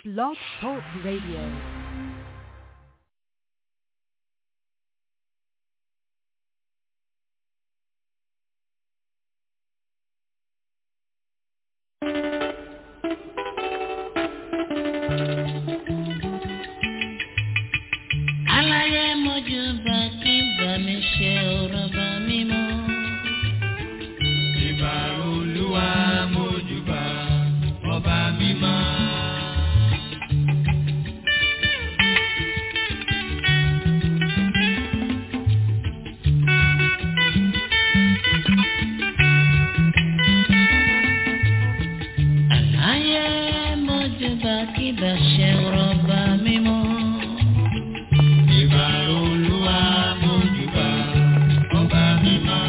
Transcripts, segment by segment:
Blog Talk Radio. aláyé mojú bá kí bá mi ṣe ọ̀rọ̀ bá mi mọ́. Ìbà olúwa mójúbà ọba mímọ́. aláyé mojú bá kí bá ṣe ọ̀rọ̀ bá mi mọ́. Ìbà olúwa mójúbà ọba mímọ́.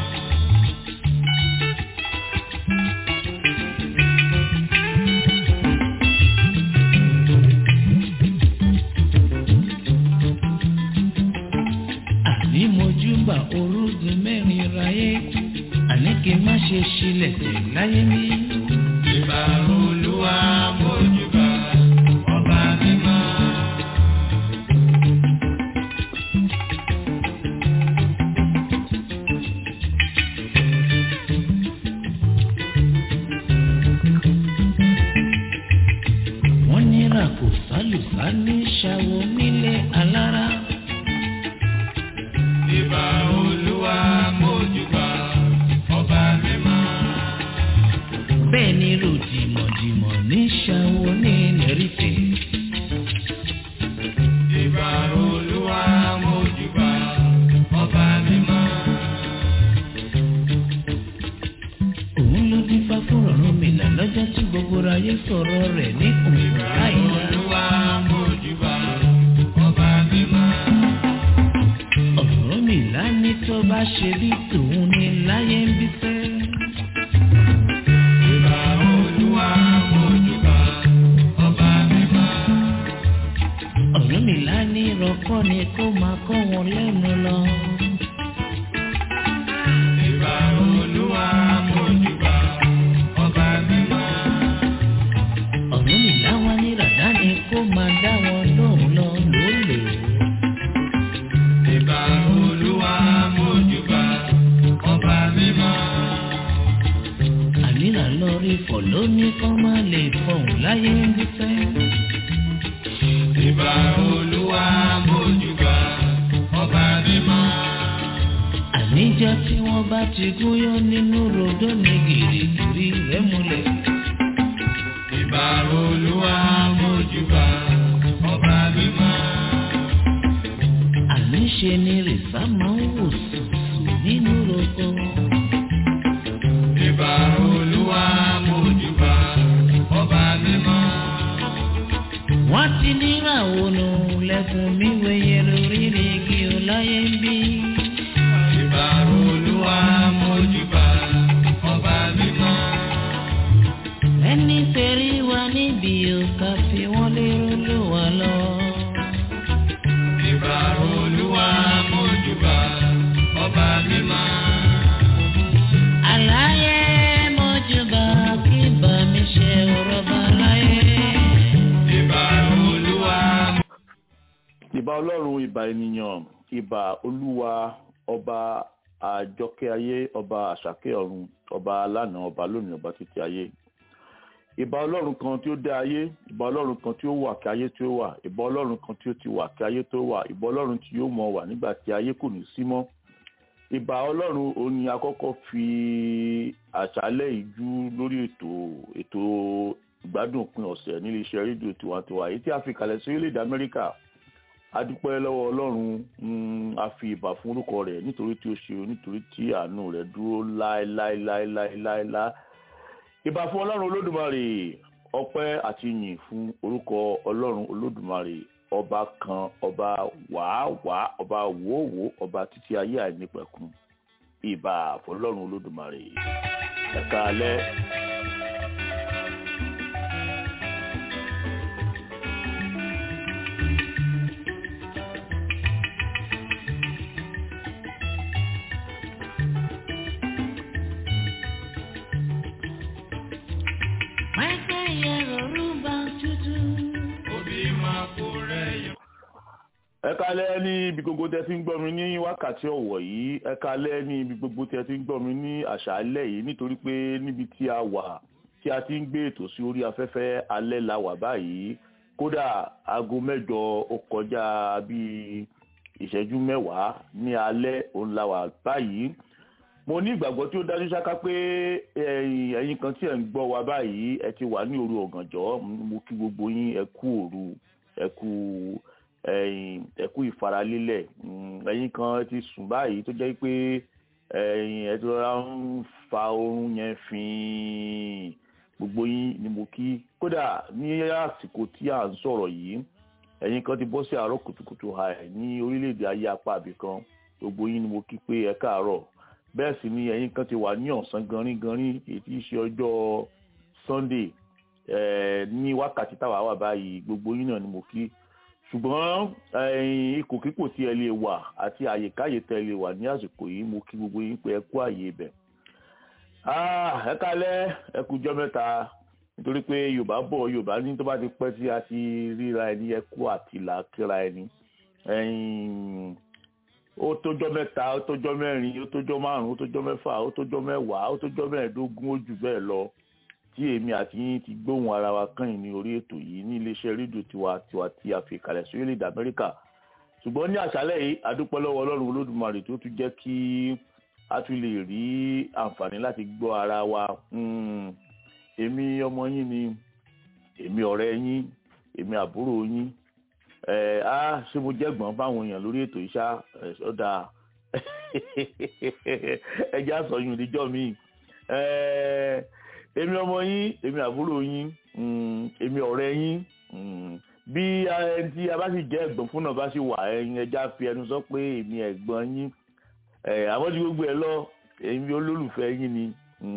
àní mojú bá orúgun mẹ́rin ráyé àní kí n má ṣe ṣílẹ̀ tẹ̀ láyé mi. Ìbà olúwa mójúbà ọba mímọ́. wọ́n nira kò sálùsá ní ṣàwọ̀ nílé alára. Ìbà olúwa mójúbà ọba mímọ́. bẹ́ẹ̀ ni ròdìmọ̀dìmọ̀ ní ṣàwọ̀ ní lẹ́rìfẹ̀. Ìbà olúwa mójúbà ọba mímọ́. òun ló dín fá fún ọ̀run mi là lọ́jọ́ tí gbogbo ayé sọ̀rọ̀ rẹ̀ ní òun láìla. Olúwa mójúbà ọba mímọ́. ọ̀rọ̀ mi là ní tó bá ṣe bí tòun ní láyé ń bí fẹ́. Ìbà olúwa mójúbà ọba mímọ́. ọ̀rọ̀ mi là ní ìrọ̀kọ́ ni kó máa kọ́ wọn lẹ́nu lọ. Ìbà olúwa mójúbà ọba mímọ́. ọ̀rọ̀ mi là wá ní ràdá ni kó máa dá wọn lóhùn lọ lólè. Ìbà olúwa mójúbà ọba mímọ́. àníra lọ rí fọ̀ lóní kọ́ máa lè fọ̀hún láyé ń bí fẹ́. Ìbà olúwa mójúbà ọba mímọ́. àníjọ́ tí wọ́n bá ti gúnyán nínú rodó ní gìrìgìrì rẹ̀ múlẹ̀. Ìbà olúwa mójúbà ọba mímọ́. àníṣe ni rìsá máa ń wò sùsù nínú roko. Ìbà olúwa mójúbà ọba mímọ́. wọ́n ti níràwọ̀ nù lẹ́kùn mi wẹ̀yẹ lórí igi ọláyé ń bí. Ìbà olúwa mójúbà ọba mímọ́. ẹni tẹ̀rí wa níbi òkà fi wọ́n lérò ló wà lọ. Ìbà olúwa mójúbà ọba mímọ́. àlàyé mọ́júbà kí bá mi ṣe ọ̀rọ̀ bá láyé. Ìbà olúwa ìbà ọlọ́run ìbà ènìyàn ìbà olúwa ọba àjọkẹ́ ayé ọba àṣàkẹ́ ọ̀run ọba alánà ọba lónìí ọba títí ayé ìbà ọlọ́run kan tí ó dá ayé ìbà ọlọ́run kan tí ó wà kí ayé tí ó wà ìbà ọlọ́run kan tí ó ti wà kí ayé tó wà ìbà ọlọ́run tí yóò mọ wà nígbà tí ayé kò ní sí mọ́ ìbà ọlọ́run òun ni akọ́kọ́ fi àṣálẹ́ ìjú lórí ètò ètò ìgbádùn òpin ọ̀sẹ̀ nílé iṣẹ́ rédíò tiwantiwa èyí tí a fi kalẹ̀ sí orílẹ̀-èdè amẹ́ríkà a dúpẹ́ lọ́wọ́ ọlọ́run mm, a fi ìbà fún orúkọ rẹ̀ nítorí tí ó ṣe nítorí tí àánú rẹ̀ dúró láéláéláéláéláé ìbà fún ọlọ́run olódùmarè ọpẹ́ àti yìn fún orúkọ ọlọ́run olódùmarè ọba kan ọba wàáwàá ọba wòówò ọba títí ayé àìnípẹ̀kun ìbà fọlọ́run olódùmarè ẹ̀ka alẹ́. Michael Yero Rumba Tutu. ẹ kálẹ́ ní ibi gbogbo tẹ́ ti ń gbọ́ mi ní wákàtí ọ̀wọ̀ yìí ẹ kálẹ́ ní ibi gbogbo tẹ́ ti ń gbọ́ mi ní àṣálẹ́ yìí nítorí pé níbi tí a wà tí a ti ń gbé ètò sí orí afẹ́fẹ́ alẹ́ la wà báyìí kódà aago mẹ́jọ ó kọjá bíi ìṣẹ́jú mẹ́wàá ní alẹ́ òun la wà báyìí mo ní ìgbàgbọ́ tí ó dájú ṣáká pé ẹ̀yin kan tí ẹ̀ ń gbọ́ wa báyìí ẹ ti wà ní òru ọ̀gànjọ́ mo kí gbogbo yín ẹ kú òru ẹ kú ẹ kú ìfaralélẹ̀ ẹ̀yin kan ti sùn báyìí tó jẹ́ pé ẹ ti rọra ń fa oorun yẹn fín gbogbo yín ni mo kí kódà ní àsìkò tí à ń sọ̀rọ̀ yìí ẹ̀yin kan ti bọ́ sí àárọ̀ kùtùkùtù ha ẹ̀ ní orílẹ̀-èdè ayé apá àbìkan gbogbo yín ni mo kí pé ẹ káàárọ̀ bẹ́ẹ̀ sì ni ẹ̀yin kan ti wà ní ọ̀sán ganringanrin èyí tí í ṣe ọjọ́ sunday ní wákàtí táwa wà báyìí gbogbo yín náà ni mo kí ṣùgbọ́n ipò kíkò tí ẹ lè wà àti àyèkáyè tẹ lè wà ní àsìkò yìí mo kí gbogbo yín pé ẹ kú àyè ibẹ̀. ẹ kálẹ́ ẹ kújọ́ mẹ́ta nítorí pé yorùbá bọ̀ yorùbá ní tó bá ti pẹ́ tí a ti ríra ẹni ẹ kú àtìlà kíra ẹni ó tójọ́ mẹ́ta ó tójọ́ mẹ́rin ó tójọ́ márùn ó tójọ́ mẹ́fà ó tójọ́ mẹ́wàá ó tójọ́ mẹ́ẹ̀ẹ́dógún ó jù bẹ́ẹ̀ lọ tí èmi àti yín ti gbóhùn ara wa kàn ní orí ètò yìí ní iléeṣẹ́ rédíò tiwa tiwa tí a fi kalẹ̀ sí orílẹ̀-èdè amẹ́ríkà ṣùgbọ́n ní àṣálẹ́ yìí adúpẹ́ lọ́wọ́ ọlọ́run olódùmarè tó tún jẹ́ kí a tún lè rí àǹfààní láti gbọ́ ara wa èmi ọmọ yín ni èmi ọ̀rẹ́ yín èmi àbúrò yín ẹ á ṣé mo jẹ́gbọ́n fáwọn èèyàn lórí ètò ìṣá ọ̀dà ẹjẹ́ àsọyún níjọ́ mi èmi ọmọ yín èmi àbúrò yín èmi ọ̀rẹ́ yín bí ẹni tí a bá sì jẹ́ ẹ̀gbọ́n fún náà bá sì wà ẹ̀yin ẹja fi ẹnu sọ pé èmi ẹ̀gbọ́n yín àwọn tí gbogbo ẹ̀ lọ èmi olólùfẹ́ yín ni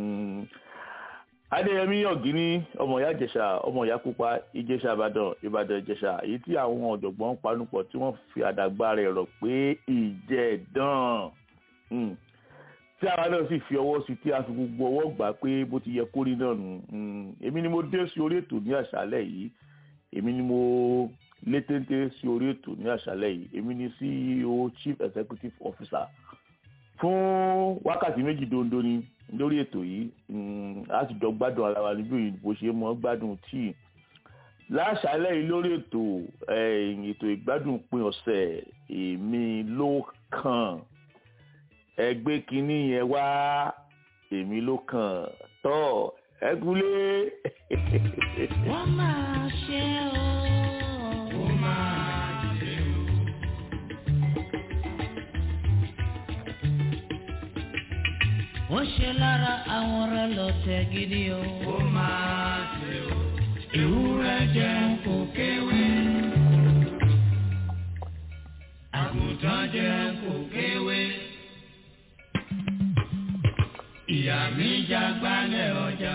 adéyẹmí ọ̀gíní ọmọ ìyá ìjẹ̀ṣà ọmọ ìyá pupa ìjẹ̀ṣà ìbàdàn ìbàdàn ìjẹ̀ṣà èyí tí àwọn ọ̀jọ̀gbọ́n panupọ̀ tí wọ́n fi àdàgbà rẹ̀ rọ̀ pé ìjẹ̀dàn tí àwa náà sì fi ọwọ́ sí tí a fi gbogbo ọwọ́ gbà pé bó ti yẹ kó rí náà nù èmi ni mo dé sí orí ètò ní àṣálẹ́ yìí èmi ni mo lé téńté sí orí ètò ní àṣálẹ́ yìí èmi ni CEO chief executive officer fún wákàtí méjì dondo ni lórí ètò yìí a sì jọ gbádùn ara wa níbí òyìnbó ṣe mọ gbádùn tíì láṣálẹ́ yìí lórí ètò ètò ìgbádùn pin ọ̀sẹ̀ èmi ló kàn ẹgbẹ́ kínní yẹn wá èmi ló kàn tọ́ ẹgúlé. wọ́n máa ṣe o. ó máa ṣe o. wọ́n ṣe lára àwọn ọ̀rẹ́ lọ́tẹ̀ gidi o. ó máa ṣe o. ewúrẹ́ jẹun kò kéwé. àgùntàn jẹun kò kéwé. ìyá mi jágbálẹ̀ ọjà.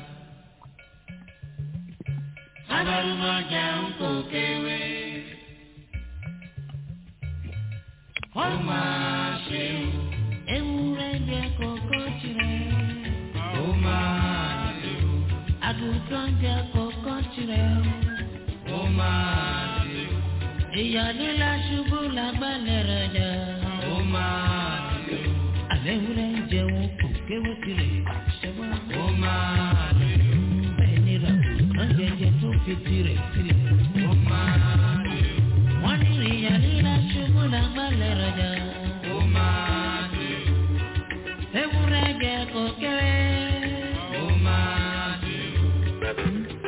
abalùmọ̀ jẹun kò kéwé. ó máa ṣe o. ewúrẹ́ jẹ kókó tirẹ̀. ó máa ṣe o. àgùntàn jẹ kókó tirẹ̀. ó máa ṣe o. ìyáálé la ṣubú lágbálẹ̀ rẹ̀ jà. ó máa ṣe o. àlẹ́ ewúrẹ́ jẹun kò kéwé tirẹ̀. ṣẹ́wọ́n. ó máa ṣe o. bẹ́ẹ̀ ni ra kàn jẹjẹ tó fi tirẹ̀ sílẹ̀. ó máa ṣe o. wọ́n ní ìyáálé la ṣubú lágbálẹ̀ rẹ̀ jà. ó máa ṣe o. ewúrẹ́ jẹ kó kéwé. ó máa ṣe o.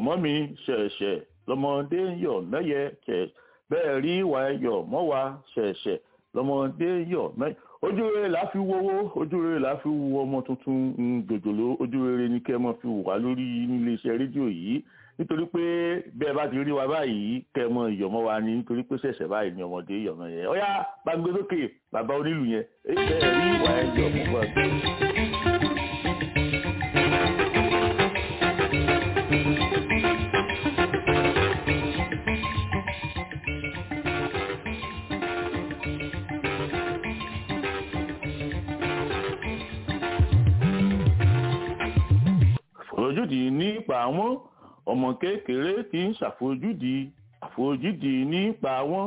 mọ́ mi ṣẹ̀ṣẹ̀ lọ́mọdé ń yọ̀ mẹ́yẹ ṣẹ̀ bẹ́ẹ̀ rí ìwà ẹ̀yọ̀ mọ́ wa ṣẹ̀ṣẹ̀ lọ́mọdé ń yọ̀ mẹ́yẹ ojú rere la fi wowó ojú rere la fi wo ọmọ tuntun gbòjòló ojú rere ni kẹ́ mọ́ fi wà lórí nílé iṣẹ́ rédíò yìí nítorí pé bẹ́ẹ̀ bá ti rí wa báyìí kẹ́ mọ́ ìyọ̀mọ́ wa ni nítorí pé ṣẹ̀ṣẹ̀ báyìí ni ọmọdé ìyọ̀mọ́ yẹn ọ̀yá gbàgbé lókè bàbá onílù yẹn bẹ́ẹ̀ rí ìwà ẹ̀yọ̀ mọ́ wa. àfojúdi nípa wọn ọmọ kékeré tí ń ṣàfojúdi àfojúdi nípa wọn.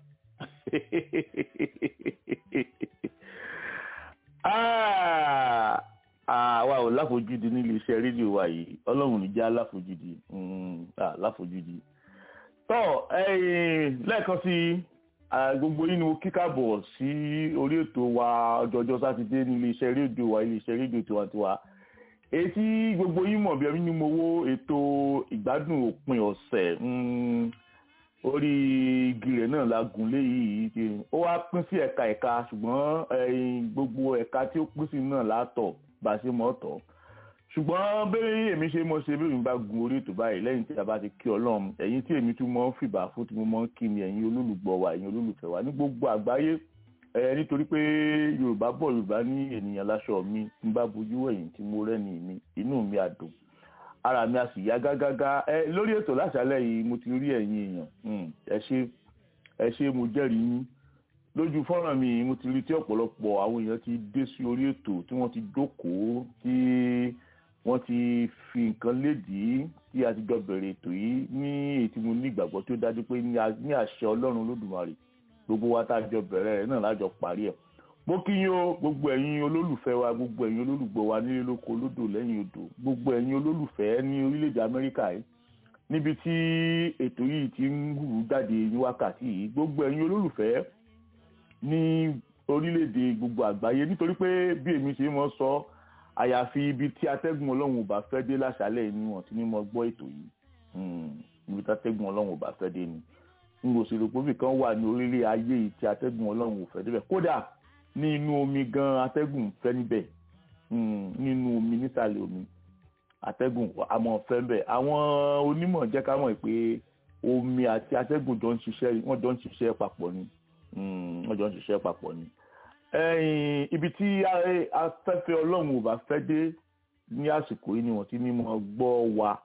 àwa ò láfojúdi nílé iṣẹ́ rédíò wa yìí ọlọ́run ní jẹ́ aláfojúdi láfojúdi. tọ́ lẹ́ẹ̀kan sí gbogbo yín ni mo kíkàbọ̀ sí orí ètò wa ọjọ́jọ́ sátidé nílé iṣẹ́ rédíò wa ilé iṣẹ́ rédíò tiwantiwa etí gbogbo yín mọ̀ bí ẹni ní mo wo ètò ìgbádùn òpin ọ̀sẹ̀ orí igi rẹ̀ náà la gùn lé yìí ó wá pín sí ẹ̀ka ẹ̀ka ṣùgbọ́n gbogbo ẹ̀ka tí ó pín sí náà látọ̀ bá a ṣe mọ̀ tọ̀ ṣùgbọ́n bẹ́ẹ̀ èmi ṣe mọ̀ ṣe bí èmi bá gun orí ètò báyìí lẹ́yìn tí a bá ti kí ọlọ́run ẹ̀yin tí èmi tún mọ̀ ń fìbà fún tí mo mọ̀ ń kí ni ẹ̀yin olólùgbọ́ wa ẹ̀yin olólùfẹ́ wa ní gbogbo àgbáyé ẹ nítorí pé yorùbá bọ̀ yorùbá ní ènìyàn láṣọ mi tí n bá bojú ẹ̀yìn tí mo rẹ́ni mi inú mi á dùn ara mi á sì yá gágágá ẹ lórí ètò láṣálẹ́ yìí mo ti rí ẹ̀yin èèyàn ẹ ṣé ẹ ṣé mo jẹ́rìí yín lójú fọ́nrán mi mo ti rí tí ọ̀pọ̀lọpọ̀ àwọn èèyàn ti dé sí orí ètò tí wọ́n ti jókòó tí wọ́n ti fi nǹkan lédìí tí a ti jọ bẹ̀rẹ̀ ètò yìí ní èyí tí mo ní ìgbàgbọ́ tó dájú pé ní àṣẹ ọlọ́run olódùmarè gbogbo wa tá a jọ bẹ̀rẹ̀ rẹ̀ náà lájọ parí ẹ̀ mo kí yín o gbogbo ẹ̀yin olólùfẹ́ wa gbogbo ẹ̀yin olólùgbọ́ wa nílé lóko lódò lẹ́yìn odò gbogbo ẹ̀yin olólùfẹ́ ní orílẹ̀-èdè amẹ́ríkà yìí níbi tí ètò yìí ti ń hù jáde ní wákàtí yìí gbogbo ẹ̀yin olólùfẹ́ ní orílẹ̀-èdè gbogbo àgbáyé nítorí pé bí èmi ṣe mọ́ sọ àyàfi ibi tí atẹ́gùn ọlọ́run ò bá fẹ́ dé láṣálẹ̀ ni wọ́n ti ní mọ́ gbọ́ ètò yìí ibi tí atẹ́gùn ọlọ́run ò bá fẹ́ dé ni n kò sì rò pé ibìkan wà ní orílẹ̀ ayé yìí tí atẹ́gùn ọlọ́run ò fẹ́ débẹ̀ kódà ní inú omi gan atẹ́gùn fẹ́ níbẹ̀ nínú omi nísàlẹ̀ omi atẹ́gùn àmọ́ fẹ́ bẹ̀ àwọn onímọ̀ jẹ́ ká mọ̀ pé omi àti atẹ́gùn jọ ń ṣiṣẹ́ wọ́n jọ ń ṣiṣẹ́ papọ̀ ni wọ́n jọ ń ṣiṣẹ́ papọ̀ ni ibi tí afẹ́fẹ́ ọlọ́run ò bá fẹ́ dé ní àsìkò yìí ni wọ́n ti ní mọ́ gbọ́ wa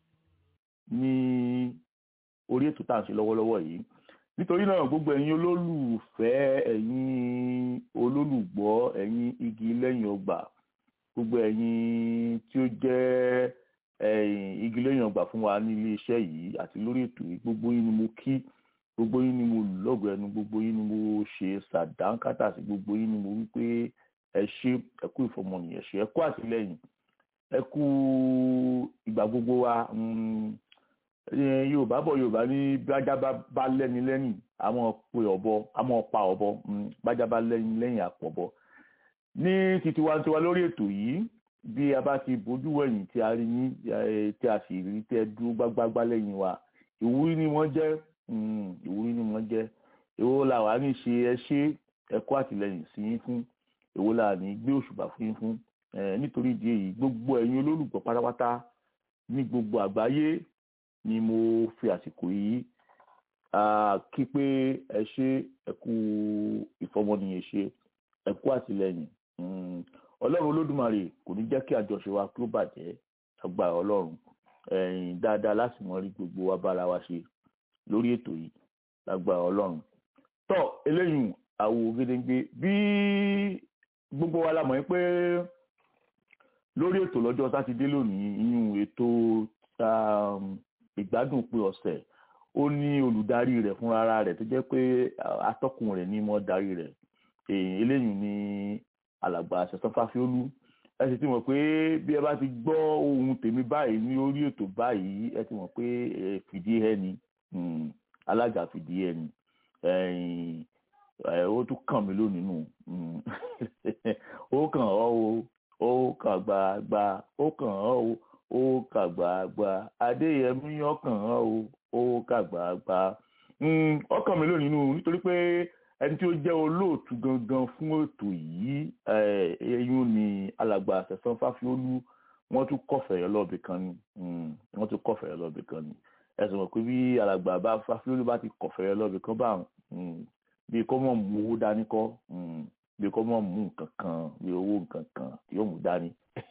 ní orí ètò tá à ń ṣe lọ́wọ́lọ́wọ́ yìí nítorí náà gbogbo ẹ̀yin olólùfẹ́ ẹ̀yin olólùgbọ́ ẹ̀yin igi lẹ́yìn ọgbà gbogbo ẹ̀yin tí ó jẹ́ ẹ̀yin igi lẹ́yìn ọgbà fún wa ní ilé iṣẹ́ yìí àti lórí ètò yìí gbogbo yín ni mo kí gbogbo yín ni mo lù lọ́gọ̀ ẹnu gbogbo yín ni mo ṣe sàdánkátà sí gbogbo yín ni mo wí pé ẹ ṣé ẹ kú ìfọmọnìyàn ṣe ẹ kú àtìlẹ́yìn ẹ kú ìgbà gbogbo wa yorùbá bọ̀ yorùbá ní bájá bá lẹ́ni lẹ́yìn àmọ́ pe ọ̀bọ àmọ́ pa ọ̀bọ bájá bá lẹ́ni lẹ́yìn àpọ̀bọ. ní títí wa tiwa lórí ètò yìí bí a bá ti bójú wẹ̀yìn tí a rí yín tí a sì rí tẹ́ dúró gbágbágbá lẹ́yìn wa ìwúrí ni wọ́n jẹ́ ìwúrí ni wọ́n jẹ́ èwo la wà ní ṣe ẹ ṣe ẹ̀kọ́ àtìlẹ́yìn sí yín fún èwo la ní gbé òṣùbà fún yín fún nítorí ìdí èyí gbogbo ẹ̀yin olólùgbọ́ pátápátá ní gbogbo àgbáyé ni mo fi àsìkò yìí kí pé ẹ ṣe ẹ kú ìfọmọnìyàn ṣe ẹ kú àtìlẹ́yìn ọlọ́run olódùmarè kò ní jẹ́ kí àjọṣe wa kí ó bàjẹ́ agbára ọlọ́run ẹ̀yìn dáadáa láti mọ rí gbogbo wa bára wa ṣe lórí ètò yìí lágbára ọlọ́run tọ́ eléyìí àwo gédéńgbé bí gbogbo wa la mọ̀ pé lórí ètò lọ́jọ́ sátidé lónìí ìyún ètò ìgbádùn pé ọ̀sẹ̀ ó ní olùdarí rẹ̀ fúnra rẹ̀ tó jẹ́ pé atọ́kùn rẹ̀ ní mọ́ darí rẹ̀ eléyìí ní alàgbà ṣẹ̀sán fáfiólú ẹ sì ti mọ̀ pé bí ẹ bá ti gbọ́ ohun tèmi báyìí ní orí ètò báyìí ẹ ti mọ̀ pé fìdí ẹ ni alága fìdí ẹ ni ó tún kàn mí lónìí nù ó kàn ọ́ o ó kàn gbàgbà ó kàn ọ́ o ó kàgbàgbà adéyẹmí ọkàn hàn o ó kàgbàgbà ọkàn mi lónìí nínú nítorí pé ẹni tí ó jẹ́ olóòtú gangan fún ètò yìí ẹ̀yún ni alàgbà àṣẹ̀sán fáfiólú wọ́n tún kọ̀fẹ̀rẹ̀ lọ́ọ̀bì kan ni wọ́n tún kọ̀fẹ̀rẹ̀ lọ́ọ̀bì kan ni ẹ̀sùn mọ̀ pé bí alàgbà bá fáfiólú bá ti kọ̀fẹ̀rẹ̀ lọ́ọ̀bì kan bá bí kò mọ̀ mú owó dání kọ́ bí kò mọ̀ mú nǹkan kan bí owó nǹkan kan yóò mú dání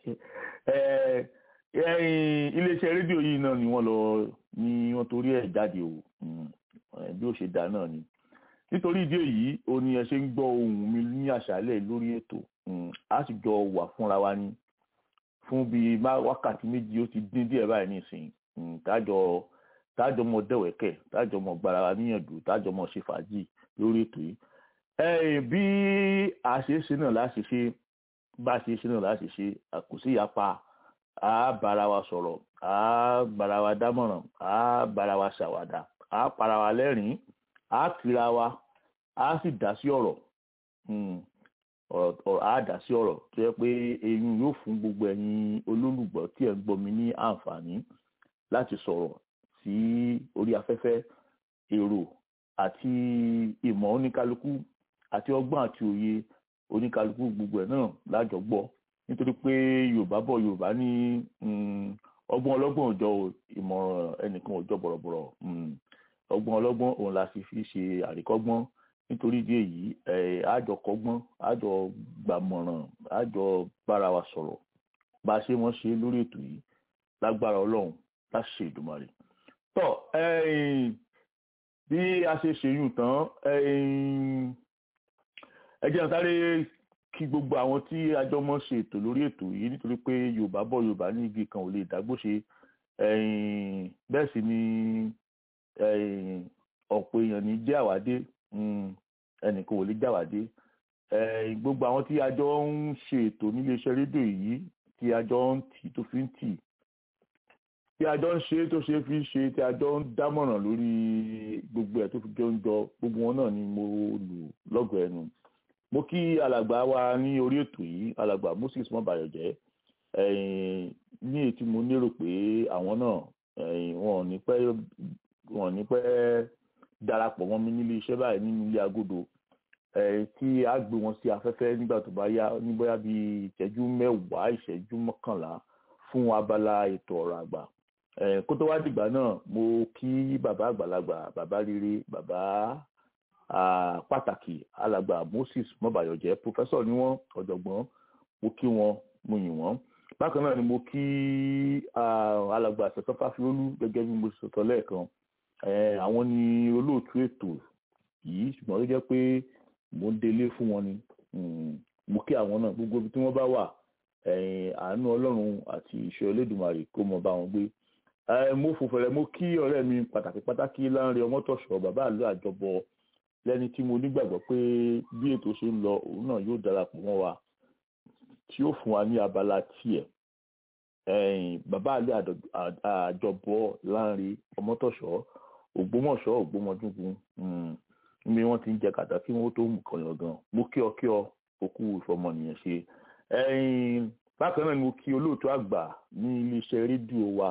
iléeṣẹ́ rédíò yìí náà ni wọ́n lọ ni wọ́n torí ẹ̀ jáde o bí ó ṣe dá náà ni nítorí ìdí èyí o ní ẹ ṣe ń gbọ́ ohùn mi ní àṣálẹ́ lórí ètò a sì jọ wà fúnra wa ní fún bíi wákàtí méjì ó ti dín díẹ̀ báyìí nísìnyí tájọ tájọ mọ dẹ̀wẹ̀kẹ̀ tájọ mọ gbára wa níyànjú tájọ mọ ṣe fàájì lórí ètò yìí bí a ṣe ṣe náà láṣẹ ṣe bá a ṣe ṣe náà láṣẹ ṣe kò sí ìyapa a bára wa sọ̀rọ̀ a bára wa dámọ̀ràn a bára wa ṣàwàdà a para wa lẹ́rìn-ín a kira wa a sì dá sí ọ̀rọ̀ ọ̀rọ̀ a dá sí ọ̀rọ̀ tó yẹ pé eyín yóò fún gbogbo ẹ̀yin olólùgbọ́ tí ẹ̀ ń gbọ́ mi ní àǹfààní láti sọ̀rọ̀ sí orí afẹ́fẹ́ èrò àti ìmọ̀ oníkálukú àti ọgbọ́n àti òye oníkálukú gbogbo ẹ̀ náà lájọ gbọ́ nítorí pé yorùbá bọ̀ yorùbá ní ọgbọ́n ọlọ́gbọ́n òjọ ìmọ̀ràn ẹnìkan òjọ bọ̀rọ̀bọ̀rọ̀ ọgbọ́n ọlọ́gbọ́n òun la sì fi ṣe àríkọ́gbọ́n nítorí ìdí èyí àjọ kọ́gbọ́n àjọ gbàmọ̀ràn àjọ bára wa sọ̀rọ̀ bá a ṣe mọ́ ṣe lórí ètò yìí lágbára ọlọ́run láti ṣe ìdùmarè tọ́ bí a ṣe ṣèyún tán ẹ jẹ́ sáré kí gbogbo àwọn tí àjọ mọ́ ṣe ètò lórí ètò yìí nítorí pé yorùbá bọ̀ yorùbá ní igi kan ò lè dágbóṣe bẹ́ẹ̀ sì ni ọ̀pọ̀ èèyàn ní jẹ́ àwádé ẹnìkan ò lè jáwádé gbogbo àwọn tí àjọ ń ṣe ètò níléeṣẹ́ rédíò yìí tí àjọ ń tì tó fi ń tì tí àjọ ń ṣe tó ṣe fi ṣe tí àjọ ń dámọ̀ràn lórí gbogbo ẹ̀ tó fi jọ ń jọ gbogbo wọn náà ni mo lù lọ́gọ̀ọ́ ẹnu mo kí alàgbà wa ní orí ètò yìí alàgbà moses mọ́bàyọ̀jẹ́ ní ètí mo lérò pé àwọn náà wọn ò ní pẹ́ wọn ò ní pẹ́ darapọ̀ mọ́ mi nílé iṣẹ́ báyìí nínú ilé agodo tí a gbé wọn sí afẹ́fẹ́ nígbà tó bá yá ní bóyá bíi ìṣẹ́jú mẹ́wàá ìṣẹ́jú mọ́kànlá fún abala ètò ọ̀rọ̀ àgbà kó tó wá dìgbà náà mo kí bàbá àgbàlagbà bàbá rere bàbá pàtàkì alàgbà moses mọ́bàyọ̀jẹ́ pòfẹ́sọ̀ ni wọ́n ọ̀jọ̀gbọ́n mo kí wọn mo yìn wọ́n bákan náà ni mo kí alàgbà àṣetọ́ fáfiolú gẹ́gẹ́ bí mo sọ̀tọ̀ lẹ́ẹ̀kan àwọn ni olóòtú ètò yìí ṣùgbọ́n ó jẹ́ pé mo ń délé fún wọn ni mo kí àwọn náà gbogbo ibi tí wọ́n bá wà àánú ọlọ́run àti ìṣọ́ Olódùmarè kó mọ bá wọn gbé mo fòfẹ̀rẹ̀ mo kí ọ̀rẹ́ mi pàtàkì pàtàkì láńre ọmọtọ̀ṣọ́ bàbá àlọ́ àjọbọ lẹ́ni tí mo nígbàgbọ́ pé bí ètò ṣe ń lọ òun náà yóò darapọ̀ mọ́ wa tí ó fún wa ní abala tiẹ̀ bàbá àlọ́ àjọbọ láńre ọmọtọ̀ṣọ́ ògbómọ̀ṣọ́ ògbómọdúngun níbi wọ́n ti ń jẹ kàtà kí wọ́n tó mú kọyàn gan mo kí ọ kí ọ òkú ìfọmọnìyàn ṣe bákan náà ni mo kí olóòtú àgbà ní iléeṣẹ́ rédíò wa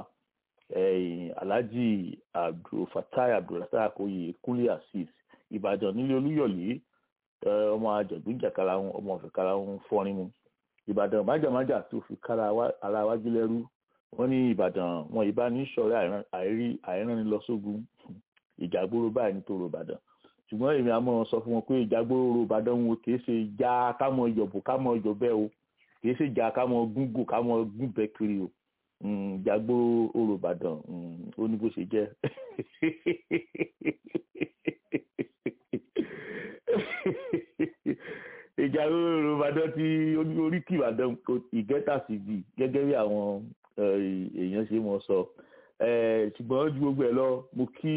alhaji abdulfatai abdulrasaq oyè kúnlé asis ìbàdàn nílé olúyọ̀lé ọmọ àjọ̀gbọ́n jàkàrà wọn ọmọ ọ̀fẹ́ kára wọn fọ́rin mu ìbàdàn májàmájà tó fi kára ara wájú lẹ́rú wọ́n ní ìbàdàn wọn ìbá ní sọ̀rọ̀ àìrí àìránni lọ sógun ìjàgbóró báyìí nítorí ìbàdàn ṣùgbọ́n èmi àmọ́ sọ fún wọn pé ìjàgbóró ìbàdàn wo kìí ṣe ìjà kámọ ìjọ̀bù kámọ ìjọ̀bẹ́ o kìí ṣe ìjà kámọ gúngò kámọ gúnbẹ kiri o ìjàgbóró orò ìbàdàn ó ní bó ṣe jẹ́ ìjàgbóró ìbàdàn tí oríkì ìbàdàn ìgẹ́tà sí bì gẹ́gẹ́ bí àwọn èèyàn ṣe mọ̀ sọ ṣùgbọ́n ju gbogbo ẹ̀ lọ mo kí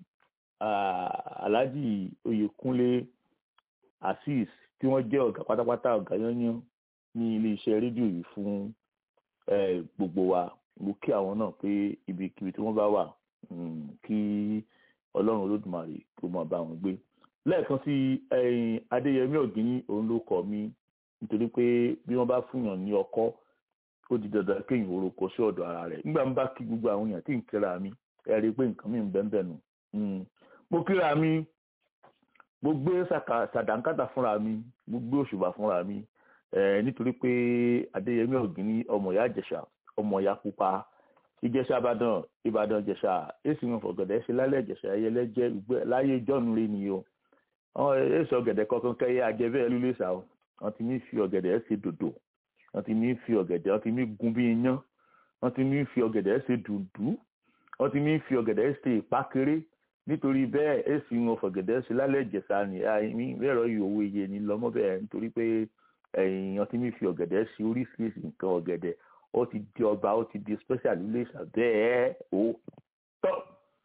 alhaji oyèkúnlé azeez tí wọ́n jẹ́ ọ̀gá pátápátá ọ̀gá yányán ní iléeṣẹ́ rédíò yìí fún gbogbo wa mo kí àwọn náà pé ibikíbi tí wọ́n bá wà kí ọlọ́run olódùmarè kó máa bá wọn gbé lẹ́ẹ̀kan sí adéyẹmí ọ̀gíní òun ló kọ́ mi nítorí pé bí wọ́n bá fúnyàn ní ọkọ́ ó di dandan kéèyàn orúkọ sí ọ̀dọ̀ ara rẹ̀ nígbà ń bá kí gbogbo àwọn èèyàn tí ń kíra mi ẹ rí i pé nǹkan mi ń bẹ́ẹ̀ bẹ́ẹ̀ nù mo kíra mi mo gbé sàdánkátà fúnra mi mo gbé òṣùbà fúnra mi nítorí pé adéyẹmí ọ̀gíní ọmọ ìyá ìjẹ̀ṣà ọmọ ìyá pupa ìjẹ̀ṣà ìbàdàn ìbàdàn ìjẹ̀ṣà èsì wọn fọ̀gẹ̀dẹ̀ ṣe lálẹ́ ìjẹ̀ṣà ẹyẹlẹ jẹ́ ìgbẹ́ láyé jọ́nu rí ni o àwọn èsì ọ̀gẹ̀dẹ̀ kankan kẹ́yẹ ajẹ́bẹ́ lulẹ̀ sá o wọ́n ti ní fi ọ̀gẹ̀dẹ̀ ṣe dòdò wọ́n ti ní fi ọ̀gẹ̀dẹ̀ wọ́n ti ní gun bí iyán wọ́n ti ní fi ọ̀gẹ̀dẹ̀ ṣe dùndú wọ́n ti ní fi ọ̀gẹ̀dẹ̀ ṣe ìpákéré nítorí bẹ́ẹ̀ èsì wọn fọ̀gẹ̀dẹ̀ ṣe lálẹ́ ìjẹ̀ṣà ni àìní lẹ́rọ ìyòwò iye ni lọ́mọ bẹ́ẹ̀ nítorí pé ẹ̀yìn wọ́n ti ní fi ọ̀gẹ̀dẹ̀ ṣe oríṣiríṣi nǹkan ọ̀gẹ̀dẹ̀ ó ti di ọba ó ti di special ilé-ìṣà bẹ́ẹ̀ ó tọ́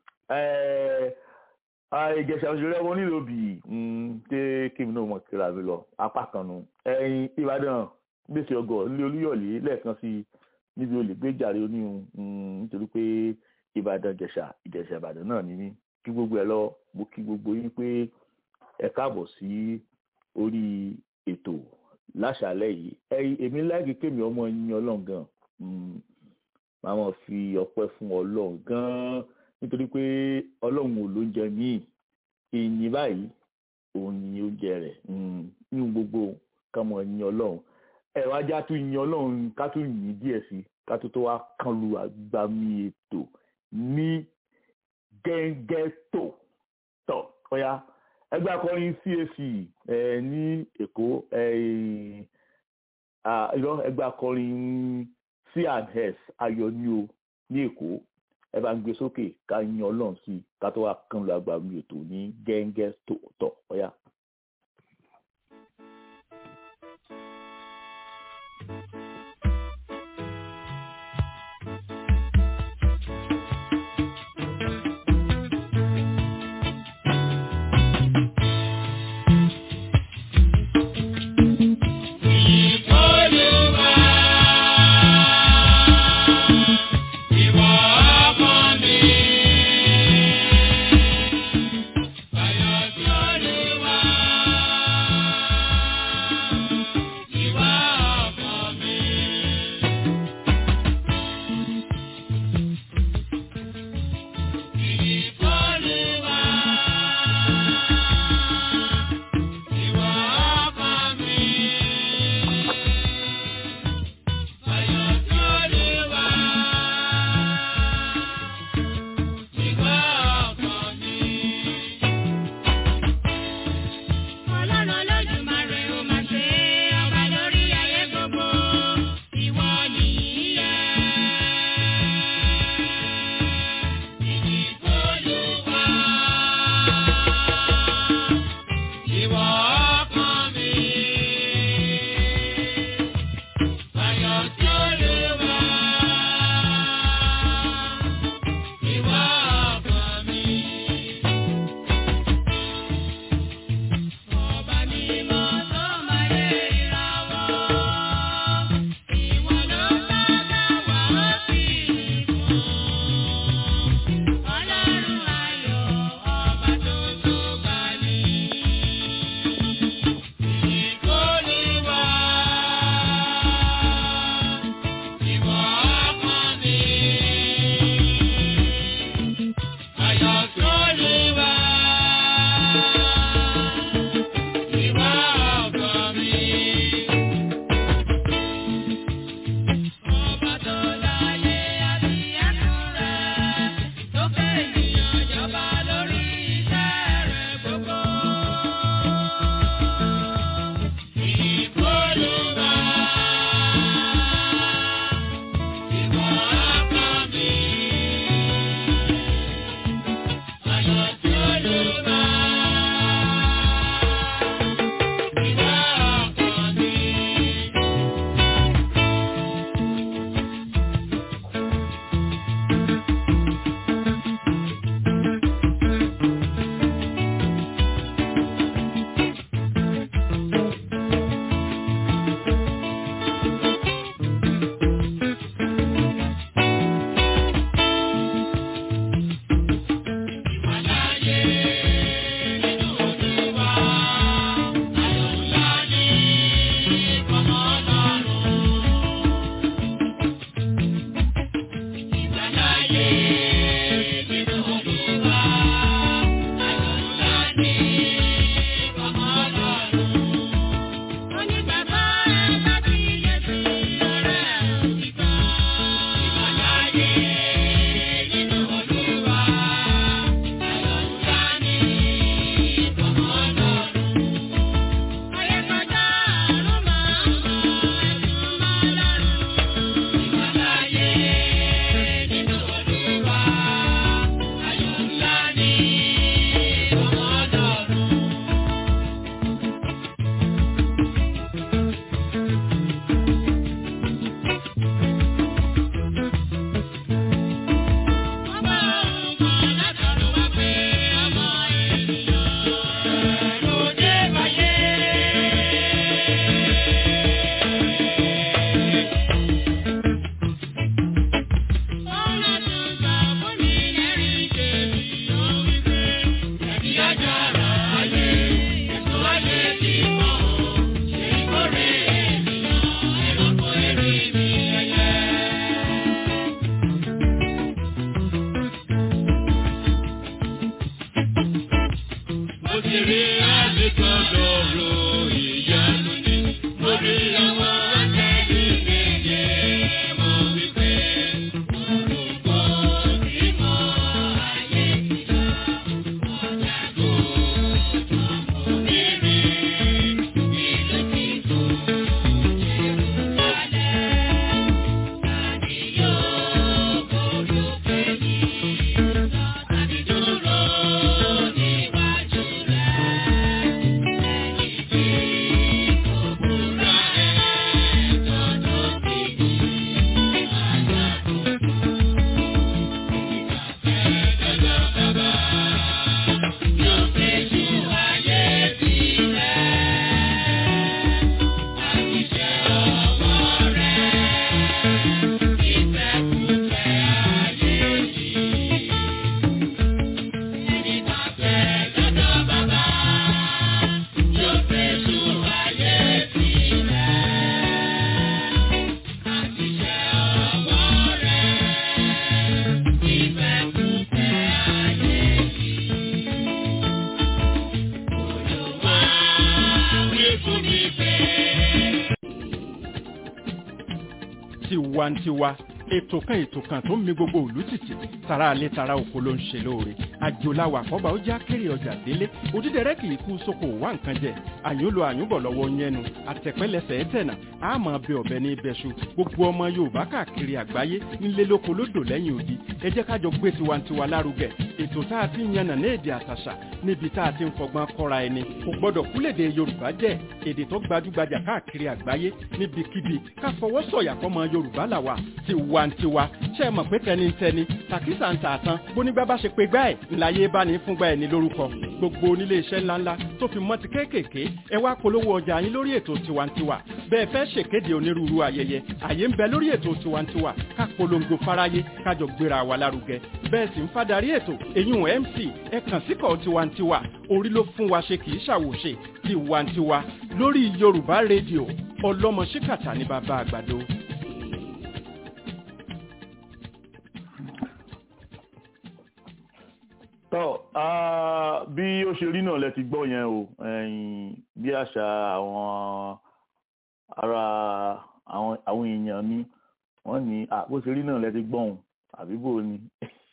ìjẹ̀ṣà òṣèré ọmọ nílò bì ṣé kíni náà mọ̀ kíra mi lọ apá kan nu ẹ̀yìn ìbàdàn gbèsè ọgọ nílé olúyọ̀lé lẹ́ẹ̀kan sí níbi olè gbéjàre oníhun nítorí pé ìbàdàn ìjẹ̀ṣà ìjẹ̀ṣà ìbàdàn náà ní ní kí gbogbo ẹ lọ mo kí gbogbo yín pé ẹ káàbọ̀ sí orí ètò láṣàlẹ̀ yìí ẹ̀yin èmi láìkí kémi ọmọ yín ọlọ́run gan máa mọ̀ fi ọpẹ́ fún ọlọ́run gan nítorí pé ọlọ́run ò ló ń jẹ míì ìyìn báyìí òun ni oúnjẹ rẹ̀ nínú gbogbo ká mọ̀ yín ọlọ́run ẹ wá já tún yín ọlọ́run ká tún yín díẹ̀ sí ká tó tó wá kán lu àgbàmì ètò ní gẹ́gẹ́tò tọ̀ ọ̀ya ẹgbẹ́ akọrin CAC ẹ ní Èkó irọ́ ẹgbẹ́ akọrin C&S ayọ̀ ní o ní Èkó ẹ bá ń gbé sókè ká yan Ọlọ́run sí i ká tó wá kán lu àgbàmì ètò ní gẹ́gẹ́tò tọ̀ ọ̀ya. Ayọ̀ sí Olúwa. orísun nífẹ̀ẹ́. tiwantiwa ètò kan ètò kan tó ń mi gbogbo òlú tìtì tara alẹ́ tara oko ló ń ṣe lóore àjòláwà àkọ́bà ó já kéré ọjà délé òdídẹrẹ́ kì í kú sóko wá nǹkan jẹ àyúnlo àyúnbọ̀ lọ́wọ́ yẹnu àtẹ̀pẹ́lẹsẹ̀ ẹ̀tẹ̀nà àmọ́ bẹ ọ̀bẹ ní ibẹ̀ṣu gbogbo ọmọ yorùbá káàkiri àgbáyé nílé lóko lódò lẹ́yìn odi ẹ jẹ́ ká jọ gbé tiwantiwa lárugẹ ètò tá a ti ń yànnà ní èdè àtàṣà níbi tá a ti ń fọgbọ́n kọ́ra ẹni kò gbọ́dọ̀ kúlèdè yorùbá jẹ́ èdè tó gbajúgbajà káàkiri àgbáyé níbikíbi ká fọwọ́ sọ̀yà fọmọ yorùbá làwà tiwantiwa ṣe é mọ̀ pé tẹnitẹni tàkísà ń tà tán bónígbà bá ṣe pé gbá ẹ̀ ńláyé bá ní fúngbà ẹ̀ ní lórúkọ gbogbo onílé iṣẹ́ ńláńlá tó fi mọ́ ti kéékèèké ẹ wá polówó ọjà yín lórí ètò tiwantiwa bẹ́ẹ̀ fẹ́ ṣèkéde onírúurú ayẹyẹ àyè ń bẹ lórí ètò tiwantiwa ká polongo fáráyé kájọ gbéra wa lárugẹ bẹ́ẹ̀ sì ń fadarí ètò èyún mc ẹ kàn síkọ̀ tiwantiwa orí ló fún wa ṣe kì í ṣàwòṣe tiwantiwa lórí yorùbá rédíò ọlọ́mọ ṣíkàtà ní bàbá àgbàdo. tọ́ ah, bí ó ṣe rí náà lẹ ti gbọ́ yẹn o ẹ̀yin, bí àṣà àwọn ara àwọn àwọn èèyàn mi wọ́n ní ah, bó ṣe rí náà lẹ ti gbọ́ òun àbí bò ni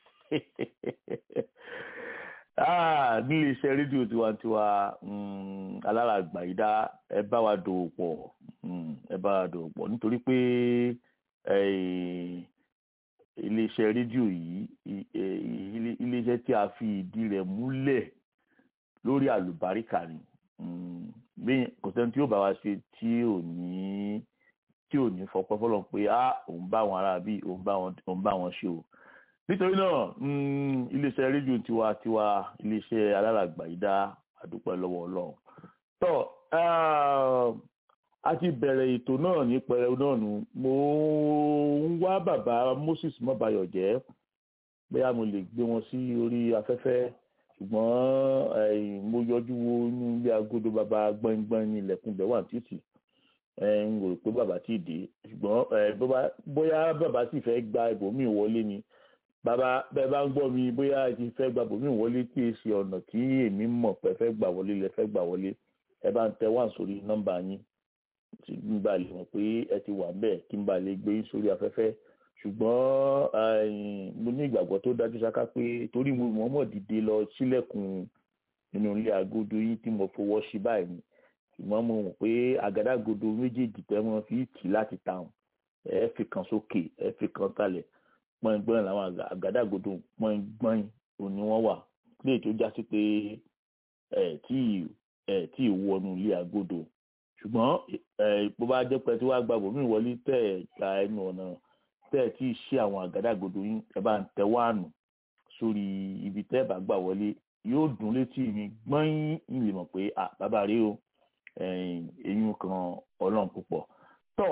Ah, nílé iṣẹ́ rédíò tiwantiwa mm, aláràgbà ìdá ẹ bá wa dòwò pọ̀ mm, ẹ bá wa dòwò pọ̀ nítorí pé eh, iléeṣẹ́ rédíò yìí i- eh, ilé- iléeṣẹ́ tí a fi ìdí rẹ̀ múlẹ̀ lórí àlùbáríkà ni Mm, bí- kò sẹ́ni tí yóò bá wa ṣe tí ò ní tí ò ní fọpẹ́ fọlọ́n pé á òun bá wọn ará bí òun bá wọn òun bá wọn ṣe o nítorí náà mm, iléeṣẹ́ rédíò tiwa tiwa iléeṣẹ́ aláràgbà yìí dá àdúpẹ́ lọ́wọ́ ọlọ́run tó ah, a ti bẹ̀rẹ̀ ètò náà ní pẹrẹu náà nù mo ń wá bàbá Moses mọ́bayọ̀jẹ́ bóyá mo lè gbé wọn sí orí afẹ́fẹ́ ṣùgbọ́n eh, mo yọjú wo inú ilé agodo bàbá gbọ́ngbọ́n ní ilẹ̀kùn bẹ̀ wà títì eh, n rò pé bàbá tí ì dé ṣùgbọ́n eh, bó bá- bóyá bàbá sì fẹ́ gba ibòmíì wọlé ni bàbá bẹ́ẹ̀ bá ń gbọ́ mi bóyá ẹ ti fẹ́ gba ibòmíì wọlé tí e ṣe ọ̀nà tí èmi mọ̀ pé fẹ́ gbà wọlé lẹ fẹ́ gbà wọlé ẹ bá ń tẹ wá sórí nọ́mbà yín tí n bá lè mọ̀ pé ẹ ti wà bẹ́ẹ̀ kí n bá lè gbé yín sórí afẹ́fẹ́ ṣùgbọ́n eh, mo ní ìgbàgbọ́ tó dájú ṣáká pé torí mo mọ̀ mọ̀ dìde lọ sílẹ̀kùn nínú ilé agodo yín tí mo fowó sí báyìí ni ṣùgbọ́n mo mọ̀ pé àgádágodo méjèèjì tẹ́ wọ́n fi tì láti tàun ẹ fi kan sókè ẹ fi kan kalẹ̀ pọ́ngbọ́n làwọn àgà- àgádágodo pọ́ngbọ́n òní wọ́n wà léè tó já sí pé ẹ tí ẹ tí ì wọnú ilé agodo ṣùgbọ́n ẹ bó bá jẹ́ pé tí wàá gba bòmí wọlé tẹ̀ ẹ̀ gba ẹnu ọ̀nà tẹ́ ẹ̀ tí ì ṣe àwọn àgádágodo yín ẹ bá ń tẹ wáànù sórí ibi tẹ́ ẹ̀ bá gbà wọlé yóò dùn létí mi gbọ́n ń lè mọ̀ pé à bàbá rí o eyín kan ọlọ́run púpọ̀ tọ́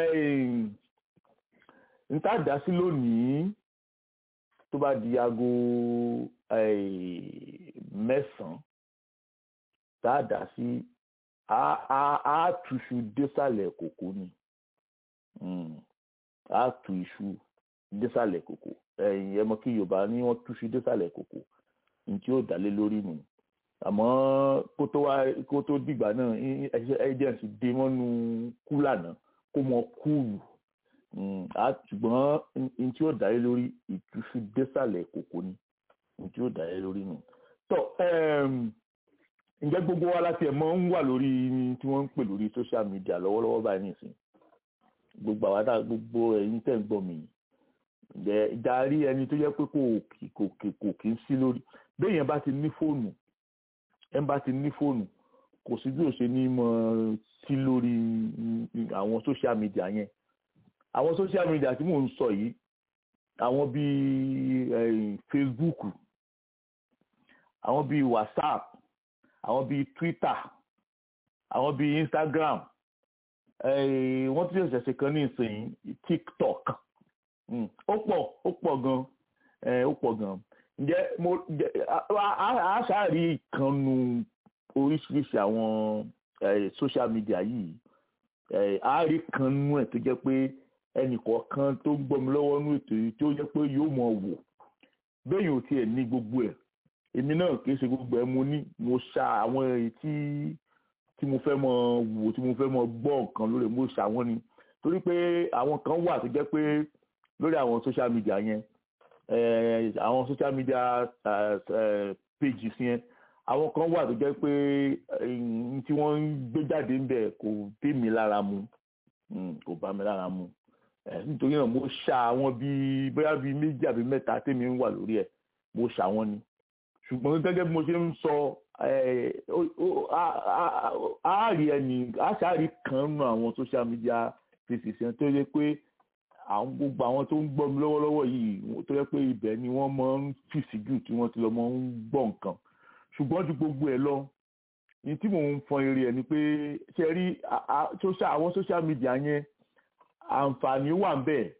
n tá dá sí lónìí tó bá di aago mẹ́sàn-án tá a dá sí a túṣu désàlẹ̀ kòkó ni a tú iṣu désàlẹ̀ kòkó ẹ̀yìn ẹ mọ̀ kí yorùbá ní wọ́n túṣu désàlẹ̀ kòkó ní tí ó dálé lórí nù àmọ́ kó tó wá kó tó dìgbà náà agents dé mọ́nú kúlà náà kó mọ kúùlù ṣùgbọ́n ní tí ó dálé lórí ìtúṣu désàlẹ̀ kòkó ni ní tí ó dálé lórí nù. tọ́ ǹjẹ́ gbogbo wa láti ẹ̀ mọ́ ń wà lórí tí wọ́n ń pè lórí social media lọ́wọ́lọ́wọ́ báyìí nìsín gbogbo àwọn àtà gbogbo ẹ̀yin tẹ̀ ń gbọ́ mi ǹjẹ́ darí ẹni tó yẹ pé kò kò kò kì í sí lórí béèyàn bá ti ní fóònù ẹ̀ ń bá ti ní fóònù kò sí bí ó ṣe ní mọ sí lórí àwọn social media yẹn àwọn social media tí mò ń sọ yìí àwọn bíi Facebook àwọn bíi WhatsApp àwọn bíi Twitter àwọn bíi Instagram wọ́n tún ṣẹ̀ṣẹ̀ ṣe kan ní ìsìn TikTok ó pọ̀ ó pọ̀ gan ó pọ̀ gan ǹjẹ́ mo a ṣáàrí ìkànnù oríṣiríṣi àwọn social media yìí a rí kanú ẹ̀ tó jẹ́ pé ẹnìkọ̀ọ̀kan tó ń gbọ́mi lọ́wọ́ nínú ètò yìí tó jẹ́ pé yóò mọ̀ wò bẹ́ẹ̀ ò tiẹ̀ ní gbogbo ẹ̀ èmi náà kì í ṣe gbogbo ẹ̀ mo ní mo ṣa àwọn èyí tí tí mo fẹ́ mọ wò tí mo fẹ́ mọ gbọ́ nǹkan lórí mo ṣàwọn ni torí pé àwọn kan wà tó jẹ́ pé lórí àwọn social media yẹn eh, àwọn social media eh, eh, pages yẹn àwọn kan wà tó jẹ́ pé eh, tí wọ́n ń gbé jáde ń bẹ̀ kò dé mi lára mu Mm, kò bá mi lára mu Eh, nítorí náà mo ṣà àwọn bíi bóyá bíi méjì àbí mẹ́ta tèmi ń wà lórí ẹ̀ mo ṣà wọ́n ni ṣùgbọ́n gẹ́gẹ́ bí mo ṣe ń sọ eh, ó- ó- á- á- á rí ẹni àṣàrí kan nù àwọn social media places yẹn tó yẹ pé àwọn gbogbo àwọn tó ń gbọ́ mi lọ́wọ́lọ́wọ́ yìí tó yẹ pé ibẹ̀ ni wọ́n máa ń fìsì jù tí wọ́n ti lọ máa ń gbọ́ nǹkan ṣùgbọ́n ju gbogbo ẹ̀ lọ ní tí mò ń fọn eré ẹ̀ ni pé ṣe rí a- a- social- àwọn social media yẹn àǹfààní wà ń bẹ̀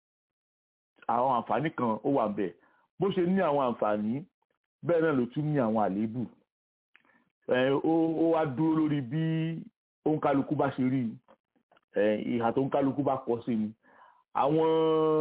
àwọn àǹfààní kan ó wà ń bẹ̀ bó ṣe ní àwọn àǹfààní bẹ́ẹ̀ náà ló tún ní àwọn àléébù ẹ̀, ó ó wá dúró lórí bí òǹkálukú bá ṣe rí ẹ̀, ìhà tó òǹkálukú bá kọ sí ni àwọn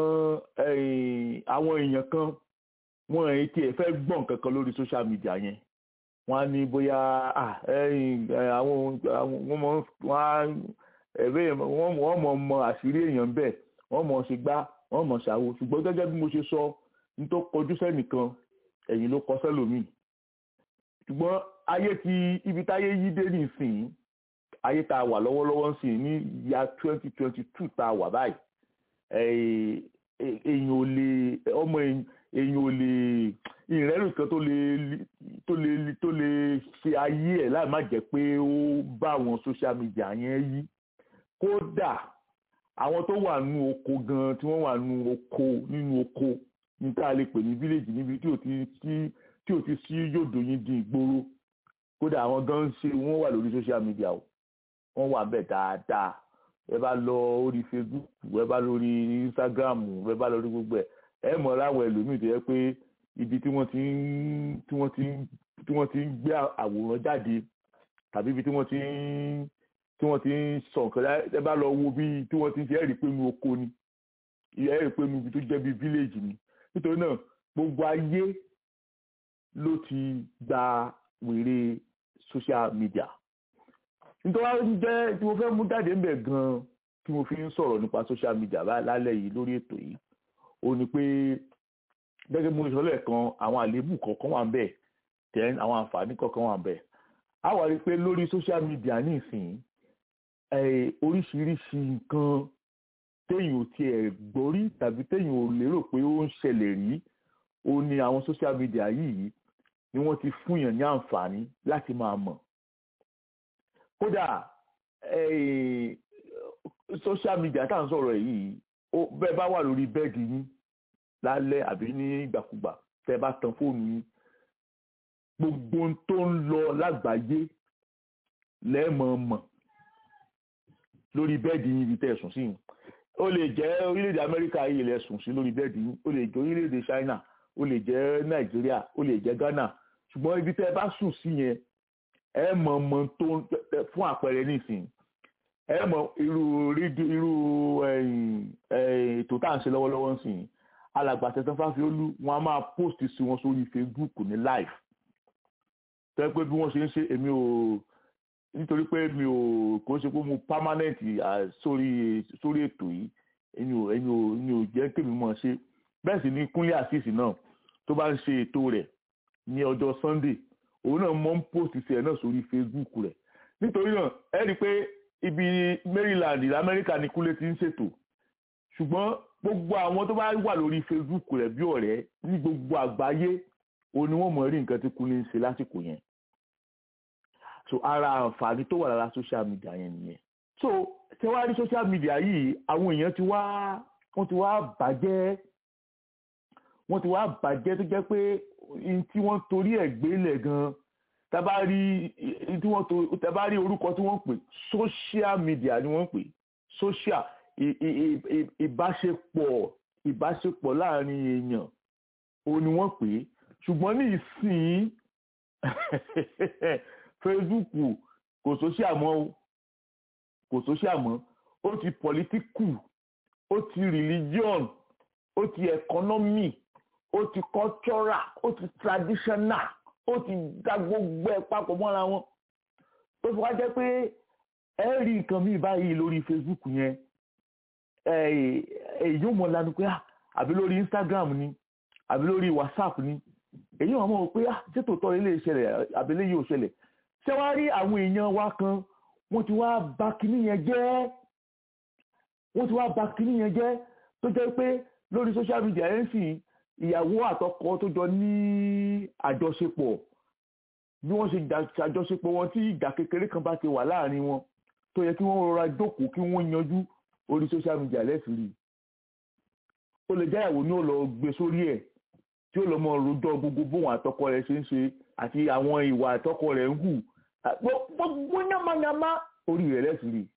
ẹ̀, àwọn èèyàn kan wọn ẹ̀ tiẹ̀ fẹ́ gbọ́ nǹkan kan lórí social media yẹn wọ́n á ní bóyá ah, ẹ̀yìn, ẹ̀, àwọn àwọn- wọ́n mọ̀ wọ́n á ẹ̀rẹ́ wọ́n wọ́n mọ̀ mọ àṣírí èèyàn bẹ́ẹ̀ wọ́n mọ̀ ṣe gbá wọ́n mọ̀ ṣàwo ṣùgbọ́n gẹ́gẹ́ bí mo ṣe sọ ní tó kọjú sẹ́nìkan ẹ̀yìn ló kọ sẹ́lòmíì ṣùgbọ́n ayé ti ibi táyé yí dé nísìnyí ayé tá a wà lọ́wọ́lọ́wọ́ ń sìn ní ya twenty twenty two tá a wà báyìí ẹ̀, ẹ̀, èèyàn ò lè ọmọ èèyàn èèyàn ò lè ìrẹ́rù kan tó lè tó lè tó lè ṣe ayé ẹ̀ láì má jẹ́ pé ó bá àwọn social media yẹn yí kódà àwọn tó wà nínú oko gan tí wọ́n wà nínú oko nínú oko ní tá a lè pè ní village níbi tí ò ti sí tí ò ti sí yòdò yín di ìgboro kódà àwọn gan ń ṣe wọ́n wà lórí social media o wọ́n wà bẹ́ẹ̀ dáadáa ẹ bá lọ orí facebook ẹ bá lórí instagram ẹ bá lórí gbogbo ẹ ẹ mọ̀ láwọn ẹlòmíì tó yẹ pé ibi tí wọ́n ti ń tí wọ́n ti ń tí wọ́n ti ń gbé àwòrán jáde tàbí ibi tí wọ́n ti ń tí wọ́n ti ń sọ nǹkan lá- ẹ bá lọ wo bí tí wọ́n ti ń ṣe ẹ̀rí pé inú oko ni ẹ̀rí pé inú ibi tó jẹ́ bí village ni nítorí náà gbogbo ayé ló ti gba wèrè social media nítorí wọ́n jẹ́ tí mo fẹ́ mú jáde ń bẹ̀ gan-an tí mo fi ń sọ̀rọ̀ nípa social media bá- lálẹ́ yìí lórí ètò yìí ó ní pé gẹ́gẹ́ bí mo sọ lẹ́ẹ̀kan àwọn àléébù kọ̀ọ̀kan wà ń bẹ̀ then àwọn àǹfààní kọ̀ọ̀kan wà ń bẹ̀ a wà rí i pé lórí social media nísìnyí eh, oríṣiríṣi nǹkan téèyàn ò tiẹ̀ gbọ́rí tàbí téèyàn ò lérò pé ó ń ṣẹlẹ̀ rí ó ní àwọn social media yìí ni wọ́n ti fún yàn ní àǹfààní láti máa mọ̀ kódà eh, social media tá à ń sọ̀rọ̀ yìí ó bẹ́ẹ̀ bá wà lórí bẹ́ẹ̀dì yín lálẹ́ àbí ní ìgbàkúgbà tẹ́ bá tan fóònù yín gbogbo ohun tó ń lọ lágbàáyé lẹ́ẹ̀mọ̀ mọ̀ lórí bẹ́ẹ̀dì yín ibi tẹ́ ẹ sùn sí yìí ó lè jẹ́ orílẹ̀-èdè amẹ́ríkà yìí lẹ sùn sí lórí bẹ́ẹ̀dì yín ó lè jẹ́ orílẹ̀-èdè china ó lè jẹ́ nàìjíríà ó lè jẹ́ ghana ṣùgbọ́n ibi tẹ́ ẹ bá sùn sí yẹn ẹ mọ̀ mọ̀ tó ń fún àpẹẹrẹ nísìnyí ẹ mọ̀ irú rédíò irú ẹ̀yìn, ẹ̀, ètò tá à ń ṣe lọ́wọ́lọ́wọ́ nísìnyí alàgbà tẹ̀sán fáfiólú wọn a máa post sí wọn sórí facebook ní live tẹ́ pé bí wọ́n ṣe ń ṣe èmi ò nítorí pé mi ò kò ń ṣe pé mo permanent ah, sórí sórí ètò yìí èmi ò èmi ò èmi ò jẹ́ kémi mọ̀ ṣe bẹ́ẹ̀ sì ni kúnlé àṣìṣì náà tó bá ń ṣe ètò rẹ̀ ní ọjọ́ sunday òun náà mọ̀ ń post sí ẹ̀ náà sórí facebook rẹ̀ nítorí náà ẹ rí i pé ibi maryland lamẹ́ríkà ni kúnlé ti ń ṣètò ṣùgbọ́n gbogbo àwọn tó bá wà lórí facebook rẹ̀ bí ọ̀rẹ́ ní gbogbo àgbáyé òun ni wọ́n mọ̀ rí nǹkan tí kúnlé ń ṣe lásìkò yẹn so ara àǹfààní tó wà lára social media yẹn nìyẹn so ṣé wàá rí social media yìí àwọn èèyàn ti wá wọ́n ti wá bàjẹ́ wọ́n ti wá bàjẹ́ tó jẹ́ pé n tí wọ́n torí ẹ̀ gbélé gan tábà rí n tí wọ́n to tábà rí orúkọ tí wọ́n pè social media ni wọ́n pè social ì- ì- ì- ì- ìbáṣepọ̀ ìbáṣepọ̀ láàrin èèyàn òun ni wọ́n pè é ṣùgbọ́n ní ìsìn facebook kò social mọ́ o kò social mọ́ ó ti political ó ti religion ó ti economy ó ti cultural ó ti traditional ó ti dá gbogbo ẹ̀ papọ̀ mọ́ra wọn tó fi wá jẹ́ pé ẹ rí nǹkan míì báyìí lórí Facebook yẹn èyí ò mọ̀ lanu pé àbí lórí Instagram ni àbí lórí WhatsApp ni èyí wọn mọ̀ pé ṣé tòótọ́ ilé ìṣẹ̀lẹ̀ àbí ilé yìí ò ṣẹlẹ̀ ṣé wàá rí àwọn èèyàn wa kan wọ́n ti wá bà kinní yẹn jẹ́ wọ́n ti wá bà kinní yẹn jẹ́ tó jẹ́ pé lórí social media ẹ̀ ń sìn ìyàwó àtọkọ tó jọ ní àjọṣepọ̀ bí wọ́n ṣe àjọṣepọ̀ wọn tí ìjà kékeré kan bá ti wà láàrin wọn tó yẹ kí wọ́n rọra jókòó kí wọ́n yanjú orí social media lẹ́sìn rí ó lè jẹ́ ìyàwó ní ó lọ gbé sórí ẹ̀ tí ó lọ mọ rojọ́ gbogbo bóun àtọkọ rẹ̀ ṣe ń ṣe àti àwọn ìwà àtọkọ rẹ̀ ń hù gbogbo yamayama orí rẹ̀ lẹ́sìn rí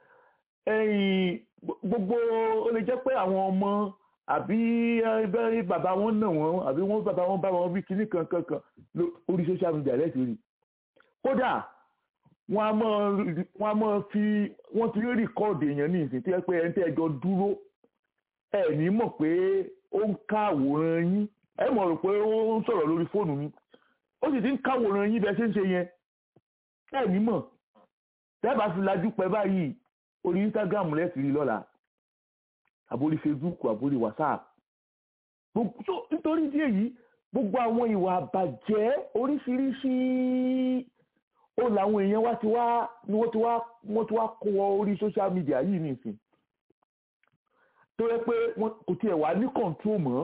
ẹ̀yìn gbogbo ó lè jẹ́ pé àwọn ọmọ àbí bàbá wọn nà wọn àbí wọn bàbá wọn bá wọn bí kinní kan kankan orí social media lẹ́sìn rí kódà wọ́n á máa wọ́n á máa fi wọ́n ti rí rìkọ́ọ̀dù èèyàn ní ìsìn tí ẹ pé ẹni tẹ́ ẹjọ́ dúró ẹ ní mọ̀ pé ó ń ká àwòrán yín ẹ mọ̀ rò pé ó ń sọ̀rọ̀ lórí fóònù mi ó sì ti ń ká àwòrán yín bẹ́ẹ̀ ṣe ń ṣe yẹn ẹ ní mọ̀ tẹ́ẹ̀bà fi lajú pẹ́ báyìí orí Instagram rẹ̀ sì rí lọ́la àbórí Facebook àbórí WhatsApp nítorí ìdí èyí gbogbo àwọn ìwà àbàjẹ́ oríṣiríṣi ó làwọn èèyàn wá ti wá ni wọ́n ti wá wọ́n ti wá kó wọ orí social media yìí nìsín tó yẹ pé kò tiẹ̀ wá ní control mọ́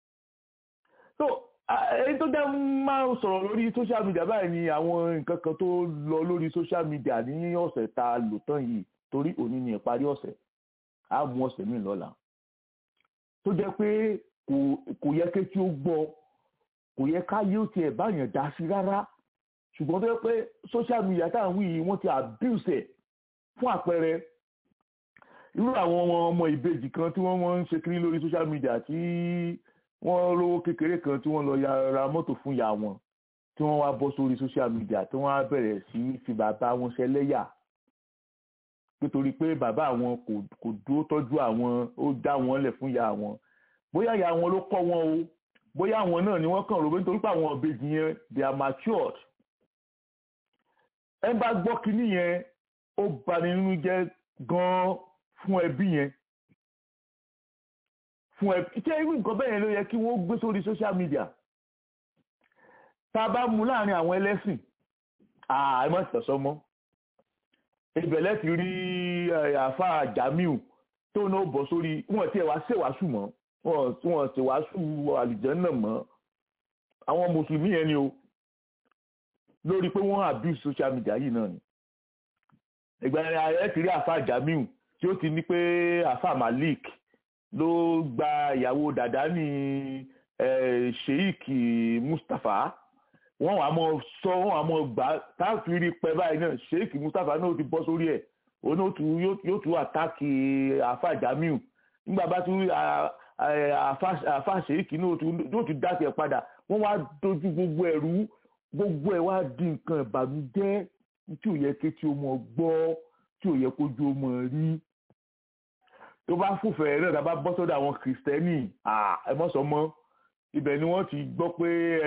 so èyí tó jẹ́ máa ń sọ̀rọ̀ lórí social media báyìí ni àwọn nǹkan kan tó lọ lórí social media ní ọ̀sẹ̀ tá a lò tán yìí torí òní ni ìparí ọ̀sẹ̀ á mú ọ̀sẹ̀ míì lọ́la tó jẹ́ pé kò yẹ kétí ó gbọ́ kò yẹ káyé ó tiẹ̀ báyàn dá sí rárá ṣùgbọ́n tó yẹ pé social media tá à ń wí yìí wọ́n ti abuse ẹ̀ fún àpẹẹrẹ irú àwọn ọmọ ìbejì kan tí wọ́n wọ́n ń ṣe kiri lórí social media tí wọ́n lówó kékeré kan tí wọ́n lọ ra mọ́tò fún ìyá wọn tí wọ́n wá bọ́ sórí social media tí wọ́n á bẹ̀rẹ̀ sí fi bàbá wọn ṣẹlẹ́yà nítorí pé bàbá àwọn kò dúró tọ́jú àwọn ó dá wọn lẹ̀ fún ìyá wọn bóyá ìyá wọn ló kọ́ wọn o bóyá àwọn náà ni wọ́n kàn rò pé nítorí pé àwọn ìbejì yẹn they are matured ẹ bá gbọ́ kínní yẹn ó bani nínú jẹ́ gan-an fún ẹbí yẹn fún ẹbí ṣé irú nǹkan bẹ́ẹ̀ yẹn ló yẹ kí wọ́n gbé sórí social media tá a bá mú láàrin àwọn ẹlẹ́sìn àà ẹ má tẹ̀sọ́ mọ́ ìbẹ̀lẹ̀ ti rí àfa Jamiu tó náà bọ̀ sórí wọn tiẹ̀ wá ṣèwàásù mọ́ wọn ṣèwàásù àlìjẹ́nnà mọ́ àwọn mùsùlùmí yẹn ni o lórí pé wọ́n abuse social media yìí náà ni ìgbà ẹ ti rí àfa Jamiu tí ó ti ní pé àfa Malik ló gba ìyàwó dàdá ní Sheikh Mustapha wọ́n wàá mọ sọ wọ́n wàá mọ gbà táàfin rí pẹ́ báyìí náà Sheikh Mustapha náà ti bọ́ sórí ẹ̀ òun yóò tún àtàkì àfa Jamiu nígbà bá tún àfa Sheikh náà yóò tún dá tiẹ̀ padà wọ́n wá dojú gbogbo ẹ̀rú gbogbo ẹ̀ wá di nǹkan ìbànújẹ́ tí ò yẹ kí tí o mọ̀ gbọ́ tí ò yẹ kójú o mọ̀ rí tó bá fòfẹ́ náà tá bá bọ́ sọ́dọ̀ àwọn kìrìsìtẹ́nì ẹ mọ̀ sọ mọ́ ibẹ̀ ni wọ́n ti gbọ́ pé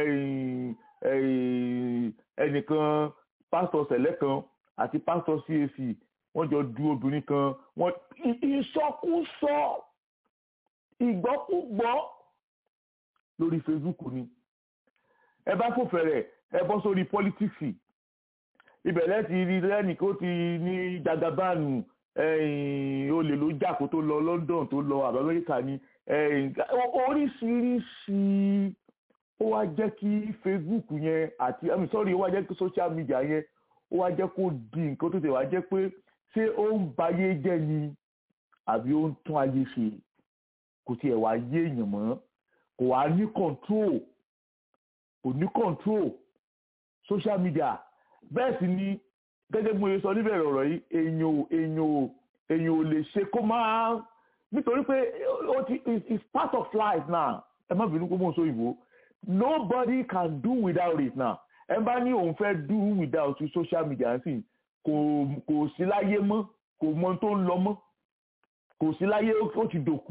ẹnìkan pásítọ̀ sẹ̀lẹ̀ kan àti pásítọ̀ CAC wọ́n jọ du obìnrin kan wọ́n ìsọkúsọ ìgbọ́kúgbọ́ lórí Facebook ni ẹ bá fòfẹ́ rẹ̀ ẹ bọ́ sórí pọ́lítíksì ibẹ̀ lẹ́ti rí lẹ́nìkan ó ti ní jagabáànù olè ló jà kó tó lọ London tó lọ àbá Amẹ́ríkà ni oríṣiríṣi ó wá jẹ́ kí Facebook yẹn àti àmì sọ́rí ó wá jẹ́ kí social media yẹn ó wá jẹ́ kó di nǹkan tó tẹ̀ wá jẹ́ pé ṣé ó ń bayé jẹ́ ni àbí ó ń tún ayé ṣe kò tiẹ̀ wá yé èèyàn mọ́ kò wá ní control kò ní control social media bẹ́ẹ̀ sì ni gẹ́gẹ́ bí mo ṣe sọ níbẹ̀rẹ̀ ọ̀rọ̀ yìí èèyàn ò èèyàn ò èèyàn ò lè ṣe kó máa nítorí pé ó ti it's part of life now ẹ má bínú pé mo ń sọ ìbò nobody can do without it now ẹ bá ní òun fẹ́ do without social media sí kò kò sí láyé mọ́ kò mọ tó ń lọ mọ́ kò sí láyé ó ti dòkú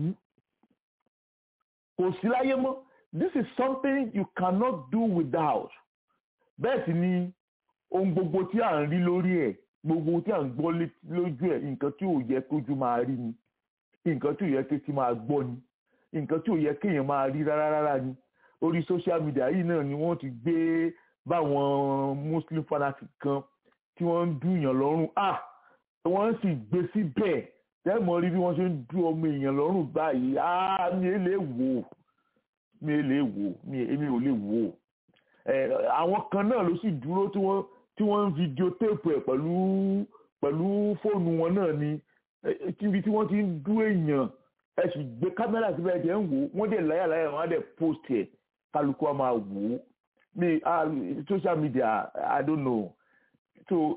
kò sí láyé mọ́ this is something you cannot do without bẹ́ẹ̀ sì ni ohun gbogbo tí à ń rí lórí ẹ̀ gbogbo tí à ń gbọ́ lójú ẹ̀ nǹkan tí ò yẹ kójú máa rí ni nǹkan tí ò yẹ kétí máa gbọ́ ni nǹkan tí ò yẹ kéèyàn máa rí rárá rárá ni orí social media yìí náà ni wọ́n ti gbé báwọn muslim fanatic kan tí wọ́n ń dùnyàn lọ́rùn ah wọ́n sì gbé síbẹ̀ tẹ́mọ̀ rí bí wọ́n ṣe ń dú ọmọ èèyàn lọ́rùn báyìí ah mi ò lè wò mi ò lè wò mi ò lè wò àwọn kan náà ló sì dúró tí wọ́n tí wọ́n ń fídíò téèpù ẹ̀ pẹ̀lú pẹ̀lú fóònù wọn náà ni kíbi tí wọ́n ti ń dú èèyàn ẹ sì gbé kámẹ́rà síbẹ̀ ẹ̀ jẹ́ ń wò wọ́n dẹ̀ láyàláyà wọ́n á dẹ̀ post ẹ̀ kálukú á máa wò ó mi social media i don't know so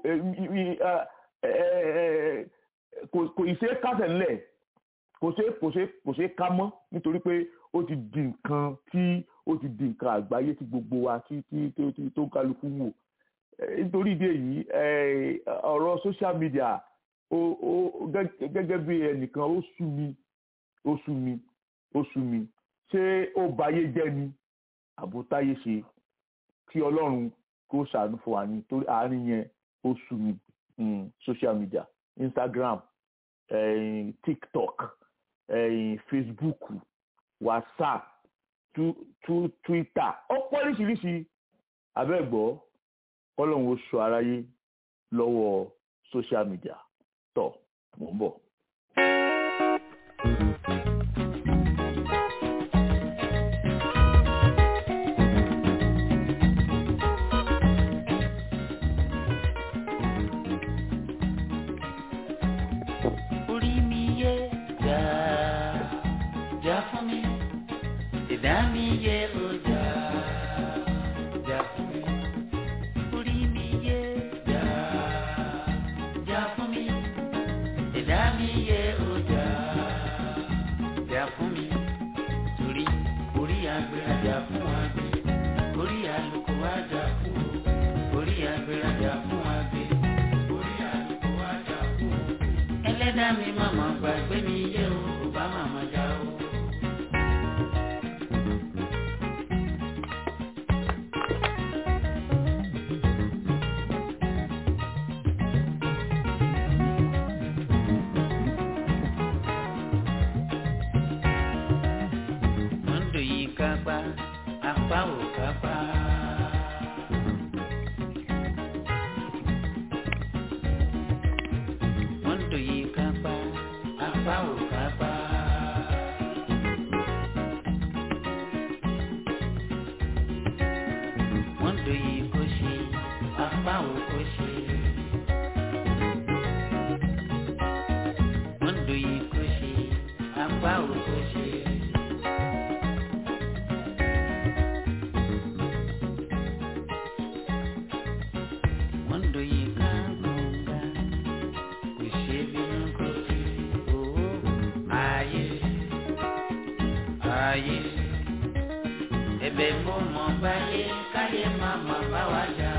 kò ì ṣe é kásẹ̀ ńlẹ̀ kò ṣe kò ṣe kò ṣe ká mọ́ nítorí pé ó ti di nǹkan tí ó ti di nǹkan àgbáyé tí gbogbo wa tí tí tó ń kálukú wò nítorí ìdí èyí ọ̀rọ̀ social media ó ó gẹ́gẹ́ bí ẹnìkan ó sú mi ó sú mi ó sú mi ṣé ó bayé jẹ́ ni àbótáyé ṣe kí ọlọ́run kó ṣàánú fún wa ní torí àárín yẹn ó sú mi social media instagram eh, tiktok eh, facebook whatsapp tu, tu, twitter ọ̀pọ̀ oríṣiríṣi abẹ́gbọ́ kọ́lọ́hún ó sọ aráyé lọ́wọ́ social media tọ̀ mò ń bọ̀. orí mi yé jà jà fún mi ìdá mi yé o jà jà fún mi orí mi yé jà jà fún mi ìdá mi yé o jà jà fún mi torí orí agbèrèjà fún àgbè orí àlùkò àjà fún o orí agbèrèjà fún àgbè orí àlùkò àjà fún o ẹlẹ́dàá mi màmá gbàgbé mi yé o kò bá màmá já o. Mọ́ndò yìí kápá apá ò kápá. Mọ́ndò yìí kápá apá ò kápá. Mọ́ndò yìí kò ṣe apá ò kò ṣe. Mọ́ndò yìí kò ṣe apá ò kò ṣe. Mọ́ndò yìí ká gbọ̀ngà kò ṣe bínú kò sí owó ayé ayé ẹ̀bẹ̀ mo mọ̀ báyé káyé má má bá wa jà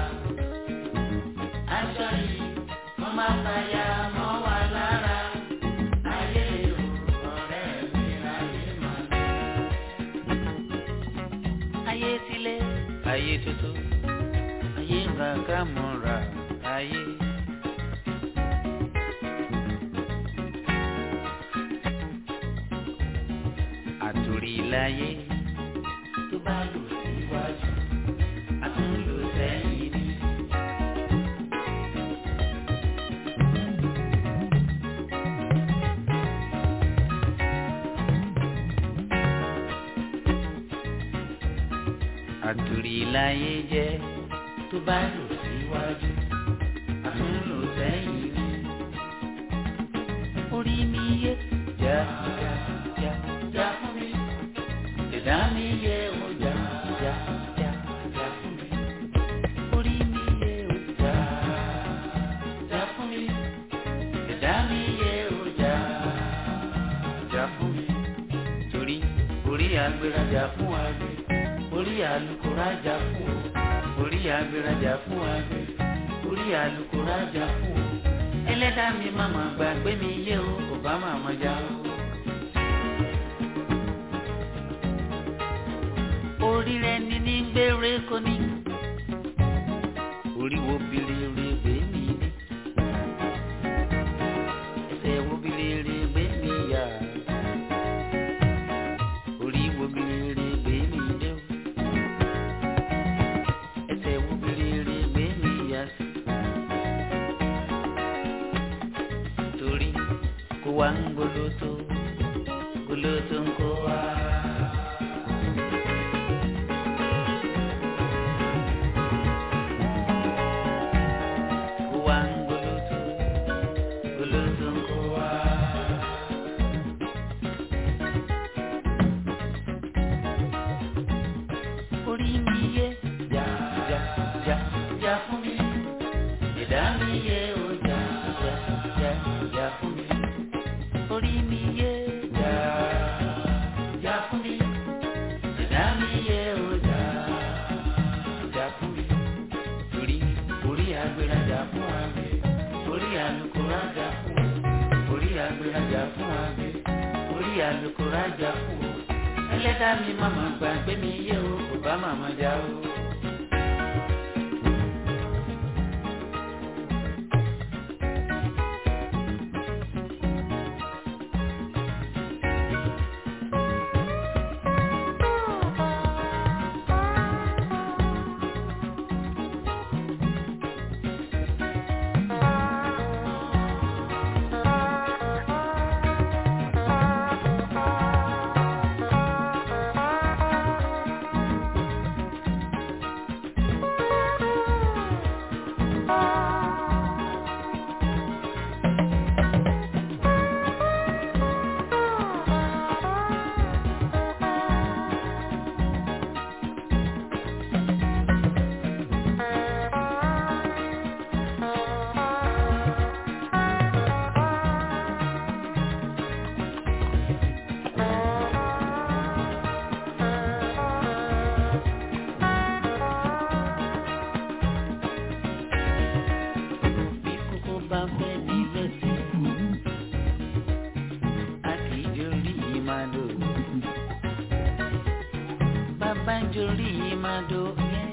aṣọ yìí mo má fàyà mọ́ wa lára ayé o ọ̀rẹ́ mi ayé má lọ. ayé tilé ayé tuntun ayé ń ra ká mọ́ra ayé. àtòrí láyé tó bá lò síwájú àtúnlò sẹ́yìn ni. àtòrí láyé jẹ́ tó bá lò síwájú àtúnlò sẹ́yìn ni. orí mi yé já já já já fún mi ìdá mi yé o já já já já fún mi. orí mi yé o já já fún mi ìdá mi yé o já já fún mi. torí orí agbèrèjà fún àgbẹ̀ orí alukórajà fún o orí agbèrèjà fún àgbẹ̀ orí alukórajà fún o ẹlẹ́dàá mi màmá gbàgbé mi yé o kò bá màmá já o. orí rẹ ní ní gbére kò ní orí wo bìrì ẹsẹ̀ wo bí rere gbé mi yá orí wo bí rere gbé mi dé o ẹsẹ̀ wo bí rere gbé mi yá sí torí kó wá ń gbólótó gbólótó ń kó wá. Kó wá ń gbólótó gbólótó ń kó wá. orí mi yé jà jà jà jà fún mi ẹ̀dá mi yé o jà jà jà jà fún mi orí mi yé jà jà fún mi ẹ̀dá mi yé o jà jà fún mi torí orí agbèrèjà fún àgbẹ̀ orí alukórajà fún o orí agbèrèjà fún àgbẹ̀ orí alukórajà fún o ẹlẹ́dàá mi màmá gbàgbé mi yé o kò bá màmá já o. bí kókó bá fẹ́ ní lẹ́sẹ̀ a kì í jorí yìí máa dò bàbá ń jorí yìí máa dò yẹn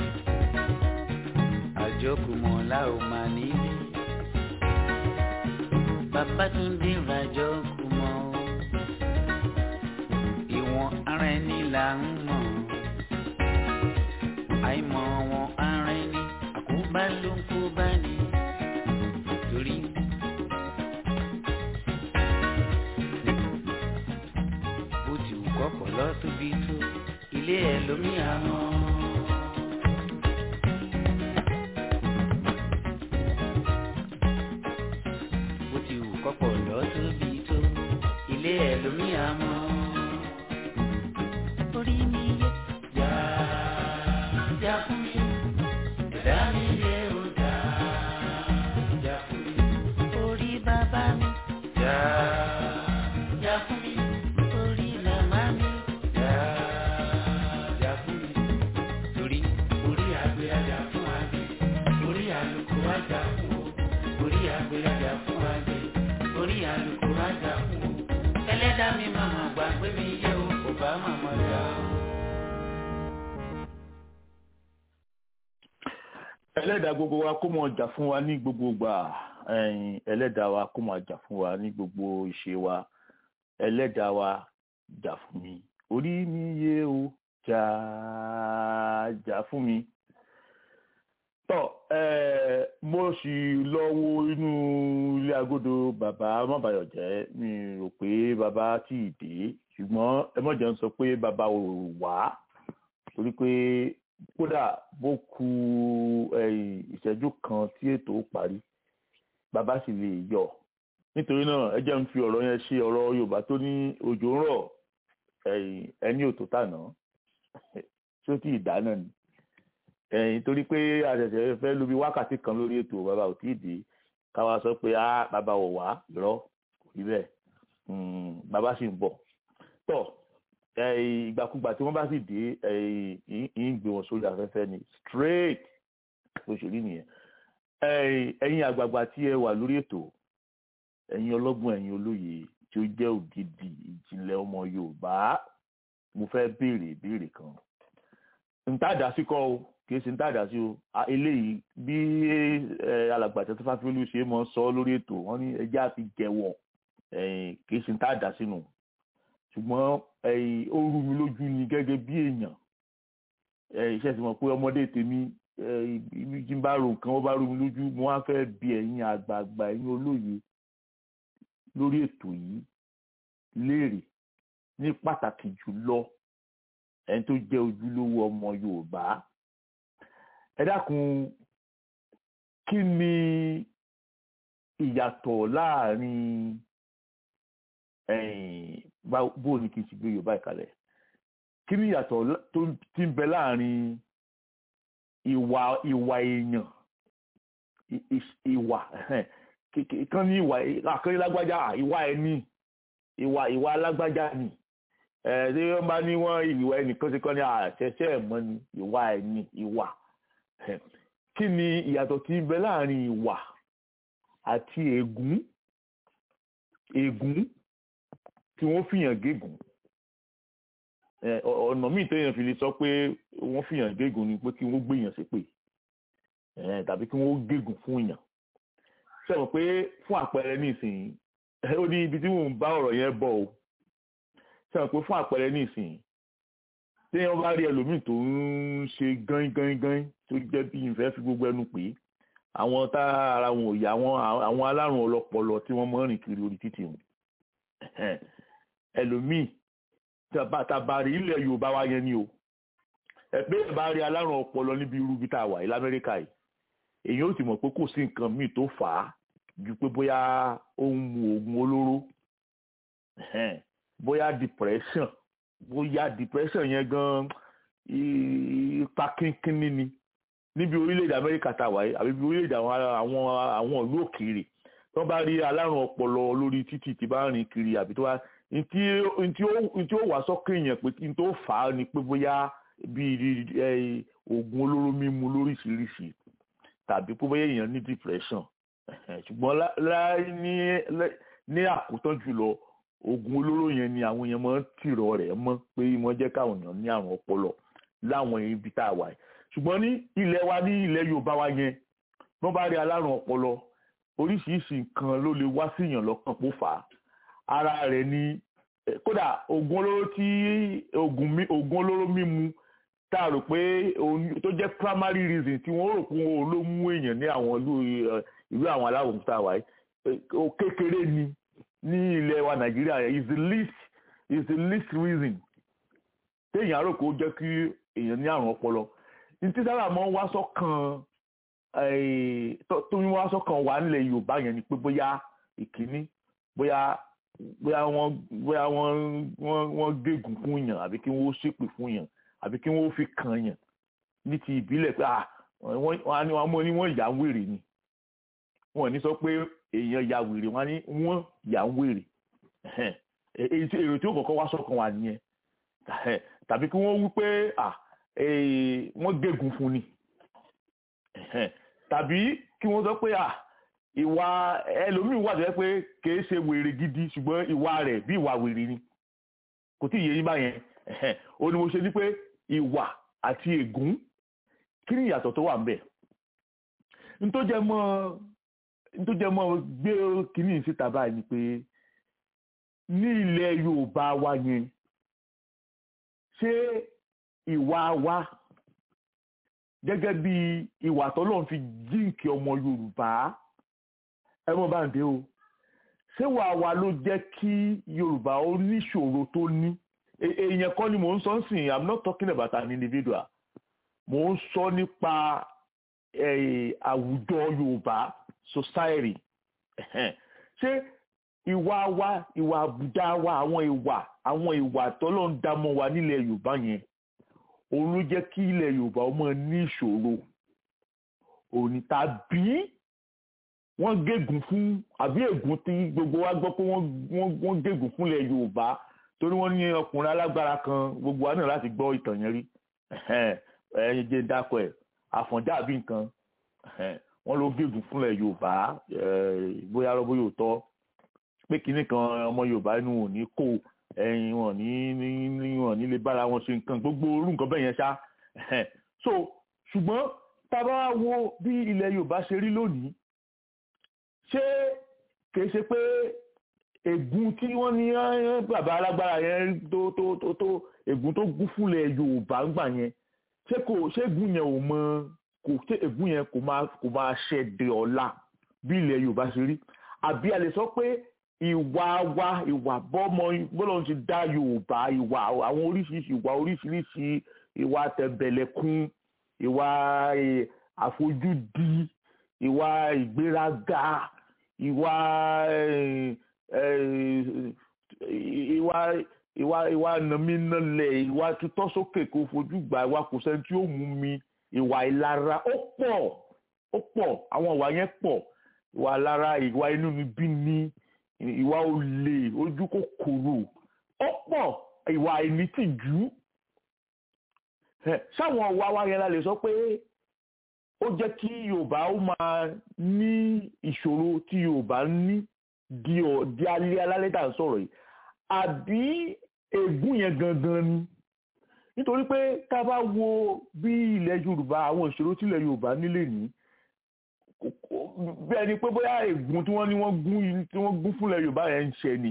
àjọkùmọ̀ la ò máa nílé bàbá tún dé rajọ kùmọ̀ o ìwọ̀n ara ẹni là ń mọ̀ àìmọ̀ wọn ara ẹni àkóbá ló ń kó bá ní torí. bó ti wù kọ́kọ́ lọ tóbi tó ilé ẹ̀ lómi àmọ́. bó ti wù kọ́kọ́ lọ tóbi tó ilé ẹ̀ lómi àmọ́. orí mi yẹ jà jà fún mi ẹ̀dá mi yẹ ó jà jà fún mi orí bàbá mi jà jà fún mi orí màmá mi jà jà fún mi torí orí àgbẹ̀ ajá fún àgbẹ̀ orí àlùkò ajá fún o orí àgbẹ̀ ajá fún àgbẹ̀ orí àlùkò ajá fún o ẹlẹ́dàá mi màmá gbàgbé mi yẹ o kò bá màmá jà o. ẹlẹ́dàá gbogbo wa kó mọ̀ jà fún wa ní gbogbo gbà ẹ̀yìn ẹlẹ́dàá wa kó mọ̀ jà fún wa ní gbogbo ìṣe wa ẹlẹ́dàá wa jà fún mi orí mi yé o jà jà fún mi. tọ́ ẹ mo sì lọ wo inú ilé agodo bàbá mọ́bàyọ̀jẹ́ mi rò pé bàbá tí ì dé ṣùgbọ́n ẹ mọ̀jẹ̀ ń sọ pé bàbá ò wá torí pé kódà bó ku ẹ̀yìn ìṣẹ́jú kan tí ètò ó parí bàbá sì lè yọ nítorí náà ẹ jẹ́ ń fi ọ̀rọ̀ yẹn ṣe ọ̀rọ̀ Yorùbá tó ní òjò ń rọ̀ ẹ̀yìn ẹni ò tó tànà tí ó tí ì dáná ni ẹ̀yìn torí pé àṣẹ̀ṣẹ̀ fẹ́ lu bí wákàtí kan lórí ètò bàbá ò tí ì dé káwa sọ pé á bàbá ò wá irọ́ kò rí bẹ́ẹ̀ Mm, bàbá sì ń bọ̀ tọ̀ ẹ̀yìn ìgbàkúgbà tí wọ́n bá sì dé ẹ̀yìn ń gbé wọn sórí afẹ́fẹ́ ni straight bó ṣe rí nìyẹn ẹ̀yìn ẹ̀yin àgbààgbà tí ẹ wà lórí ètò ẹ̀yin ọlọ́gbọ́n ẹ̀yin olóye tí ó jẹ́ ògidì ìjìnlẹ̀ ọmọ Yorùbá mo fẹ́ béèrè ìbéèrè kan ntàdá síkọ́ o kìí ṣe ń tàdá sí o eléyìí bí alàgbà tẹ́tí fáfiolú ṣe mọ́ sọ lórí ètò wọn ní ẹjẹ́ àti jẹ̀wọ̀ kìí ṣe ń tàdá sínú ṣùgbọ́n ó rú mi lójú ni gẹ́gẹ́ bí èèyàn iṣẹ́ ti mọ̀ pé ọmọdé tèmi jí ń bá ro nǹkan ó bá rú mi lójú mo wá fẹ́ bi ẹ̀yin àgbààgbà ẹ̀yin olóye lórí ètò yìí léèrè ní pàtàkì jùlọ ẹni tó jẹ́ ojúlówó ọmọ Yorùbá ẹ dákun kí ni ìyàtọ̀ láàrin bó ni kí n ti gbé Yorùbá ìkàlẹ̀ kí ni ìyàtọ̀ tó ti ń bẹ láàrin ìwà ìwà èèyàn ìwà kan ní ìwà àkànní lágbájá ìwà ẹni ìwà ìwà alágbájá ni ẹ ṣé wọn bá ní wọn ìwà ẹnìkan ṣe kọ́ ní àṣẹṣẹ ẹ̀mọ́ ni ìwà ẹni ìwà kí ni ìyàtọ̀ tí ń bẹ láàrin ìwà àti ègún ègún tí wọ́n fìyàn gégùn ọ̀nà míì téèyàn fi lè sọ pé wọ́n fìyàn gégùn ni pé kí wọ́n gbéyàn ṣépè tàbí kí wọ́n gégùn fún èèyàn sọ̀rọ̀ pé fún àpẹẹrẹ nísìnyí ó ní ibi tí mò ń bá ọ̀rọ̀ yẹn bọ̀ o sọ̀rọ̀ pé fún àpẹẹrẹ nísìnyí téèyàn bá rí ẹlòmíì tó ń ṣe gán gán gán tó jẹ́ bí ìfẹ́ fi gbogbo ẹnu pé àwọn tá ara wọn ò yá àwọn alárùn ọlọ́pọlọ tí wọ́n mọ́ rìn kiri orí títì wọn ẹlòmíì tàbárí ilẹ̀ Yorùbá wa yẹn ni o ẹgbẹ́ bá rí alárùn ọpọlọ níbi irú bí tá a wà yìí lamẹ́ríkà yìí èyí ó ti mọ̀ pé kò sí nǹkan míì tó fà á ju pé bóyá ó ń mu oògùn olóró bóyá depression bóyá depression yẹn gan ipa kínkínní ni níbi orílẹ̀-èdè Amẹ́ríkà tá a wà yìí àbí bí orílẹ̀-èdè àwọn àwọn ìlú òkèèrè tó bá rí alárùn ọpọlọ lórí títì tí bá rìn kiri àbí tó bá ntí ó wà sọ́kàn èèyàn pé ntí ó fà á ni pé bóyá bíi oògùn olóró mímu lóríṣiríṣi tàbí pé bóyá èèyàn ní depression ṣùgbọ́n ní àkótán jùlọ oògùn olóró yẹn ni àwọn èèyàn máa ń tìrọ rẹ̀ mọ́ pé wọ́n jẹ́ káwọn èèyàn ní àrùn ọpọlọ láwọn ibi tá a wà yìí ṣùgbọ́n ní ilẹ̀ wa ní ilẹ̀ Yorùbá wa yẹn wọ́n bá rí alárùn ọpọlọ oríṣiríṣi nǹkan ló lè wá síyàn lọ́kàn pó fà á ara rẹ̀ ni kódà oògùn olóró tí oògùn olóró mímu tá a rò pé tó jẹ́ primary reason tí wọ́n rò pé òun ló mú èèyàn ní àwọn ìlú àwọn aláwọ̀ tá a wà yìí kékeré ni ní ilẹ̀ wa Nàìjíríà is the least is the least reason téèyàn rò pé ó jẹ́ kí èèyàn ní àrùn ọpọlọ ní tí sábà máa ń wá sọ́kàn tó ń wá sọ́kàn wà nílẹ̀ Yorùbá yẹn ni pé bóyá ìkíní bóyá bóyá wọ́n bóyá wọ́n wọ́n wọ́n gégùn fún yàn àbí kí wọ́n ṣépè fún yàn àbí kí wọ́n fi kàn yàn ní ti ìbílẹ̀ pé ah wọ́n á ní wọ́n ní wọ́n yà ń wèrè ni wọ́n ní sọ pé èèyàn ya wèrè wọ́n á ní wọ́n yà ń wèrè èrò tí ó kọ́kọ́ wá sọ́kàn wà nìyẹn tàbí kí wọ́n wí pé ah wọ́n gégùn fún ni tàbí kí wọ́n sọ pé ah ìwà ẹlòmíín wà tó yẹ pé kìí ṣe wèrè gidi ṣùgbọ́n ìwà rẹ̀ bí ìwà wèrè ni kò tí ì yé yín báyẹn ó ní mo ṣe ní pé ìwà àti ègún kí ni ìyàtọ̀ tó wà ń bẹ̀ nítòjẹ́ mọ́ nítòjẹ́ mọ́ gbé kínní síta báyìí ni pé ní ilẹ̀ Yorùbá wa yẹn ṣé ìwà wa gẹ́gẹ́ bí ìwà tọ́lọ́run fi jíǹkì ọmọ Yorùbá ẹ mọ̀ bá ń dé o ṣé wàá wa ló jẹ́ kí Yorùbá ó níṣòro tó ní èèyàn kan ni mò ń sọ ń sìn I'm not talking about an individual mò ń sọ nípa àwùjọ Yorùbá society ṣé ìwà wa ìwà àbùdá wa àwọn ìwà àwọn ìwà tọ́lọ́run dá mọ́ wa nílẹ̀ Yorùbá yẹn òun ló jẹ́ kí ilẹ̀ Yorùbá ó máa ní ìṣòro òní tàbí wọ́n gégùn fún àbí ègún tí gbogbo wa gbọ́ pé wọ́n gégùn fún ilẹ̀ Yorùbá torí wọ́n ní ọkùnrin alágbára kan gbogbo wa náà láti gbọ́ ìtàn yẹn rí ẹ̀yìn jẹ́ dákọ̀ ẹ̀ àfọ̀njá àbí nǹkan wọ́n ló gégùn fún ilẹ̀ Yorùbá bóyá lọ́bó yóò tọ́ pé kinní kan ọmọ Yorùbá inú ò ní kó ẹyin wọn ní ní wọn ní lè bára wọn ṣe nǹkan gbogbo orú nǹkan bẹ́ẹ̀ yẹn ṣá so ṣùgbọ́n tá a bá wo bí ilẹ̀ yorùbá ṣe rí lónìí ṣé kìí ṣe pé ègún tí wọ́n ní eh, bàbá alágbára yẹn tó tó tó tó ègún tó gún fúnlẹ̀ yorùbá ń gbà yẹn ṣé kò ṣé ègún yẹn ò mọ kò ṣé ègún yẹn kò máa kò máa ṣẹ̀dẹ̀ ọ̀la bí ilẹ̀ yorùbá ṣe rí àbí a lè sọ pé ìwà wa ìwà bọ́mọ bọ́lọ̀ ti dá yorùbá ìwà àwọn oríṣiríṣi ìwà oríṣiríṣi ìwà tẹ̀bẹ̀lẹ̀kún ìwà eh, àfojúdi ìwà ìgbéraga ìwà eh, eh, ìwà ìwà ìwà nàmínàlẹ̀ ìwà tutọ́ sókè kó fojú gbà ìwà kò sẹ́ni tí ó mú mi ìwà ìlara ó pọ̀ ó pọ̀ àwọn ìwà yẹn pọ̀ ìwà ìlara ìwà inú mi bí ní ìwà olè ojú kòkòrò ó pọ̀ ìwà ìnítìjú Ẹ, sáwọn ọ̀wá wa yẹn la lè sọ pé ó jẹ́ kí yorùbá ó máa ní ìṣòro tí yorùbá ń ní di ọ̀ di alẹ́ alálẹ́ tà ń sọ̀rọ̀ yìí àbí ègún yẹn gangan ni nítorí pé tá a bá wo bí ilẹ̀ yorùbá àwọn ìṣòro tí ilẹ̀ yorùbá nílé ní bẹ́ẹ̀ ni pé bóyá ègún tí wọ́n ní wọ́n gún tí wọ́n gún fúnlẹ̀ yorùbá yẹn ń ṣẹ ni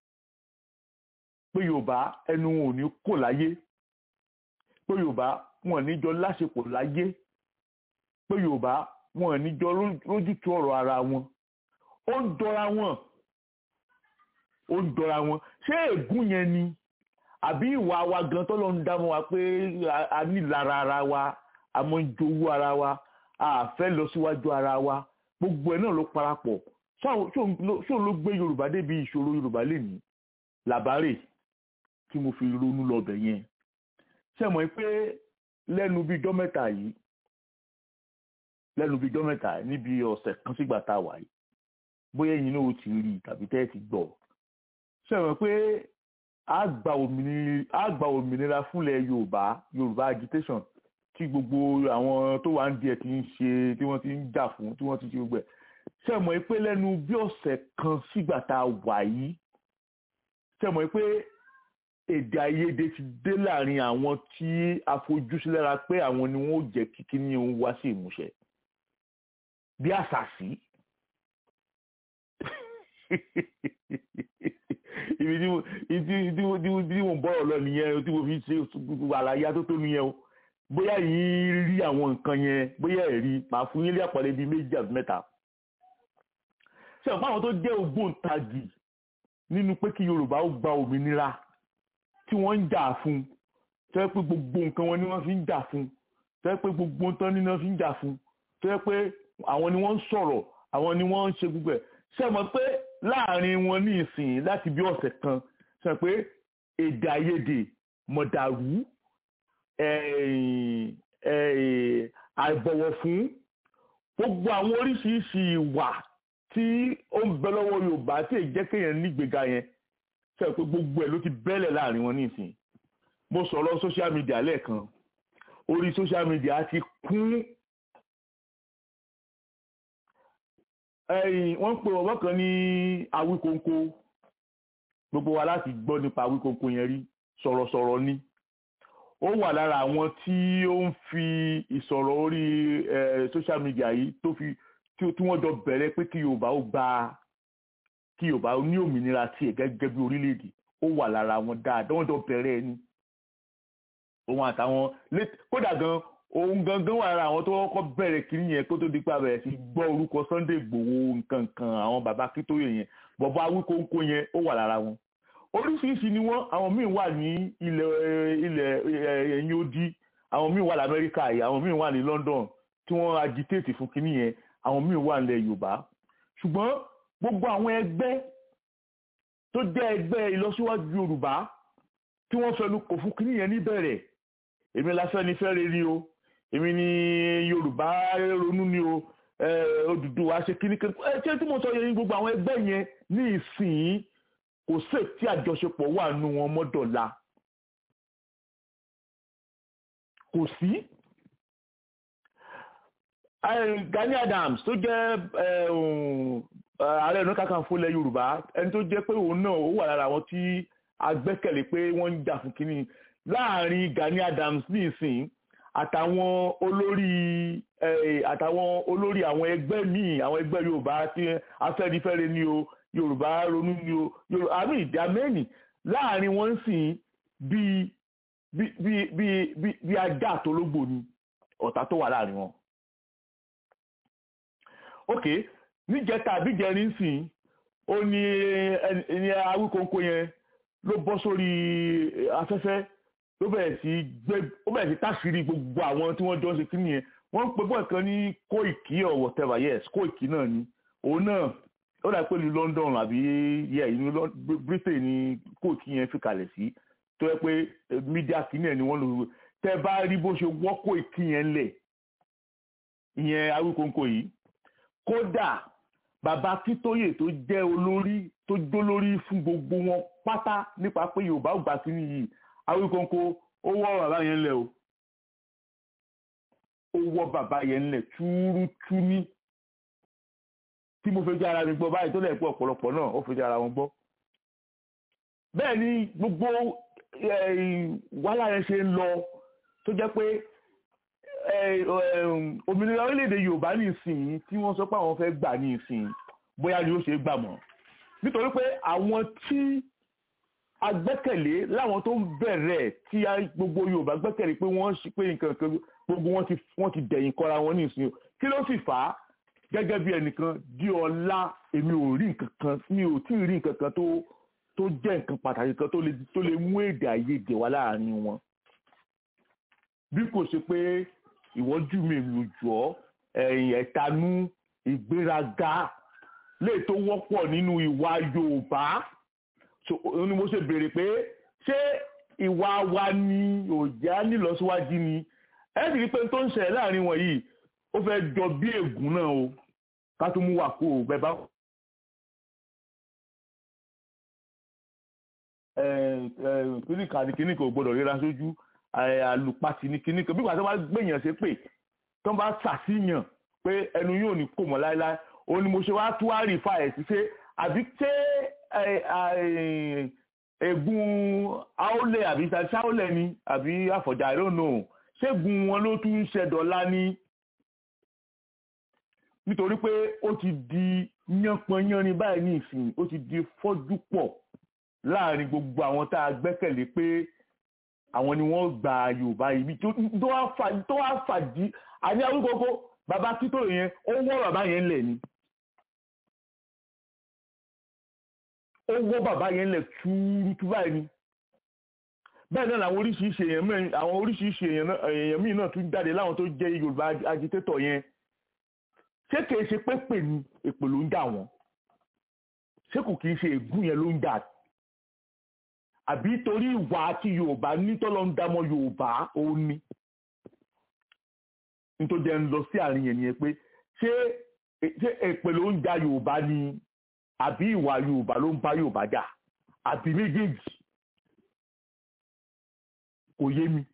pé yorùbá ẹnu wọn ò ní kò láyé pé yorùbá wọn ò ní jọ láṣepọ̀ láyé pé yorùbá wọn ò ní jọ lójútu ọ̀rọ̀ ara wọn ó ń dọ́ra wọn ó ń dọ́ra wọn ṣé ègún yẹn ni àbí ìwà wa gan tó lọ ń dá mọ́ wa pé a- a ní lára ara wa a mọ̀ ń jowú ara wa a fẹ́ lọ síwájú ara wa gbogbo ẹ̀ náà ló parapọ̀ ṣó ló gbé yorùbá débi ìṣòro yorùbá lè ní làbárè tí mo fi ronú lọ́bẹ̀ yẹn ṣe mọ̀ pé lẹ́nu bíi jọ́ mẹ́ta yìí lẹ́nu bíi jọ́ mẹ́ta yìí níbi ọ̀sẹ̀ kan sígbà tá a wà yìí bóyá ẹ̀yin náà ó ti rí i tàbí tẹ́ ẹ ti gbọ́ ṣe mọ̀ pé a gba òmìnira a gba òmìnira fúnlẹ̀ yorùbá yorùbá agitation tí gbogbo àwọn tó wà ń díẹ̀ ti ń ṣe tí wọ́n ti ń jà fún tí wọ́n ti ṣe gbogbo ẹ̀ ṣe mọ̀ pé lẹ́nu bí ọ̀sẹ̀ kan sígbà tá a wà yìí ṣe mọ̀ pé èdè àìyedè ti dé láàrin àwọn tí a fojú sí lára pé àwọn ni wọn ò jẹ́ kí kíní òun wá sí ìmúṣẹ bí àṣàṣì ibi tí mo ibi tí mo tí mo tí mo bọ̀rọ̀ lọ nìyẹn tí mo fi ṣe gbogbo àlàyé tó tó nìyẹn o bóyá yìí rí àwọn nǹkan yẹn bóyá ẹ̀ rí màá fún yín lé àpàlẹ́ bíi méjì àbí mẹ́ta ṣe ọ̀pọ̀ àwọn tó jẹ́ ògbóǹtagì nínú pé kí Yorùbá ó gba òmìnira tí wọ́n ń jà fún tó yẹ pé gbogbo nǹkan wọn ni wọ́n fi ń jà fún tó yẹ pé gbogbo nǹkan ni wọ́n fi ń jà fún tó yẹ pé àwọn ni wọ́n ń sọ̀rọ̀ àwọn ni wọ́n ń ṣe gbogbo ẹ̀ ṣe mọ̀ pé láàrin wọn ní ìsìn láti bí ọ̀sẹ̀ kan ṣe pé èdè àìyedè mọ̀dàrú àìbọ̀wọ̀ fún gbogbo àwọn oríṣiríṣi ìwà tí ó ń bẹ lọ́wọ́ Yorùbá tí èyí jẹ́ kéèyàn nígbèga yẹn ṣe pé gbogbo ẹ̀ ló ti bẹ́lẹ̀ láàrin wọn nísìn mo sọ̀rọ̀ social media lẹ́ẹ̀kan orí social media ti kún ẹ̀yìn wọ́n ń pè ọ̀wọ́ kan ní Awíkonko gbogbo wa láti gbọ́ nípa Awíkonko yẹn rí sọ̀rọ̀sọ̀rọ̀ ni ó wà lára àwọn tí ó ń fi ìsọ̀rọ̀ orí social media yìí tó fi tí wọ́n jọ bẹ̀rẹ̀ pé kí Yorùbá ó gba kí yorùbá ní òmìnira tiẹ̀ gẹ́gẹ́ bí orílẹ̀-èdè ó wà lára wọn dáadáa wọ́n jọ bẹ̀rẹ̀ ẹni òun àtàwọn kódà gan òun gangan wà lára àwọn tó kọ́kọ́ bẹ̀rẹ̀ kiri yẹn kó tó di pa bẹ̀rẹ̀ sí gbọ́ orúkọ Sunday Igboho nǹkan kan àwọn bàbá Akíntóyè yẹn bọ̀bọ̀ Awíkóńkó yẹn ó wà lára wọn oríṣiríṣi ni wọ́n àwọn míì wà ní ilẹ̀ ilẹ̀ ẹ̀yìn odi àwọn míì wà lamẹ́ríkà yìí àwọn míì wà ní London tí wọ́n agitate fún kinní yẹn àwọn míì wà nílẹ̀ Yorùbá ṣùgbọ́n gbogbo àwọn ẹgbẹ́ tó jẹ́ ẹgbẹ́ ìlọsíwájú yorùbá tí wọ́n fẹnu kò fún kínní yẹn níbẹ̀rẹ̀ èmi l'Afẹ́nifẹ́re ni o èmi ni yorùbá ronú ni o Odùduwà ṣe kínní kan ẹ ṣé tí mo sọ yẹn gbogbo àwọn ẹgbẹ́ yẹn ní ìsìn kò sí tí àjọṣepọ̀ wà nù wọn mọ́dọ̀la kò sí. Gani Adams tó jẹ́ ààrẹ ọ̀nà kakanfò ilẹ̀ yorùbá ẹni tó jẹ́ pé òun náà ó wà lára àwọn tí a gbẹ́kẹ̀lé pé wọ́n ń jà fún kínní láàrin Gani Adams ní ìsìn àtàwọn olórí eh, àtàwọn olórí àwọn ẹgbẹ́ míì àwọn ẹgbẹ́ yorùbá tí afẹ́nifẹ́re ni o yorùbá ronú ni o yorùbá àmì ìdá mẹ́rin láàrin wọn sì bíi bí bí bí bí bí ajá àtológbò ni ọ̀tá tó wà láàrin wọn. ok níjẹta àbíjẹrin sìn ó ní ẹni awíkóńkó yẹn ló bọ́ sórí afẹ́fẹ́ ló bẹ̀rẹ̀ sí gbé ó bẹ̀rẹ̀ sí táṣìírí gbogbo àwọn tí wọ́n jọ ń ṣe kí nìyẹn wọ́n ń pe bọ́ọ̀ kan ní Kóìkì or whatever yes Kóìkì náà ni òun náà ó dà pé ní London àbí yẹ ìlú Britain ni Kóìkì yẹn fi kalẹ̀ sí tó yẹ pé mídíà kìíní ẹ̀ ni wọ́n lò tẹ́ bá rí bó ṣe wọ́ Kóìkì yẹn lẹ̀ ìyẹn awíkóńkó yìí kódà bàbá Akíntóyè tó jẹ́ olórí tó jólórí fún gbogbo wọn pátá nípa pé Yorùbá ò gbà kíní yìí awíkóńkó ó wọ́ bàbá yẹn lẹ̀ o ó wọ́ bàbá yẹn lẹ̀ túrútú ní tí mo fẹ́ jẹ́ ara mi gbọ́ báyìí tó lẹ̀ pé ọ̀pọ̀lọpọ̀ náà ó fẹ́ jẹ́ ara wọn gbọ́ bẹ́ẹ̀ ni gbogbo wàhálà yẹn ṣe ń lọ tó jẹ́ pé òmìnira orílẹ̀-èdè Yorùbá ní ìsìn tí wọ́n sọ pé àwọn fẹ́ gbà ní ìsìn bóyá ni ó ṣe gbà mọ́ nítorí pé àwọn tí a gbẹ́kẹ̀lé láwọn tó ń bẹ̀rẹ̀ tí gbogbo Yorùbá gbẹ́kẹ̀lé pé wọ́n ṣe pé nǹkan kan gbogbo wọn ti wọ́n ti dẹ̀yìn kọra wọn ní ìsìn kí ló sì fà á gẹ́gẹ́ bí ẹnìkan di ọlá èmi ò rí nǹkan kan mi ò tí ì rí nǹkan kan tó tó jẹ́ nǹkan pàtàkì kan tó lè tó lè mú èdè àìyedè wá láàrin wọn bí kò ṣe pé ìwọ́n jù mí lù jọ́ ẹ̀yìn ẹ̀tanú ìgbéraga lè tó wọ́pọ̀ nínú ìwà Yorùbá ni mo ṣe béèrè pé ṣé ìwà wa ni òjá nílọsíwájú ni ẹ sì rí pé tó ń ṣẹlẹ̀ láàrin wọn yìí ó fẹ́ jọ bí ègún náà o ká tó mú wà kó o bẹ́ẹ̀ bá. kíní kan ní kíní kan ò gbọdọ̀ ríra sójú àlùpàtì ní kíní kan bí wàá tó bá gbèyàn ṣe pé tó bá ṣàṣìyàn pé ẹnu yóò ní kò mọ́ láéláé òun ni mo ṣe wá tú wá rí fa ẹ̀ sí ṣe àbí ṣé ègún aólẹ̀ àbí ṣáólẹ̀ ni àbí àfọ̀jà I don't know ṣégun wọn ló tún ń ṣẹdọ̀lá ní nítorí pé ó ti di yánpọnyánrin báyìí ní ìsìn ó ti di fọ́jú pọ̀ láàrin gbogbo àwọn tá a gbẹ́kẹ̀lé pé àwọn ni wọ́n gba Yorùbá ibi tó wá fàdí àní arúgbógó bàbá títò yẹn ó wọ́ bàbá yẹn lẹ̀ ni ó wọ́ bàbá yẹn lẹ̀ túrútú báyìí ni bẹ́ẹ̀ náà làwọn oríṣiríṣi èèyàn mẹ́rin àwọn oríṣiríṣi èèyàn míì náà tún jáde láwọn tó jẹ́ Yorùbá agitator yẹn ṣé kìí ṣe pé pè ní èpè ló ń dà wọ́n ṣé kò kìí ṣe ègún yẹn ló ń dà àbí torí ìwà àti Yorùbá nítọ́lọ́ ń dámọ́ Yorùbá òun ni nítorí ẹ̀ ń lọ sí àárín yẹn nìyẹn pé ṣé ṣé èpè ló ń da Yorùbá ni àbí ìwà Yorùbá ló ń bá Yorùbá jà àbí méjèèjì kò yé mi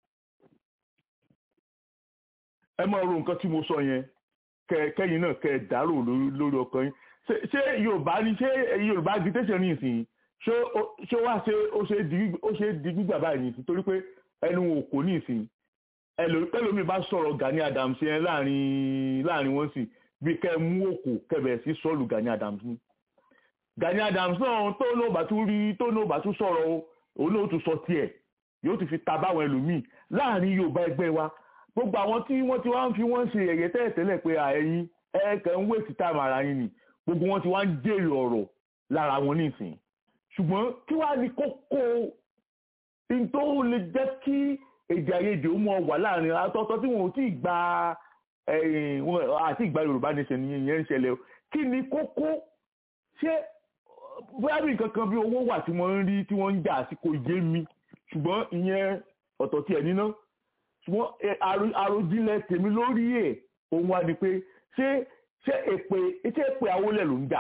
ẹ máa ro nǹkan tí mo sọ yẹn kẹyìn náà kẹ dárò lórí ọkàn yín ṣé yorùbá ní ṣé yorùbá agitation ní ìsìn ṣé wá ṣe ó ṣe di gbígbà báyìí ní ìsìn torí pé ẹnu òkò ní ìsìn ẹlòmíì bá sọ̀rọ̀ Gani Adams yẹn láàrin láàrin wọn sì bí kẹ mú òkò kẹbẹ̀ sí sọ́ọ̀lù Gani Adams ní Gani Adams náà tó náà bá tún rí tó náà bá tún sọ̀rọ̀ òun náà tún sọ tiẹ̀ yóò ti fi ta báwọn ẹlòmíì láàrin yorùbá ẹgbẹ́ wa gbogbo àwọn tí wọ́n ti wá ń fi wọ́n ṣe ẹ̀yẹ tẹ́lẹ̀tẹ́lẹ̀ pé ẹ̀yin ẹ̀ẹ́kẹ́ ń wéètì táàmù ara yín ni gbogbo wọn ti wá ń jèrè ọ̀rọ̀ lára wọn nísìn ṣùgbọ́n kí wàá ní kókó tó lè jẹ́ kí èdè àìyedè ó mọ wà láàrin àtọ́tọ́ tí wọn ò tí ì gba àti ìgbà yorùbá nation ni ìyẹn ń ṣẹlẹ̀ o kí ni kókó ṣé bóyá bí nǹkan kan bí owó wà tí wọ́n ń rí tí wọ́n ń jà sí kò yé mi ṣùgbọ́n ìyẹn ọ̀tọ̀ tí ẹ̀ níná ṣùgbọ́n àròjinlẹ̀ tèmi lórí ẹ̀ òun wá ni pé ṣé ṣé èpè ṣé èpè awólẹ̀ ló ń jà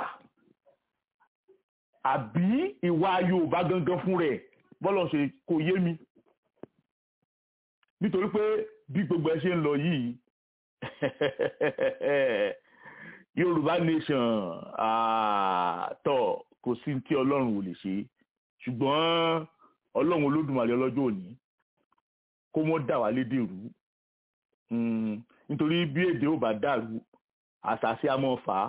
àbí ìwà Yorùbá gangan fún rẹ̀ bọ́lọ̀ ṣe kò yé mi nítorí pé bí gbogbo ẹ ṣe ń lọ yìí Yorùbá nation àtọ̀ kò sí tí Ọlọ́run ò lè ṣe ṣùgbọ́n ọlọ́run olódùmarè ọlọ́jọ́ òní kó mọ́ dà wá lédè rú Mm, nítorí bí èdè ò bá dàrú àṣàṣe a mọ̀ fà á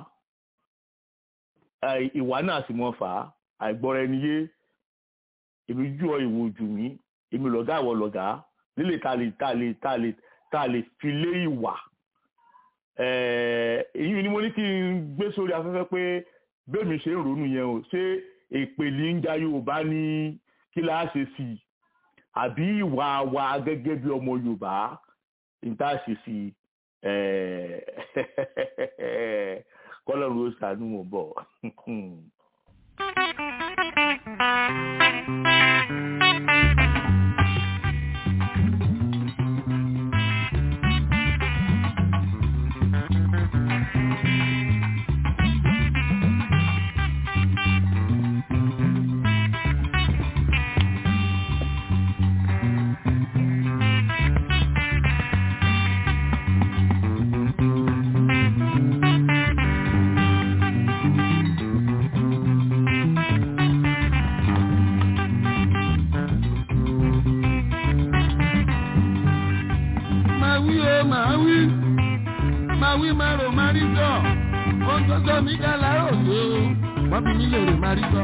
àì- ìwà náà sì mọ̀ fà á àìgbọ́ra ẹni yé èmi jù ọ ìwò jù mí èmi lọ̀gá àwọ̀ lọ̀gá lílè tá a lè tá a lè tá a lè tá a lè fi lé ìwà Eh, èyí ni mo ní kí n gbé sórí afẹ́fẹ́ pé bẹ́ẹ̀ mi ṣe ń ronú yẹn o ṣé èpè ní ń ja Yorùbá ní kí láá ṣe sí i àbí ìwà wa gẹ́gẹ́ bí ọmọ Yorùbá níta ṣe sí i Eh, kọ́lọ́run ó ṣàánú mọ̀ bọ̀. máa wí o máa wí máa wí máa rò máa rí sọ ohun tó sọ mí ká láàárọ̀ lé o wọ́n fi mí lè rò máa rí sọ.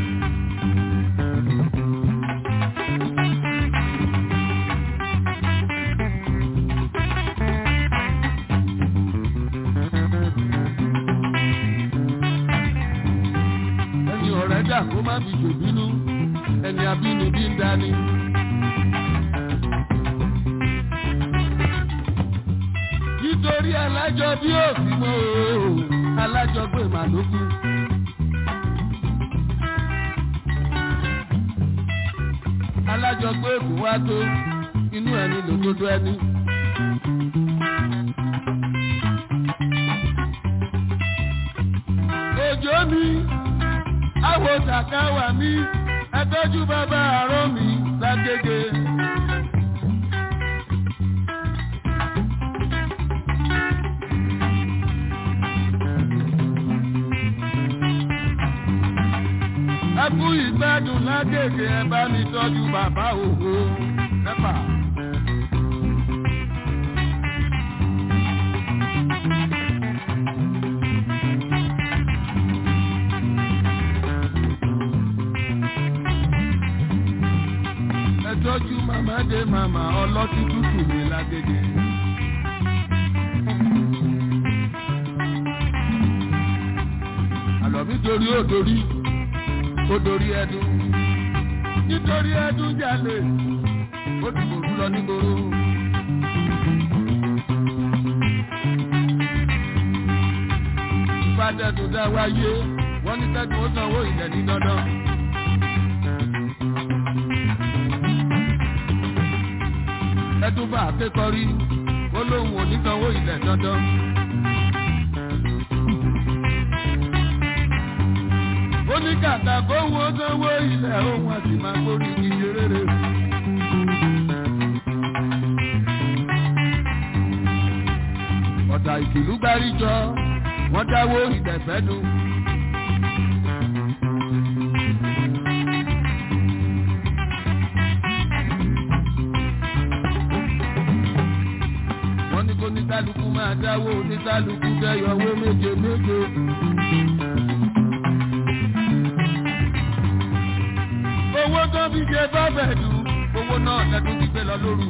ẹni ọ̀rẹ́ dà kó má fi ṣòbínú ẹni abínibí ń dání. nítorí alájọ bí òsì mọ́ o alájọ pé màlúkú. alájọ pé èkó wá tó inú ẹni lòdodo ẹni. òjò mi àwọ̀ sàkáwà mi ẹtọ́jú bàbá àárọ̀ mi lágége. ẹkú ìgbádùn lágègè ẹ bá mi tọ́jú bàbá òhò ẹ̀fà. ẹ tọ́jú màmá dé màmá ọlọ́tí tútù mi lágègè. àlọ́ mi torí ó torí ó dorí ẹdun nítorí ẹdun jalè ó ti bòrú lọ nígboro. ìfàdẹ́dùn dá wáyé wọ́n ní tẹ́gùn ó sanwó ilẹ̀ ní dandan. ẹdun bá akékọ̀rí ó lóun ò ní sanwó ilẹ̀ dandan. ó ní kàkà kó wo sanwó ilẹ̀ ohun àti máa gbórí iye rere. ọ̀dà ìkìlú gbáríjọ wọ́n dáwó ìdẹ̀fẹ́nu. wọ́n ní kó ní kálukú máa dáwó ní kálukú dẹ́yọ̀wó méje méje. owó tó fi ṣe bọ́bẹ̀ dùn owó náà lẹ́dún ti gbé lọ lóru.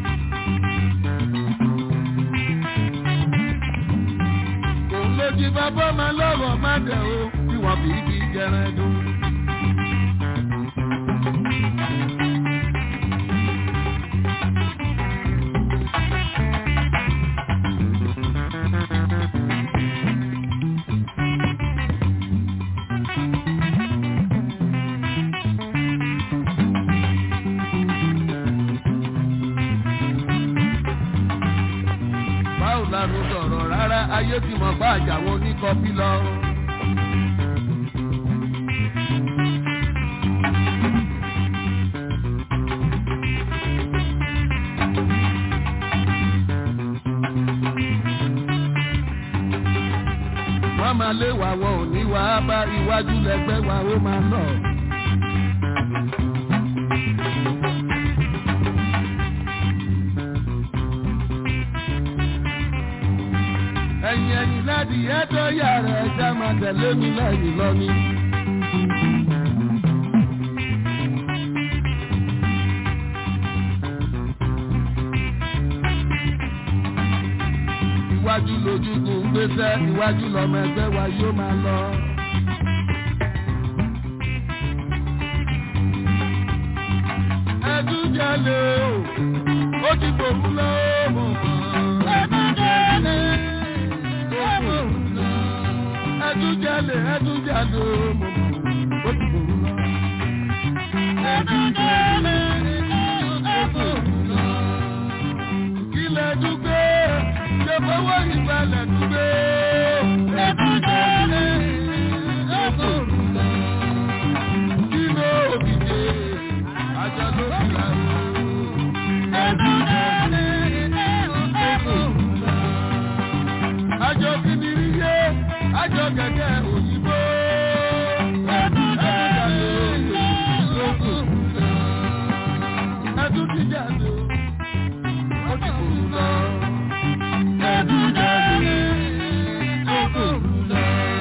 òun ló jí bàbá máa lọ́rọ̀ má dẹ̀ o bí wọ́n fi fi jẹran dùn. báwo la ló sọ̀rọ̀ rárá ayé ti mọ̀ bá àjàwọ̀ oníkọ́bí lọ. wọ́n máa lé wa wọn ò ní wá bá iwájú lẹ́gbẹ́ wa ó máa lọ. ẹ̀yìn ẹ̀yìn láti ẹ̀tọ́ yàrá ẹ̀já máa tẹ̀lé mi lẹ́yìn lọ́ní. iwájú lójúkùn ń gbéṣẹ́ iwájú lọ́mọ ẹgbẹ́ wa yóò máa lọ. ẹdún jalè o ó ti gbòmù lọ́wọ́. ẹdún jalè ó gbòmù lọ. ẹdún jalè ẹdún jalè o ó ti gbòmù lọ. ẹdún jalè ó gbòmù lọ. kílẹ̀ dúgbé ṣe fọwọ́ ìgbàlẹ̀ dúgbé. ẹdún jalè ó gbòmù lọ. kí ló òbíje àjọ ló fi ra o. ẹdún jalè ó gbòmù lọ. àjọ kìnìún yé àjọ kẹ̀kẹ́ òyìnbó. ẹdún jalè ó gbòmù lọ. ẹdún ti jalè ó ti gbòmù lọ. ẹdún jalè ó gbòmù lọ.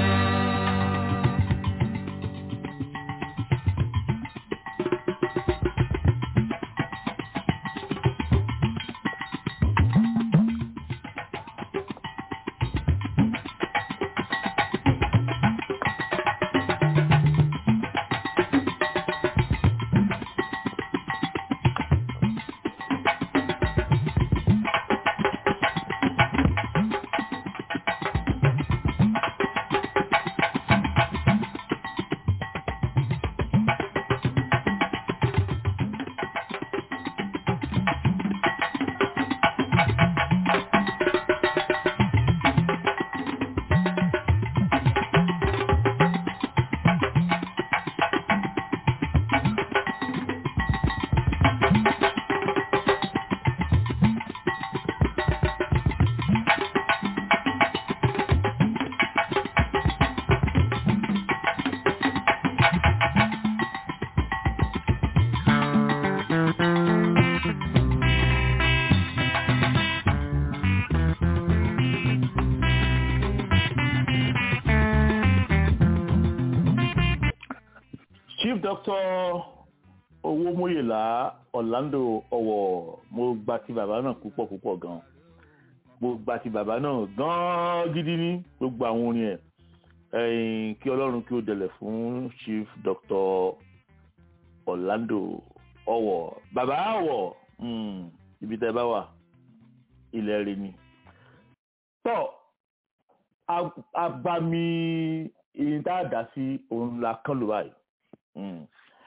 chief doctor owómúyèlá orlando ọwọ mo gba ti bàbá náà púpọ̀ púpọ̀ gan mo gba ti bàbá náà gan gidi ní gbogbo àwọn orin ẹ̀ ẹ̀yìn kí ọlọ́run kí ó dẹlẹ̀ fún chief doctor orlando ọwọ bàbá ọwọ mm, ibi tẹ́ bá wà ilẹ̀ rẹ̀ ni. tọ́ ab- abami ìdá sí òun la kán ló báyìí Mm.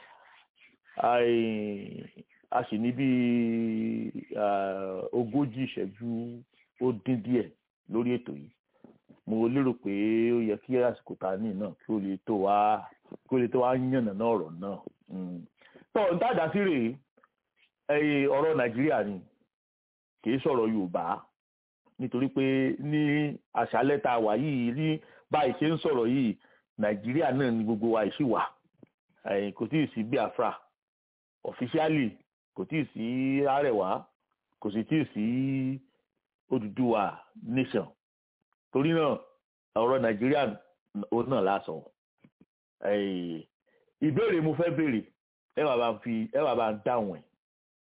Ai- a sì ní bí ah, ogójì ìṣẹ́jú ó dín díẹ̀ lórí ètò yìí mo lérò pé ó yẹ kí àsìkò tá a ní náà kí ó lè tó wá kí ó lè tó wá yànnà náà ọ̀rọ̀ náà Mm. tó ń tàdá sí rèé ẹ̀yìn ọ̀rọ̀ nàìjíríà ni kì í sọ̀rọ̀ yorùbá nítorí pé ní àṣálẹ́ tá a wà yìí ní báyìí ṣe ń sọ̀rọ̀ yìí nàìjíríà náà ni gbogbo wa ìṣì wà ẹ̀yìn kò tí ì sí biafra ọ̀fíṣíálì kò tí ì sí arẹwà kò sì tí ì sí Odùduwà nation torí náà ọ̀rọ̀ nàìjíríà òun náà lásán ẹ̀yìn ìbéèrè mo fẹ́ béèrè ẹ wà bá ń fi ẹ wà bá ń dáhùn ẹ̀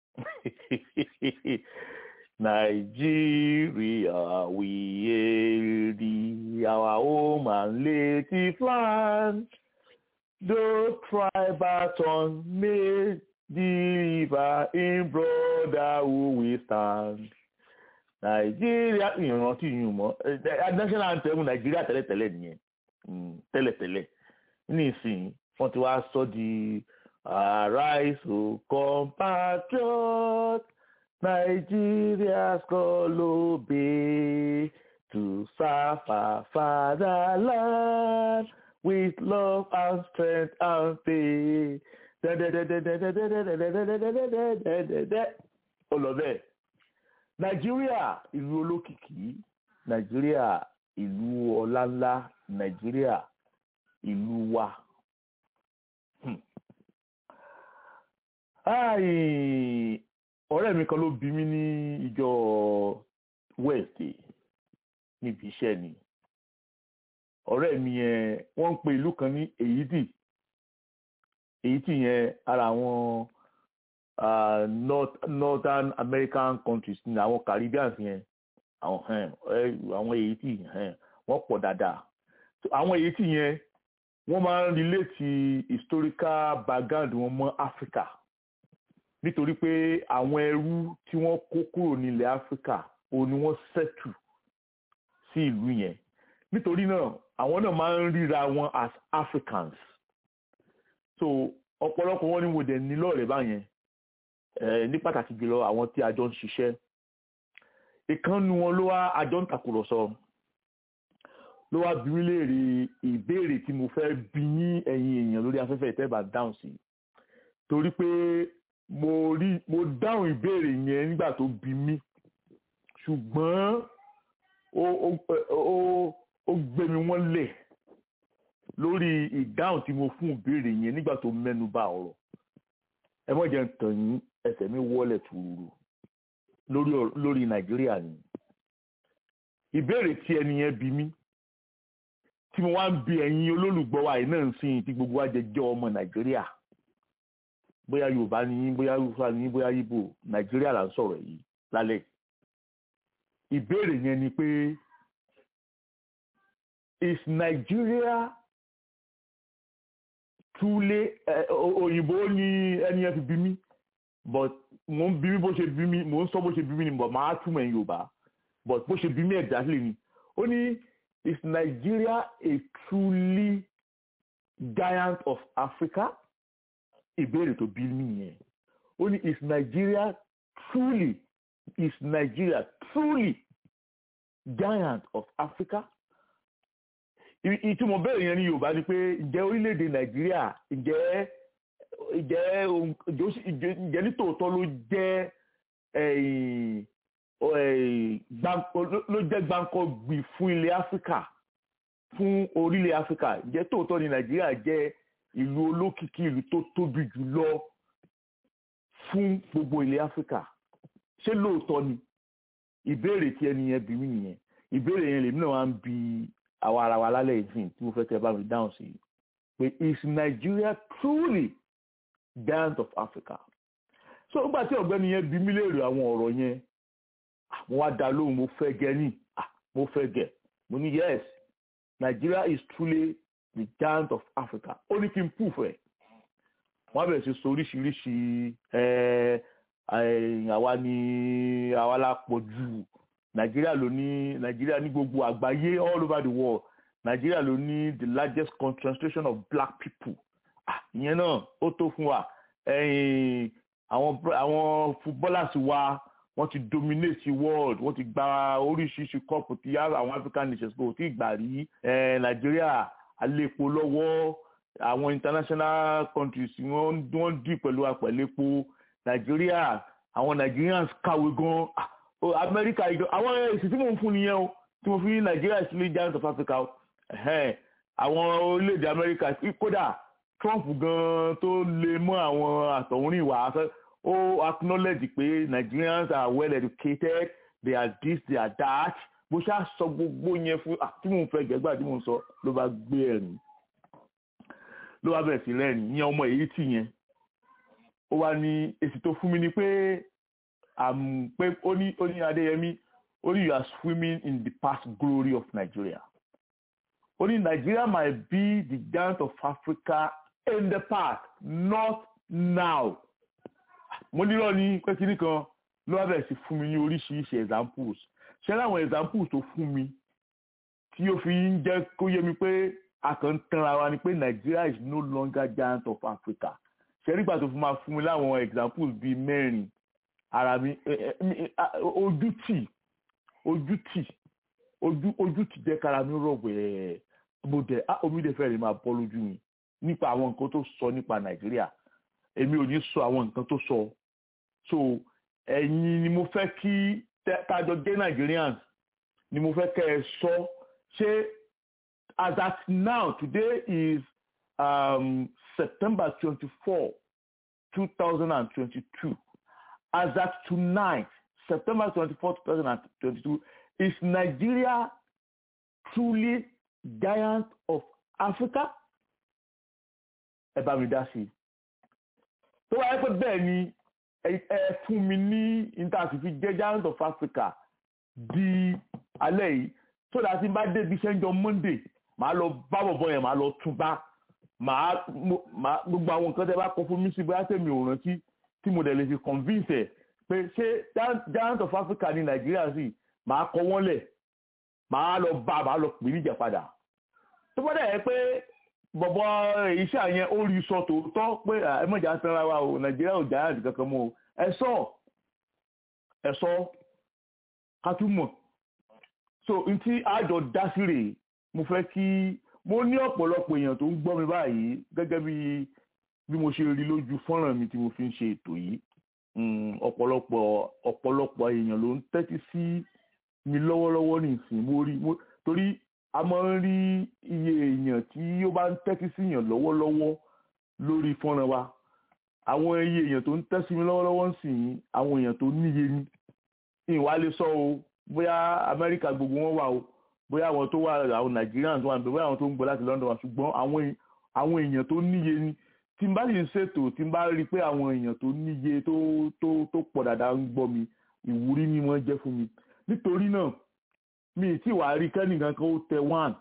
Nigeria, we hail thee, our home and native land. Though tribal tongue may deliver in brotherhood we stand. Nàìjíríà ìrántí yìí mọ́ eh, national anthem Nàìjíríà tẹ́lẹ̀tẹ́lẹ̀ nìyẹn Mm, tẹ́lẹ̀tẹ́lẹ̀ nísìnyí wọ́n ti wá sọ di arise o compatriot Nigeria's call obey to serve our fatherland with love and strength and faith. ó lọ bẹ́ẹ̀ nàìjíríà ìlú olókìkí nàìjíríà ìlú ọláńlá nàìjíríà ìlú wa. Hmm. Ai, ọ̀rẹ́ mi kan ló bí mi ní ìjọ Wednesday níbi iṣẹ́ ni ọ̀rẹ́ mi yẹn wọ́n ń pe ìlú kan ní èyídì èyídì yẹn ara àwọn uh, north northern american countries ní àwọn caribbeans yẹn àwọn um, ẹ, àwọn èyídì um, wọ́n pọ̀ dáadáa So, àwọn èyídì yẹn wọ́n máa ń relate historical background wọn mọ́ africa nítorí pé àwọn ẹrú tí wọ́n kó kúrò nílẹ̀ africa òun ni wọ́n settle sí ìlú yẹn nítorí náà àwọn náà máa ń ríra wọn as africans so ọ̀pọ̀lọpọ̀ wọn ni mo dẹ̀ ní lọ́ọ̀rẹ́ báyẹn eh, ní pàtàkì jùlọ àwọn tí a jọ ń ṣiṣẹ́ ìkànnì wọn ló wá a jọ ń tàkùrọ̀sọ ló wá bí mi léèrè ìbéèrè tí mo fẹ́ bí yín ẹ̀yin èèyàn lórí afẹ́fẹ́ ìtẹ́bà dáhùn sí torí pé mo rí mo dáhùn ìbéèrè yẹn nígbà tó bí mi ṣùgbọ́n ó ó ó ó gbé mi wọ́n lẹ̀ lórí ìdáhùn tí mo fún ìbéèrè yẹn nígbà tó mẹ́nu bà ọ̀rọ̀ ẹ mọ̀ jẹ́ ń tàn yín ẹsẹ̀ mi wọlé tuuru lórí ọ̀rọ̀- lórí nàìjíríà ni ìbéèrè tí ẹni yẹn bí mi tí mo wá ń bi ẹ̀yin olólùgbọ́ wa yìí náà ń sìn tí gbogbo wa jẹ jẹ́ ọmọ nàìjíríà bóyá yorùbá ni yín bóyá yorùbá ni yín bóyá ibo nàìjíríà là ń sọ̀rọ̀ yìí lálẹ́ ìbéèrè yẹn ni pé is Nigeria truly ẹ, o- òyìnbó ni ẹni yẹn fi bí mi but mo ń bí mi bó ṣe bí mi mo ń sọ bó ṣe bí mi ni but màá túmọ̀ ẹ̀yin yorùbá but bó ṣe bí mi exactly ni ó ní is Nigeria a truly giant of Africa ìbéèrè tó bí mi yẹn ó ní is Nigeria truly is Nigeria truly giant of Africa I- ìtumọ̀ bẹ́ẹ̀ yẹn ní Yorùbá ni pé ǹjẹ́ orílẹ̀-èdè Nàìjíríà ǹjẹ́ ǹjẹ́ ohun- ǹjẹ́ ó sì- ǹjẹ́ ǹjẹ́ nítòótọ́ ló jẹ́ ẹ̀yìn, ọ- ẹ̀yìn, gbáǹkọ- ló- ló jẹ́ gbáǹkọ́ gbì fún ilẹ̀ Áfíríkà fún orílẹ̀ Áfíríkà ǹjẹ́ tòótọ́ ni Nàìjíríà jẹ́ ìlú olókìkí ìlú tó tóbi jù lọ fún gbogbo ilẹ̀ Áfíríkà ṣé lóòótọ́ ni ìbéèrè tí ẹni yẹn bí mí nìyẹn ìbéèrè yẹn lèmi náà wá ń bi àwa ara wa lálẹ́ ìsìn tí mo fẹ́ kẹ́ bá mi dáhùn sí pé is Nigeria truly giant of Africa so nígbà tí ọ̀gbẹ́ni yẹn bí mí léèrè àwọn ọ̀rọ̀ yẹn ah, mo wá dá lóhùn mo fẹ́ gẹ́ ní ah, mo fẹ́ gẹ́ mo ní yes Nigeria is truly the giant of Africa ó ní kí n proof ẹ̀ wọ́n á bẹ̀rẹ̀ sí sọ oríṣiríṣi ẹ̀ ẹ̀, àwa ni àwa la pọ̀ jù nàìjíríà ló ní nàìjíríà ní gbogbo àgbáyé all over the world nàìjíríà ló ní the largest concentration of black people ah ìyẹn náà ó tó fún wa ẹ̀yìn àwọn br- àwọn footballers wa wọ́n ti dominate the world wọ́n ti gba oríṣiríṣi cup tí àwọn african nations kò tí ì gbà rí ẹ̀ nàìjíríà àlépo lọ́wọ́ àwọn international countries wọ́n wọ́n dì pẹ̀lú apẹ̀lẹ́po nàìjíríà àwọn nigerians kàwé gan ah o amẹ́ríkà ìjọ àwọn èsì tí mò ń fún nìyẹn o tí mo fi ní nàìjíríà sílé giant of africa o ẹ̀hẹ́n, àwọn orílẹ̀-èdè amẹ́ríkà kódà trump gan tó lè mọ́ àwọn àtọ̀húnrìn wà á fẹ́ ó acknowledge pé nigerians are well educated they are this they are that bó ṣáà sọ gbogbo yẹn fún ah, tí mò ń fẹ́ gẹ́gbà tí mò ń sọ ló bá gbé ẹ̀rín ló bá bẹ̀rẹ̀ sí rẹ́rìn ìyẹn ọmọ èyí tì yẹn ó wá ní èsì tó fún mi ni pé um, pé ó ní ó ní adéyẹmí ó ní you are swimming in the past glory of Nigeria ó ní Nigeria might be the giant of Africa in the past not now mo nílò ní pé kíní kan ló wá bẹ̀rẹ̀ sí fún mi ní oríṣiríṣi examples ṣé láwọn examples tó fún mi tí ó fi ń jẹ́ kó yé mi pé a kàn ń tanra wa ni pé Nigeria is no longer giant of Africa ṣé nígbà tó fún ma fún mi láwọn examples bíi mẹ́rin ara mi ẹ- ẹ- mi- a- ojú tì ojú tì ojú ojú tì jẹ́ kára mi rọ̀ wẹ̀ẹ́ mo dẹ̀ á omi dẹ̀ fẹ́ẹ́ lè máa bọ́ lójú mi nípa àwọn nǹkan tó sọ nípa nàìjíríà èmi ò ní sọ àwọn nǹkan tó sọ so ẹ̀yin ni mo fẹ́ kí tẹ́- tájọ jẹ́ Nigerians ni mo fẹ́ kẹ́ ẹ sọ ṣé as at now today is um, September twenty-four two thousand and twenty-two as at tonight, September 24, 2022, is Nigeria truly giant of Africa ẹ bá mi dá sí i tó wáyé pé bẹ́ẹ̀ ni ẹ fún mi ní intanṣifi jẹ́ giant of Africa di alẹ́ yìí tó dáa sí bá débi sẹ́ńjọ Monday màá lọ bá bọ̀bọ̀ yẹn màá lọ tún bá màá gbogbo àwọn nǹkan tẹ́ bá kọ fún mi sí bóyá tèmi ò rántí tí mo dẹ̀ lè fi convince ẹ̀ pé ṣé giant of Africa ní Nàìjíríà sí màá kọ wọ́n lẹ̀ màá lọ bá màá lọ pè níjà padà tó bá dẹ̀ yẹ pé bọ̀bọ̀ iṣẹ́ yẹn ó rí sọ tòótọ́ pé ẹ mọ̀jà sanra wa o Nàìjíríà ò giant kankan mọ́ o ẹ sọ ẹ sọ ká tún mọ̀ so n tí àjọ dá sí rèé mo fẹ́ kí mo ní ọ̀pọ̀lọpọ̀ èèyàn tó ń gbọ́ mi báyìí gẹ́gẹ́ bí bí mo ṣe rí lójú fọ́nrán mi tí mo fi ń ṣe ètò yìí ọ̀pọ̀lọpọ̀ ọ̀pọ̀lọpọ̀ èèyàn ló ń tẹ́tí sí mi lọ́wọ́lọ́wọ́ nìsín mo rí mo torí a máa ń rí iye èèyàn tí ó bá ń tẹ́tí sí èèyàn lọ́wọ́lọ́wọ́ lórí fọ́nrán wa àwọn iye èèyàn tó ń tẹ́tí sí mi lọ́wọ́lọ́wọ́ ń sìn àwọn èèyàn tó níye ni ìwà lè sọ o bóyá Amẹ́ríkà gbogbo wọn wà o bóyá àwọn tó wà àwọn Nigerians wà níbẹ̀ bóyá àwọn tó ń gbọ́ láti London wà ṣùgbọ́n àwọn èèyàn tó níye ni tí n bá sì ń ṣètò tí n bá rí i pé àwọn èèyàn tó níye tó tó tó pọ̀ dáadáa ń gbọ́ mi ìwúrí ni wọ́n jẹ́ fún mi nítorí náà mi tí wàá rí kẹ́nìkan kan ó tẹ one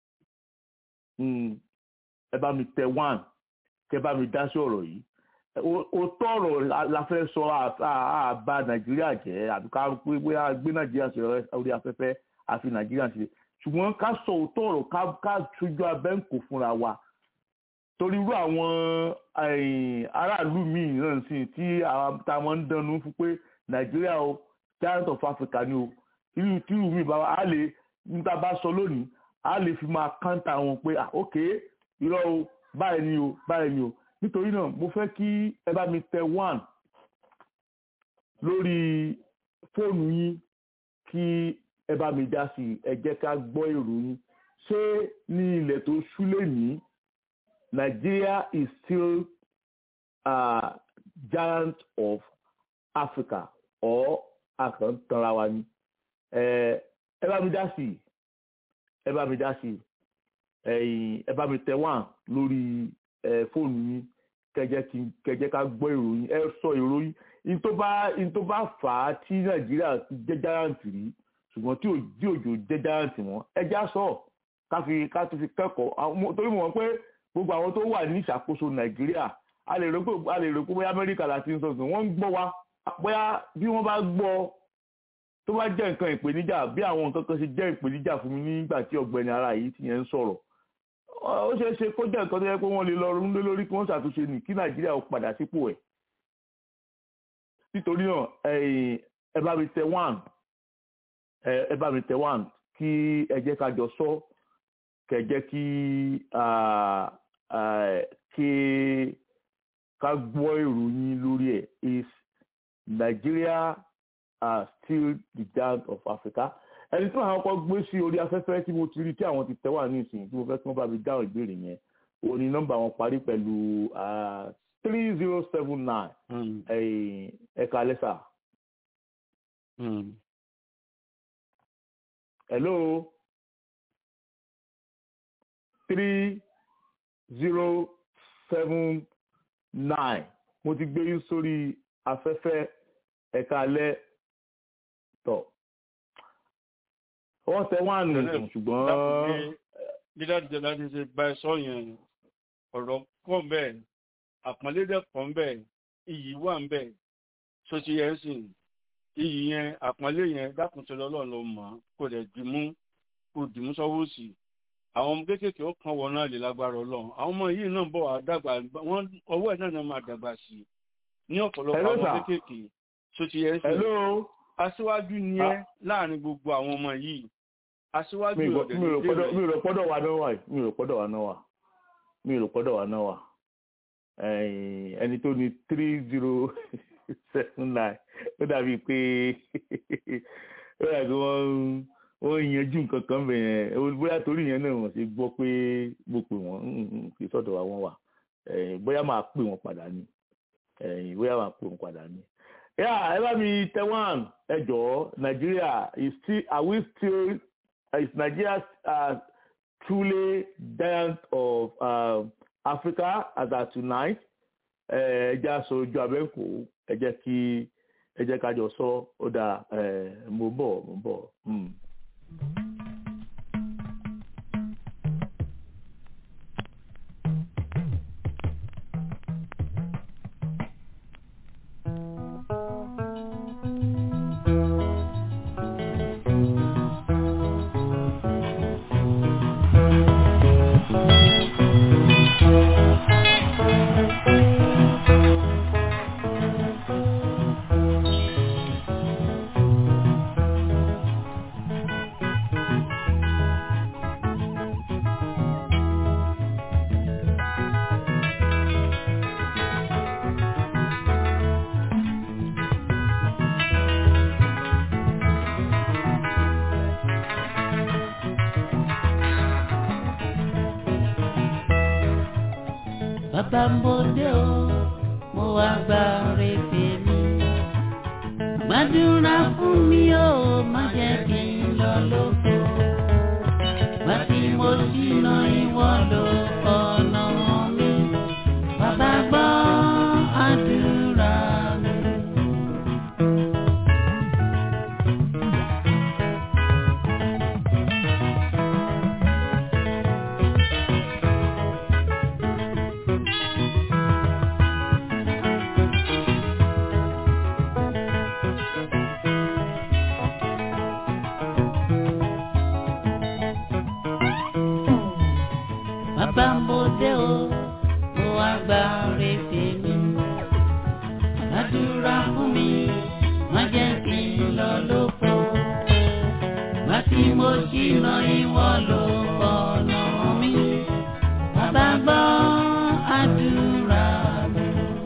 ẹ bá mi tẹ one kẹ bá mi dá sí ọ̀rọ̀ yìí o tọrọ la fẹ́ sọ àbá Nàìjíríà jẹ́ àbí ká pé bóyá gbé Nàìjíríà sí orí afẹ́fẹ́ àfi Nàìjíríà sí ṣùgbọ́n ká sọ òótọ́ ọ̀rọ̀ ká tójú abẹ́ǹkò fúnra wa torí irú àwọn aráàlú míì náà sì tí a máa ń dánú fún pé Nàìjíríà o giant of Africa ni o irú tí irú mi bá wa á lè níta bá sọ lónìí á lè fi máa káńtà wọn pé ok irọ́ o báyìí ni o báyìí ni o nítorí náà mo fẹ́ kí ẹ bá mi tẹ one lórí fóònù yín kí ẹ bá mi dá sí ẹ jẹ́ ká gbọ́ èrò yín ṣé ní ilẹ̀ tó ṣúlẹ̀ ní Nigeria is still a giant of Africa or àkàntanra wa ni ẹ bá mi dá sí ẹ bá mi dá sí ẹ bá mi tẹ one lórí fóònù yín kẹjẹ ká gbọ́ ìròyìn ẹ sọ ìròyìn in tó bá in tó bá fà á tí nàìjíríà jẹ́ giant rí ṣùgbọ́n tí òjò jẹ́ giant mọ́ ẹja sọ ká fi ká tó fi kẹ́kọ̀ọ́ torí mo mọ̀ pé gbogbo àwọn tó wà ní ìṣàkóso nàìjíríà a lè rò pé a lè rò pé bóyá amẹ́ríkà láti ń sọ̀tún wọ́n ń gbọ́ wa bóyá bí wọ́n bá gbọ́ tó bá jẹ́ nǹkan ìpèníjà bí àwọn nǹkan kan ṣe jẹ́ ìpèníjà fún mi nígbà tí ọ̀gbẹ́ni ara yìí ti yẹn ń sọ̀rọ̀ ó ṣeé ṣe kó jẹ́ nǹkan tó yẹ pé wọ́n lè lọ rún lé lórí kí wọ́n ṣàtúnṣe nì kí nàìjíríà ó padà sípò ẹ̀ nítorí náà ẹ bá mi tẹ one ẹ bá mi tẹ one kí ẹ jẹ́ ká jọ sọ kẹ jẹ́ kí kí ká gbọ́ ìròyìn lórí ẹ̀ is Nigeria are still the giant of Africa ẹni tí àwọn kan gbé sí orí afẹ́fẹ́ tí mo ti rí tí àwọn ti tẹ́wà ní ìsìn tí mo fẹ́ kí wọ́n bá mi dáhùn ìbéèrè yẹn o ní nọ́mbà wọn parí pẹ̀lú three zero seven nine ẹ̀ka lẹ́sà. hello three zero seven nine mo ti gbé yín sórí afẹ́fẹ́ ẹ̀ka lẹ́ tọ̀ wọ́n tẹ wọ́n àná ṣùgbọ́n. dídájọ́ láti ṣe bá ẹ sọ yẹn ọ̀rọ̀ pọ̀ ń bẹ̀ àpọ́nlé dẹ̀ pọ̀ ń bẹ̀ iyì wà ń bẹ̀ sọ́tí yẹn sìn iyì yẹn àpọ́nlé yẹn dákùntì lọ́lọ́run ló mọ̀ kó lè dìmú kó dìmú sọ́wọ́ sí àwọn ọmọ kéékèèké ó kàn wọ́n náà lè lágbára ọlọ́run àwọn ọmọ yìí náà bọ̀ wá dàgbà wọ́n ọwọ́ ẹ̀ náà náà máa dàgbà sí i ní ọ̀pọ̀lọpọ̀ àwọn kéékèèké sọ́tí yẹn sìn aṣíwájú ni ẹ láàrin gbogbo àwọn ọmọ yìí aṣíwájú ọ̀dẹ̀ ní ìdílé mi ò rò pọ́dọ̀ wa náà wà mi ò rò pọ́dọ̀ wa náà wà mi ò rò pọ́dọ̀ wa náà wà ẹni tó ní three zero seven nine ó dàbí pé ó dàbí wọ́n wọ́n yanjú nǹkan kan bẹ̀ yẹn bóyá torí yẹn náà wọ́n ṣe gbọ́ pé mo pè wọ́n kì í sọ̀dọ̀ wa wọ́n wà bóyá máa pè wọ́n padà ní bóyá máa pè wọ́n padà ní. Yeah, ẹ bá mi tẹ one ẹ jọ̀ọ́ Nigeria is still are we still is Nigeria uh, truly giant of um, Africa as at tonight ẹ jẹ́ aṣọ ojú abẹ́ǹkó ẹ jẹ́ kí ẹ jẹ́ kájọ sọ ó dáa ẹ mo bọ̀ mo bọ̀. Mm. bàbá ń bòde o mo wá gba rèébè mi gbàdúrà fún mi o má jẹ́ kí n lọ lóko gbà tí mo ṣìnà ìwọ lọ ọ̀nà mi bàbá gbọ́ àdúrà mi. bàbá ń bòde o mo wá gba rèébè mi gbàdúrà fún mi má jẹ́ kí n lọ lóko gbà tí mo ṣìnà ìwọ ló ọ̀nà mi bàbá gbọ́ àdúrà mi.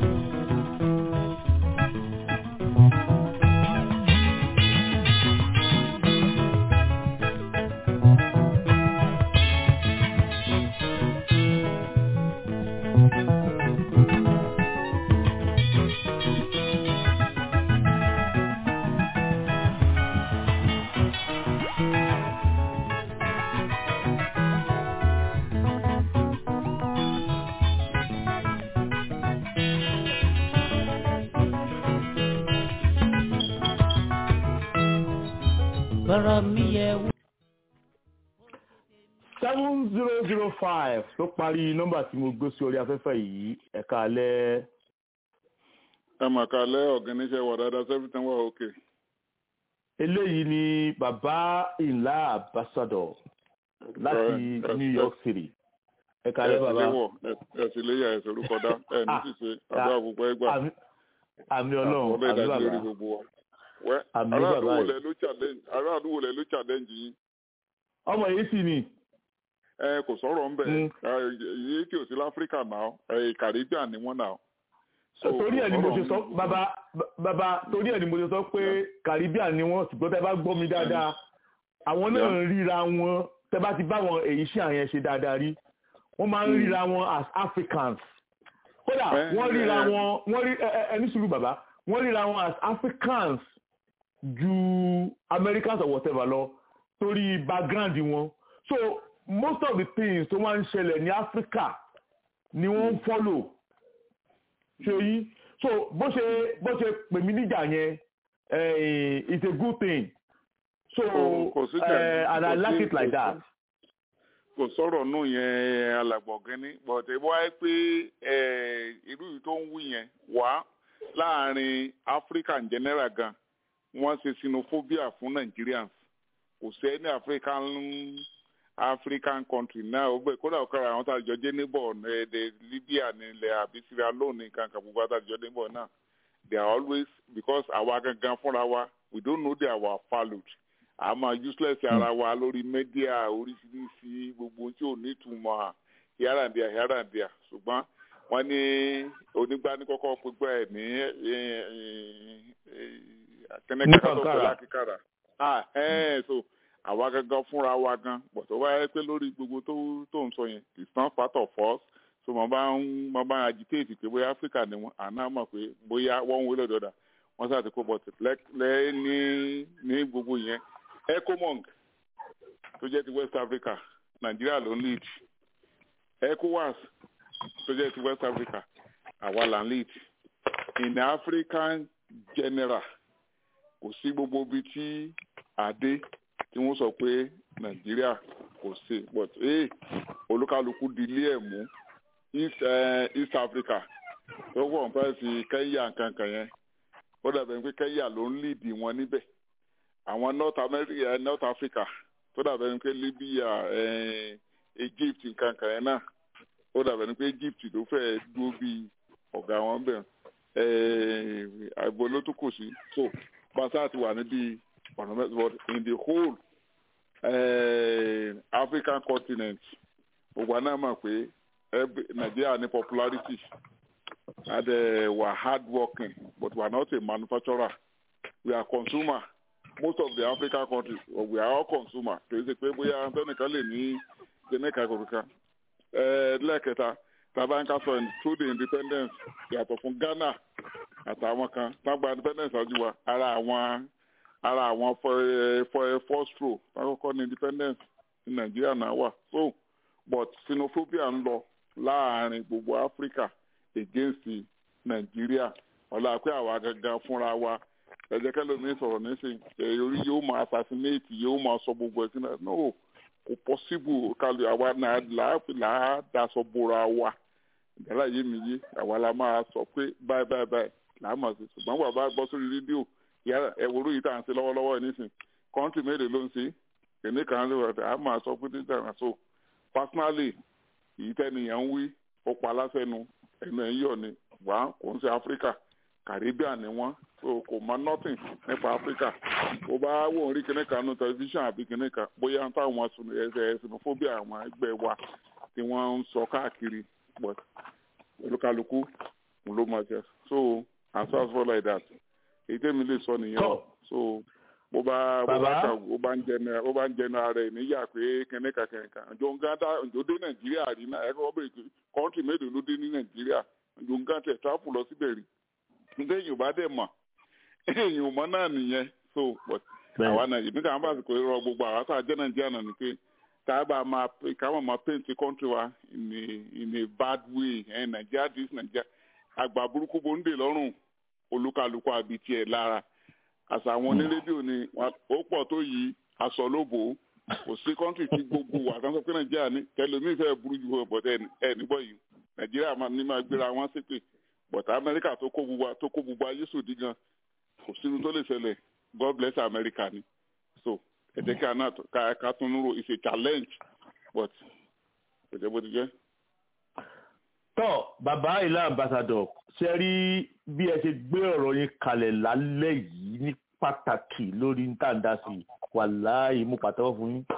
bọ́rọ̀ mi yẹ wò. seven zero zero five ló parí nọ́mbà tí mo gbé sí orí afẹ́fẹ́ yìí ẹ̀ka alẹ́ ẹ mà kálẹ̀ ọ̀gẹ́niṣẹ́ wà dáadáa sẹ́fìtàn wà òkè. eléyìí ni bàbá ìlà ambassador láti Ẹ- ẹ- New York City ẹ̀ka ẹ alẹ́ sì bàbá lé wọ̀ ẹ sì lé yà ẹ sọ̀rọ̀ kọ́dá ẹ ní sì ṣe àbúrò àgbègbè ẹgbà Àmì- àmì ọlọ́run ọlọ́ àmì ìdájọ́ lórí bàbá gbogbo wa. wẹ́ Àmì aráàlú bàbá wo yìí. lẹ ló challenge aráàlú wo lẹ ló challenge yín ọmọ yìí sì ni ẹ kò sọ̀rọ̀ ń bẹ̀ Mm. yìí tí ò sí láfíríkà náà ẹ Caribbean ni wọ́n náà. So, torí ẹ̀ ni mo kò ṣe sọ sọ̀rọ̀ ń- bàbá bàbá torí ẹ̀ ni mo ṣe sọ pé Caribbean ni wọ́n ṣùgbọ́n tẹ́ bá gbọ́ mi dáadáa àwọn náà ń ríra wọn tẹ́ bá ti bá wọn èyí ṣe àyẹn ṣe dáadáa rí wọ́n máa ń ríra wọn as Africans kódà Eh, wọ́n ríra eh. wọn wọ́n rí ẹ ẹ- ẹ ní sùúrù bàbá wọ́n ríra wọn as Africans ju Americans or whatever lọ torí background wọn so most of the things tó máa ń ṣẹlẹ̀ ní Africa ni wọ́n ń follow ṣe yí so bó ṣe bó ṣe pè mí níjà yẹn eh, it's a good thing so Kò- kò sí eh, jà- and I kò like sí- it like kò that. sí- kò sọ̀rọ̀ nù yẹn alàgbọ̀gẹ́ni but ẹ wáyé pé ẹ, irú yìí tó ń wí yẹn wá láàrin Africa in general gan wọ́n ṣe xenophobia fún Nigerians kò sí ní African African country náà ó bẹ kódà ọ̀kára àwọn tá a jọ jẹ́ neighbor ẹ̀ẹ́dẹ̀ Libya nílẹ̀ àbí Sierra Leone nǹkan kan gbogbo àtàjọ neighbor náà they are always because àwa gangan fúnra wa we don't know they are our valued a máa useless ara wa lórí media oríṣiríṣi gbogbo tí ò ní ìtumọ̀ here and there here and there ṣùgbọ́n wọ́n ní onígbani kọ́kọ́ pípẹ́ ẹ̀ ní kẹ́nẹ́kẹ́ tó pẹ́ lákìkàrà ah ẹ̀ so àwa gangan fúnra wa gan bọ̀ tó wáyé pé lórí gbogbo tó tó ń sọ yẹn it's not part of us so mo bá ń mo bá ń agitate pé bóyá Africa ni wọn àná mọ̀ pé bóyá wọ́n ń wé lọ́dọ̀ọ́dà wọ́n sáà ti kó bọ̀ lẹ́ ní ní gbogbo yẹn ecomong tó jẹ́ ti West Africa nàìjíríà ló ń lead ecowas tó jẹ́ ti west africa àwa là ń lead in african general kò sí gbogbo ibi tí àdé tí wọ́n sọ pé nàìjíríà kò sí but ee olúkálukú di ilé ẹ̀ mú east, uh, east africa tó wọ̀ fẹ́ sí kenya nkankan yẹn ó dàbẹ̀ pé kenya ló ń lead wọn níbẹ̀ àwọn north america north africa tó dàbẹ̀ pé libya eh, egypt nkankan yẹn náà ó dàbẹ̀ ni pé egypt ló fẹ́ dúró bí ọ̀gá wọn bẹ̀ àìbò ló tún kù sí so basa ti wà níbi ọ̀nà mẹ́sàn but in the whole uh, african continent gbogbo àná mọ̀ pé nàìjíríà ní popularity and uh, we are hard working but we are not a manufacturer we are consumer most of the african countries well, we are all consumer kì í ṣe pé bóyá tẹnìkan lè ní tẹnìkan kòkòkan lẹ́ẹ̀kẹta tàbá ń ká sọ through the independence yàtọ̀ fún ghana àtàwọn kan tágbà independence ọdún wa ara àwọn ara àwọn first row tákọ́kọ́ ní independence ní nàìjíríà náà wà so but xenophobia ń lọ láàrin gbogbo africa against nàìjíríà ọ̀la pé àwa gangan fúnra wa ẹ̀jẹ̀ kẹlòmíín sọ̀rọ̀ nísìnyí orí yóò máa assassinate yóò máa sọ gbogbo ẹ̀sìn náà no kò possible kálí àwa náà làá daṣọ bora wa ìgbàlá yé mi yé àwa la máa sọ pé báyìí báyìí báyìí làá máa ṣe ṣùgbọ́n bàbá gbọ́ sórí rédíò yàrá ẹ̀wòrú yìí tá à ń ṣe lọ́wọ́lọ́wọ́ nísìn kọ́ńtì mélòó ló ń ṣe kìnìún kan ló wà á máa sọ pé dídá náà so personally èyí tẹ́niyàn ń wí ó pa lásẹ̀nu ẹnu ẹ̀ ń yọ̀ ni wà kò ń ṣe áfíríkà caribbean ni wọ́n so kò mọ nothing nípa áfíríkà bó bá wò ń rí kìnìún kan nu tẹlifíṣàn àbí kìnìún kan bóyá táwọn ẹsẹ̀ xenophobia àwọn ẹgbẹ́ wa tí wọ́n ń sọ káàkiri but olúkálukú ló máa jẹ so as far as for like that èyí tẹ́mi lè sọ nìyẹn so bó bá bó bá kà ó bá ń jẹnu ó bá ń jẹnu ara ẹ̀ níyà pé kẹ́nẹ́kà kẹ́nẹ́kà ǹjọ́ ń gán ǹjọ́ dé nàìjíríà rí náà ẹ̀kọ́ bẹ̀rẹ̀ pé kọ́ńtì mélòó ló dé ní nàìjíríà ǹjọ́ ń gán tẹ̀ táàpù lọ síbẹ̀ rí ǹjẹ́ èèyàn bá dẹ̀ mọ̀ èèyàn mọ̀ náà nìyẹn so but àwa nàìjíríà nígbà wọn bá sì kò rọ gbogbo àwa tá a jẹ́ nàìjíríà náà ni pé tá a bá máa ká máa máa paint country wa in a in a bad way ẹ̀ nàìjíríà dis nàìjíríà àgbà burúkú bó ń dè lọ́rùn olúkálukú àbí tiẹ̀ lára àṣà àwọn onírédíò ni ó pọ̀ tó yí aṣọ lóbò kò sí kọ́ńtì tí gbogbo wà kan sọ pé nàìjíríà ní tẹlomi fẹ́ burú ju bọ̀tẹ́ ẹ̀ níbọ̀ yìí nàìjíríà ní máa gbéra wọn ṣépè bọ̀tẹ́ amẹ́ríkà tó kó gbogbo tó kó gbogbo ayé sòdí gan kò sínú tó lè ṣẹlẹ̀ god bless america ni so ẹ̀jẹ̀ kí a náà ká tún rò it's a challenge but kò jẹ́ bó ti jẹ́. tọ́ bàbá ìlà ambassador ṣe rí bí ẹ ṣe gbé ọ̀rọ̀ yín kalẹ̀ lálẹ́ yìí ní pàtàkì lórí ntàndásí wàláhì mú pàtẹ́wọ́ fún yín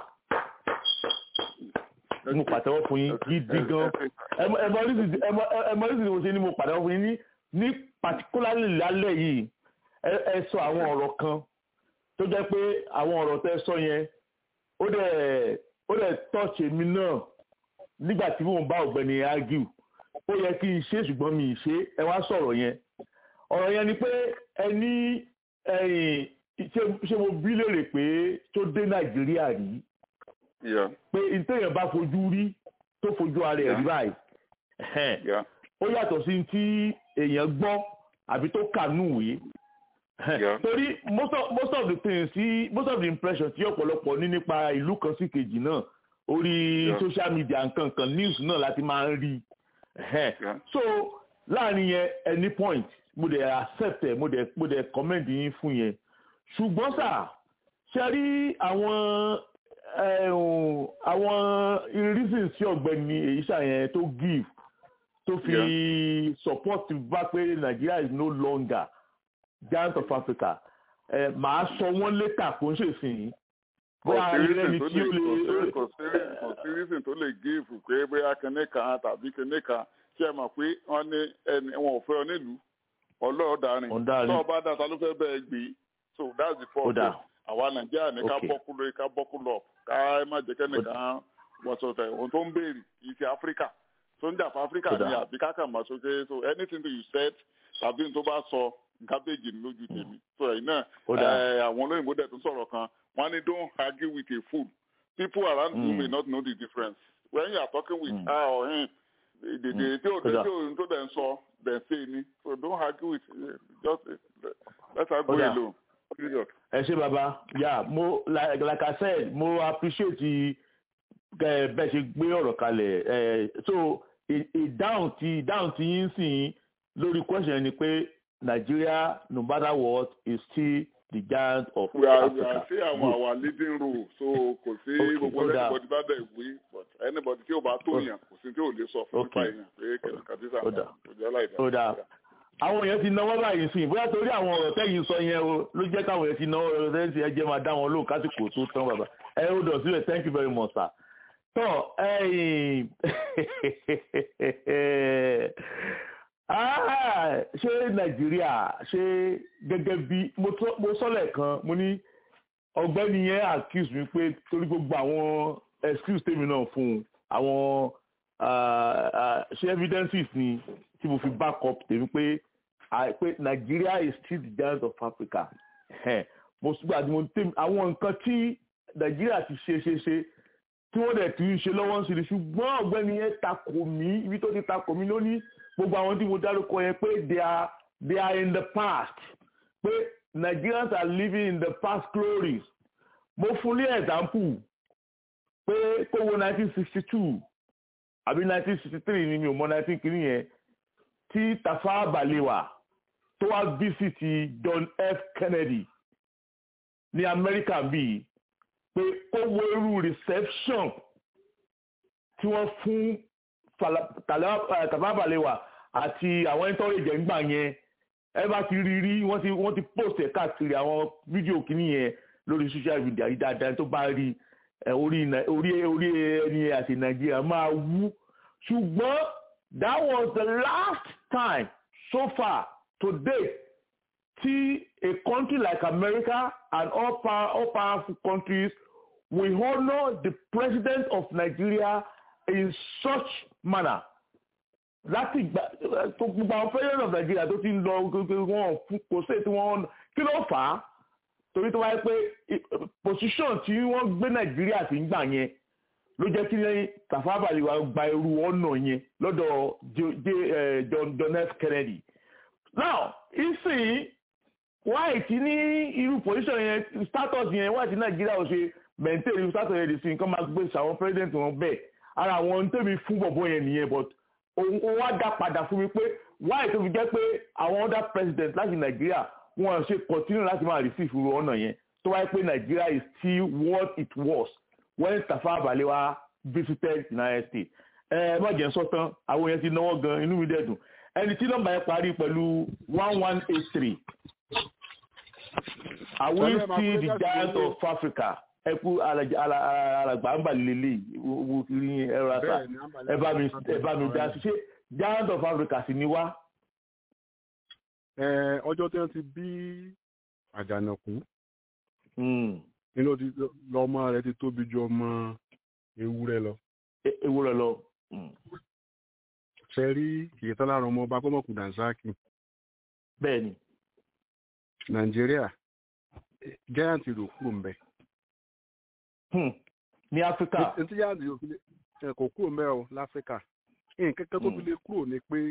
mú pàtẹ́wọ́ fún yín gidi gan ẹmọ oríṣi ni mo ṣe ni mo pàtẹ́wọ́ fún yín ní ní particularly lálẹ́ yìí ẹ sọ àwọn ọ̀rọ̀ kan tó jẹ́ pé àwọn ọ̀rọ̀ tẹ́ sọ yẹn ó dẹ̀ ó dẹ̀ touch èmi náà nígbà tí mò ń bá ọ̀gbẹ́ni argue ó yẹ kí n ṣe ṣùgbọ́n mi ì ṣe ẹ wá sọ̀rọ̀ yẹn ọ̀rọ̀ yẹn ni pé ẹ ní ẹ̀yìn ṣé mo bí léèrè pé tó dé nàìjíríà rí pé ìtẹ̀yẹ̀ bá fojú rí tó fojú ara ẹ̀ rí báyìí ó yàtọ̀ sí tí èèyàn gbọ́ àbí tó kà núwèé torí most of most of the things sí most of the impression tí ọ̀pọ̀lọpọ̀ ní nípa ìlú kan sí kejì náà orí social media nǹkan kan news náà láti máa ń rí so láàrin yẹn any point mo dẹ̀ accept ẹ̀ mo dẹ̀ mo dẹ̀ comment yín fún yẹn ṣùgbọ́n sà ṣe rí àwọn àwọn reasons tí ọ̀gbẹ́ni èyí ṣàyẹn tó give tó fi support bá pé Nigeria is no longer giant of Africa ẹ màá sọ wọ́n létà kó ń ṣèsìn bóyá ẹni tí ó lè kò sí reason tó lè give pé bóyá kinní kan tàbí kinní kan ṣe é mọ̀ pé wọ́n ní ẹni wọn ò fẹ́ ọ nílùú ọlọ́ọ̀darin tó ọba dàtà ló fẹ́ bẹ́ẹ̀ gbé so that's the problem àwa nàìjíríà ní ká bọ́kú lórí ká bọ́kú lọ ká má jẹ́ kẹ́nìkan wọ́sọ̀tẹ̀ ohun tó ń béèrè kì í ṣe áfíríkà tó ń jà fún áfíríkà ní àbí kákà má sókè so anything that you said tàbí tó bá sọ gábéjì lójú tèmi so ẹ̀yin náà àwọn olóyìnbó dẹ̀ tún sọ̀rọ̀ kan wọ́n ní don't argue with a fool people around you Mm. may not know the difference when you are talking with Mm. her or him the the the tí o Kódà. tí o tó dẹ̀ ń sọ dẹ̀ ń say ni so don't argue with uh, just uh, let her go Kódà. alone period. ẹ ṣe baba ya mo like, like i said mo appreciate ẹ bẹ́ẹ̀ ṣe gbé ọ̀rọ̀ kalẹ̀ ẹ so ì- ìdáhùn tí ìdáhùn tí yín sìn lórí question ni pé Nigeria no matter what is still the giant of we are we Africa. are say our Good. our leading role so kò sí Okay, gbogbo ó dáa. anybody bá dẹ̀ wí but anybody tí o bá tó Ó- yàn kò sí tí o lè sọ fún nípa Okay. èèyàn pé kẹ̀kẹ́ tí sàn Ó dáa. kò jẹ́ láì ó dáa àwọn èèyàn ti náwó báyìí sí bóyá torí àwọn ọ̀rọ̀ tẹ́yìn sọ yẹn o ló jẹ́ káwọn èèyàn ti náwó ọ̀rọ̀ tẹ́yìn sí ẹjẹ́ máa dá wọn lóhùn kásìkò tó tán bàbá ẹ ó dọ̀ sílẹ̀ thank you very much sir. tọ́ ẹ̀yìn Ah, ṣé nàìjíríà ṣé gẹ́gẹ́ bí mo tọ́- mo sọ́lẹ̀ kan mo ní ọ̀gbẹ́ni yẹn accuse mi pé torí gbogbo àwọn excuse tèmi náà fún un àwọn ah, ah, ṣé evidences ni tí mo fi back up tèmi pé ah, pé Nigeria is still the giant of Africa Ẹhẹ́n. mo gbà tí mo tèmi àwọn nǹkan tí Nigeria ti ṣe ṣe ṣe tí wọ́n dẹ̀ tún ń ṣe lọ́wọ́ ń ṣe ni ṣùgbọ́n ọ̀gbẹ́ni yẹn takò mí ibi tó ti takò mí ló ní gbogbo àwọn tí mo dárúkọ yẹn pé they are they are in the past pé Nigerians are living in the past glories mo fún ní example pé kó wo nineteen sixty two àbí nineteen sixty three ni mi ò mọ nineteen kìíní yẹn tí Tafawa Balewa tó wá visit John F Kennedy ní Amẹ́ríkà bíi pé kó wo irú reception tí wọ́n fún Fala- Tala- eh, Tafawa Balewa àti àwọn ẹ̀ńtọ́rọ̀ ìjẹ̀ǹgbà yẹn ẹ bá ti rí rí wọ́n ti wọ́n ti post ẹ̀ káàkiri àwọn fídíò kìíní yẹn lórí social media yìí dáadáa tó bá rí ẹ, orí Nai- orí orí ẹni àti Nàìjíríà máa wú ṣùgbọ́n that was the last time so far to date tí a country like America and all, power, all powerful countries will honour the president of Nigeria in such manner láti gbà tó gbogbo àwọn president of Nigeria tó ti ń lọ gbogbo wọn fún kò sí tí wọn kí ló fà á torí tó wáyé pé i- position tí wọ́n gbé Nàìjíríà sí ń gbà yẹn ló jẹ́ kí lẹ́yìn Tafawa Balewa gba irú ọ̀nà yẹn lọ́dọ̀ J- J- eh, John John F Kennedy now ìsìn white ní irú position yẹn status yẹn white ní Nàìjíríà ò ṣe maintain irú status yẹn di sí nǹkan máa gbé àwọn president wọn bẹ́ẹ̀ ara àwọn tèmi fún bọ̀bọ̀ yẹn nìyẹn but òun ó wá dá padà fún mi pé why tó fi jẹ́ pé àwọn other president láti nàìjíríà wọn ṣe continue láti máa receive irú ọ̀nà yẹn tó wáyé pé nàìjíríà is still what it was when Tafawa Balewa visited United States ẹ ẹ má jẹ́ n sọ tán àwọn yẹn ti náwó gan inú mi dẹ̀ dùn ẹni tí nọ́mbà yẹn parí pẹ̀lú one one eight three are we Tọ́lá ẹ̀ máa still pé the jáde giant lélẹ̀. of Africa ẹ kú alàgbà ń bà lélẹ̀ wo kiri ẹ̀rọ àṣà Bẹ́ẹ̀ ni, àǹbálẹ̀ ẹ bá mi àti ẹ bá mi dá sí ṣé giant of Africa sì ni wá. Ẹ, ọjọ́ tí wọ́n ti bí àjànàkú Hmm. nínú ti lọ́mọ rẹ̀ ti tóbi ju ọmọ ewúrẹ́ lọ. E- ewu rẹ lọ. Hmm. ṣe rí kìí lára ọmọ ọba kọ́mọ̀kù dànsákì bẹ́ẹ̀ ni nàìjíríà giant ló kúrò ń bẹ. Hmm. ní Áfíríkà etí giant yóò fi lè ẹ, kò kúrò ń bẹ o láfíríkà nǹkan kan tó fi lè kúrò ni pé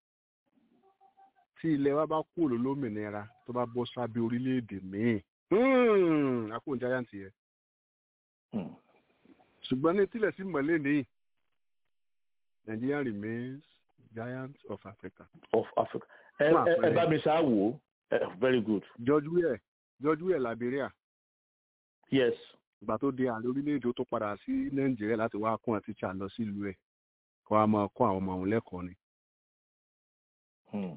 tí ilẹ̀ wa bá kúrò lólómìnira tó bá bọ́ sábẹ́ orílẹ̀-èdè míì àpò giant yẹn Hmm. ṣùgbọ́n ní tílẹ̀ sí mọ̀lẹ́ nìyí Nigeria remains giant of Africa. of Africa ẹ Fún ẹ- ẹ àpẹẹrẹ. bá mi ṣáà wò ó Eh, very good George Weah George Weah Liberia yes ìgbà tó di ààrẹ orílẹ̀-èdè ó tó padà sí Nàìjíríà láti wá kún àti tíṣà lọ sílùú ẹ̀ kó a máa kọ́ àwọn ọmọ òun lẹ́kọ̀ọ́ ni. Hmm.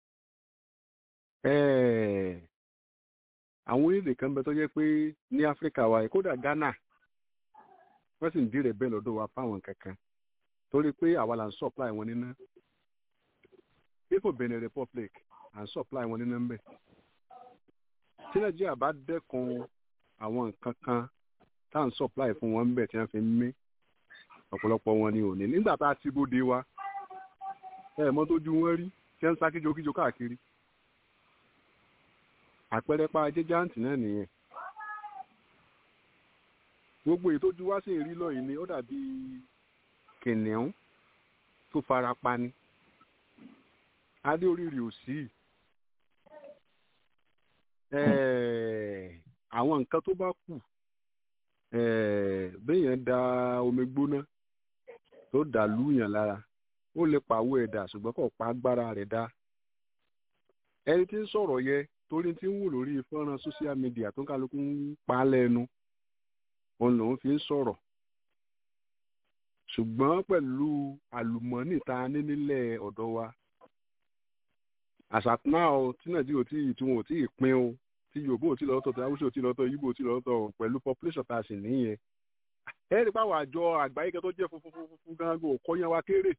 Ẹ́ẹ̀, àwọn orílẹ̀-èdè kan bẹ tó jẹ́ pé ní Áfíríkà wa yìí, kódà Ghana wọ́n sì ń dí rẹ̀ bẹ́ẹ̀ lọ́dọ̀ wa fáwọn kankan torí pé àwa là ń supply wọn níná ifo Benin Republic à ń supply wọn níná ń bẹ̀. tí Nàìjíríà bá dẹ́kun àwọn nǹkan kan tá à ń supply fún wọn ń bẹ̀ tí wọ́n fi ń mí ọ̀pọ̀lọpọ̀ wọn ni ò ní nígbà tá a ti bóde wa ẹ̀ mọ́ tójú wọn rí tí wọ́n ń sá kíjokíjo káàkiri àpẹẹrẹ pa ajé jáǹtì náà nìyẹn gbogbo èyí tó ju wá sí ìrí lọ́yìn ni ó dàbí kìnìún tó fara pa ni adé oríire ò sí Eh, àwọn nǹkan tó bá kù eh, béèyàn da omi gbóná tó dà lúyàn lára ó lè pàwọ́ ẹ̀ dà ṣùgbọ́n kò pa agbára rẹ̀ dá ẹni tí ń sọ̀rọ̀ yẹ torí tí ń wò lórí fọ́nrán social media tó ń kálukú ń pa á lẹ́nu òun lòun fi ń sọ̀rọ̀ ṣùgbọ́n pẹ̀lú àlùmọ́nì tá a ní nílẹ̀ ọ̀dọ̀ wa àṣàtúnà o tí nàìjíríà ò tí ì tí wọn ò tí ì pín o tí yorùbá ò tí ì lọ́tọ̀ tí haúsá ò tí ì lọ́tọ̀ yíbò ò tí ì lọ́tọ̀ pẹ̀lú population tá a sì níyẹn ẹ rí pàwọn àjọ àgbáyé kan tó jẹ́ funfun funfun funfun gan go kọ́yán wa kéré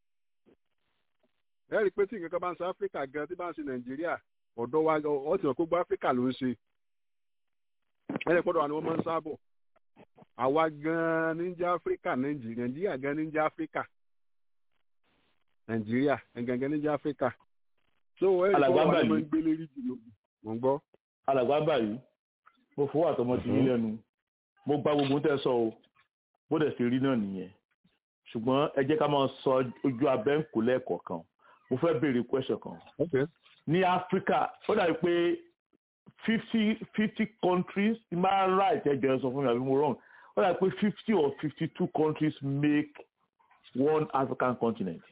ẹ rí pé tí nǹkan kan bá ń ṣe áfíríkà gan tí bá ń ṣe nàìjíríà ọ̀dọ̀ wa ọ ti hàn pé gbogbo áfíríkà ló ń ṣe ẹ rí pọ́dọ̀ wa ni wọ́n máa ń sábọ̀ àwa gan ní jẹ́ áfíríkà nàìjíríà nàìjíríà gan ní jẹ́ áfíríkà nàìjíríà gangan ní jẹ́ áfíríkà so ẹ rí Alàgbà pọ́dọ̀ wa ni Bàlí. wọ́n ń gbé lérí jùlọ mọ̀ ń gbọ́. alàgbà báyìí mo fowó àtọmọ tì yín lẹ́nu mo gba gbogbo tẹ́ sọ o bó dẹ̀ ṣe rí náà nìyẹn ṣùgbọ́n ẹ jẹ́ ká máa sọ ojú abẹ́ ń kó lẹ́ẹ̀kọ̀ọ̀kan mo fẹ́ béèrè question kan Okay. ní áfíríkà ó dàbí pé fifty fifty countries ti máa ń right ẹ jẹ́ sọ fún mi àbí mo wrong ó dàbí pé fifty or fifty two countries make one african continent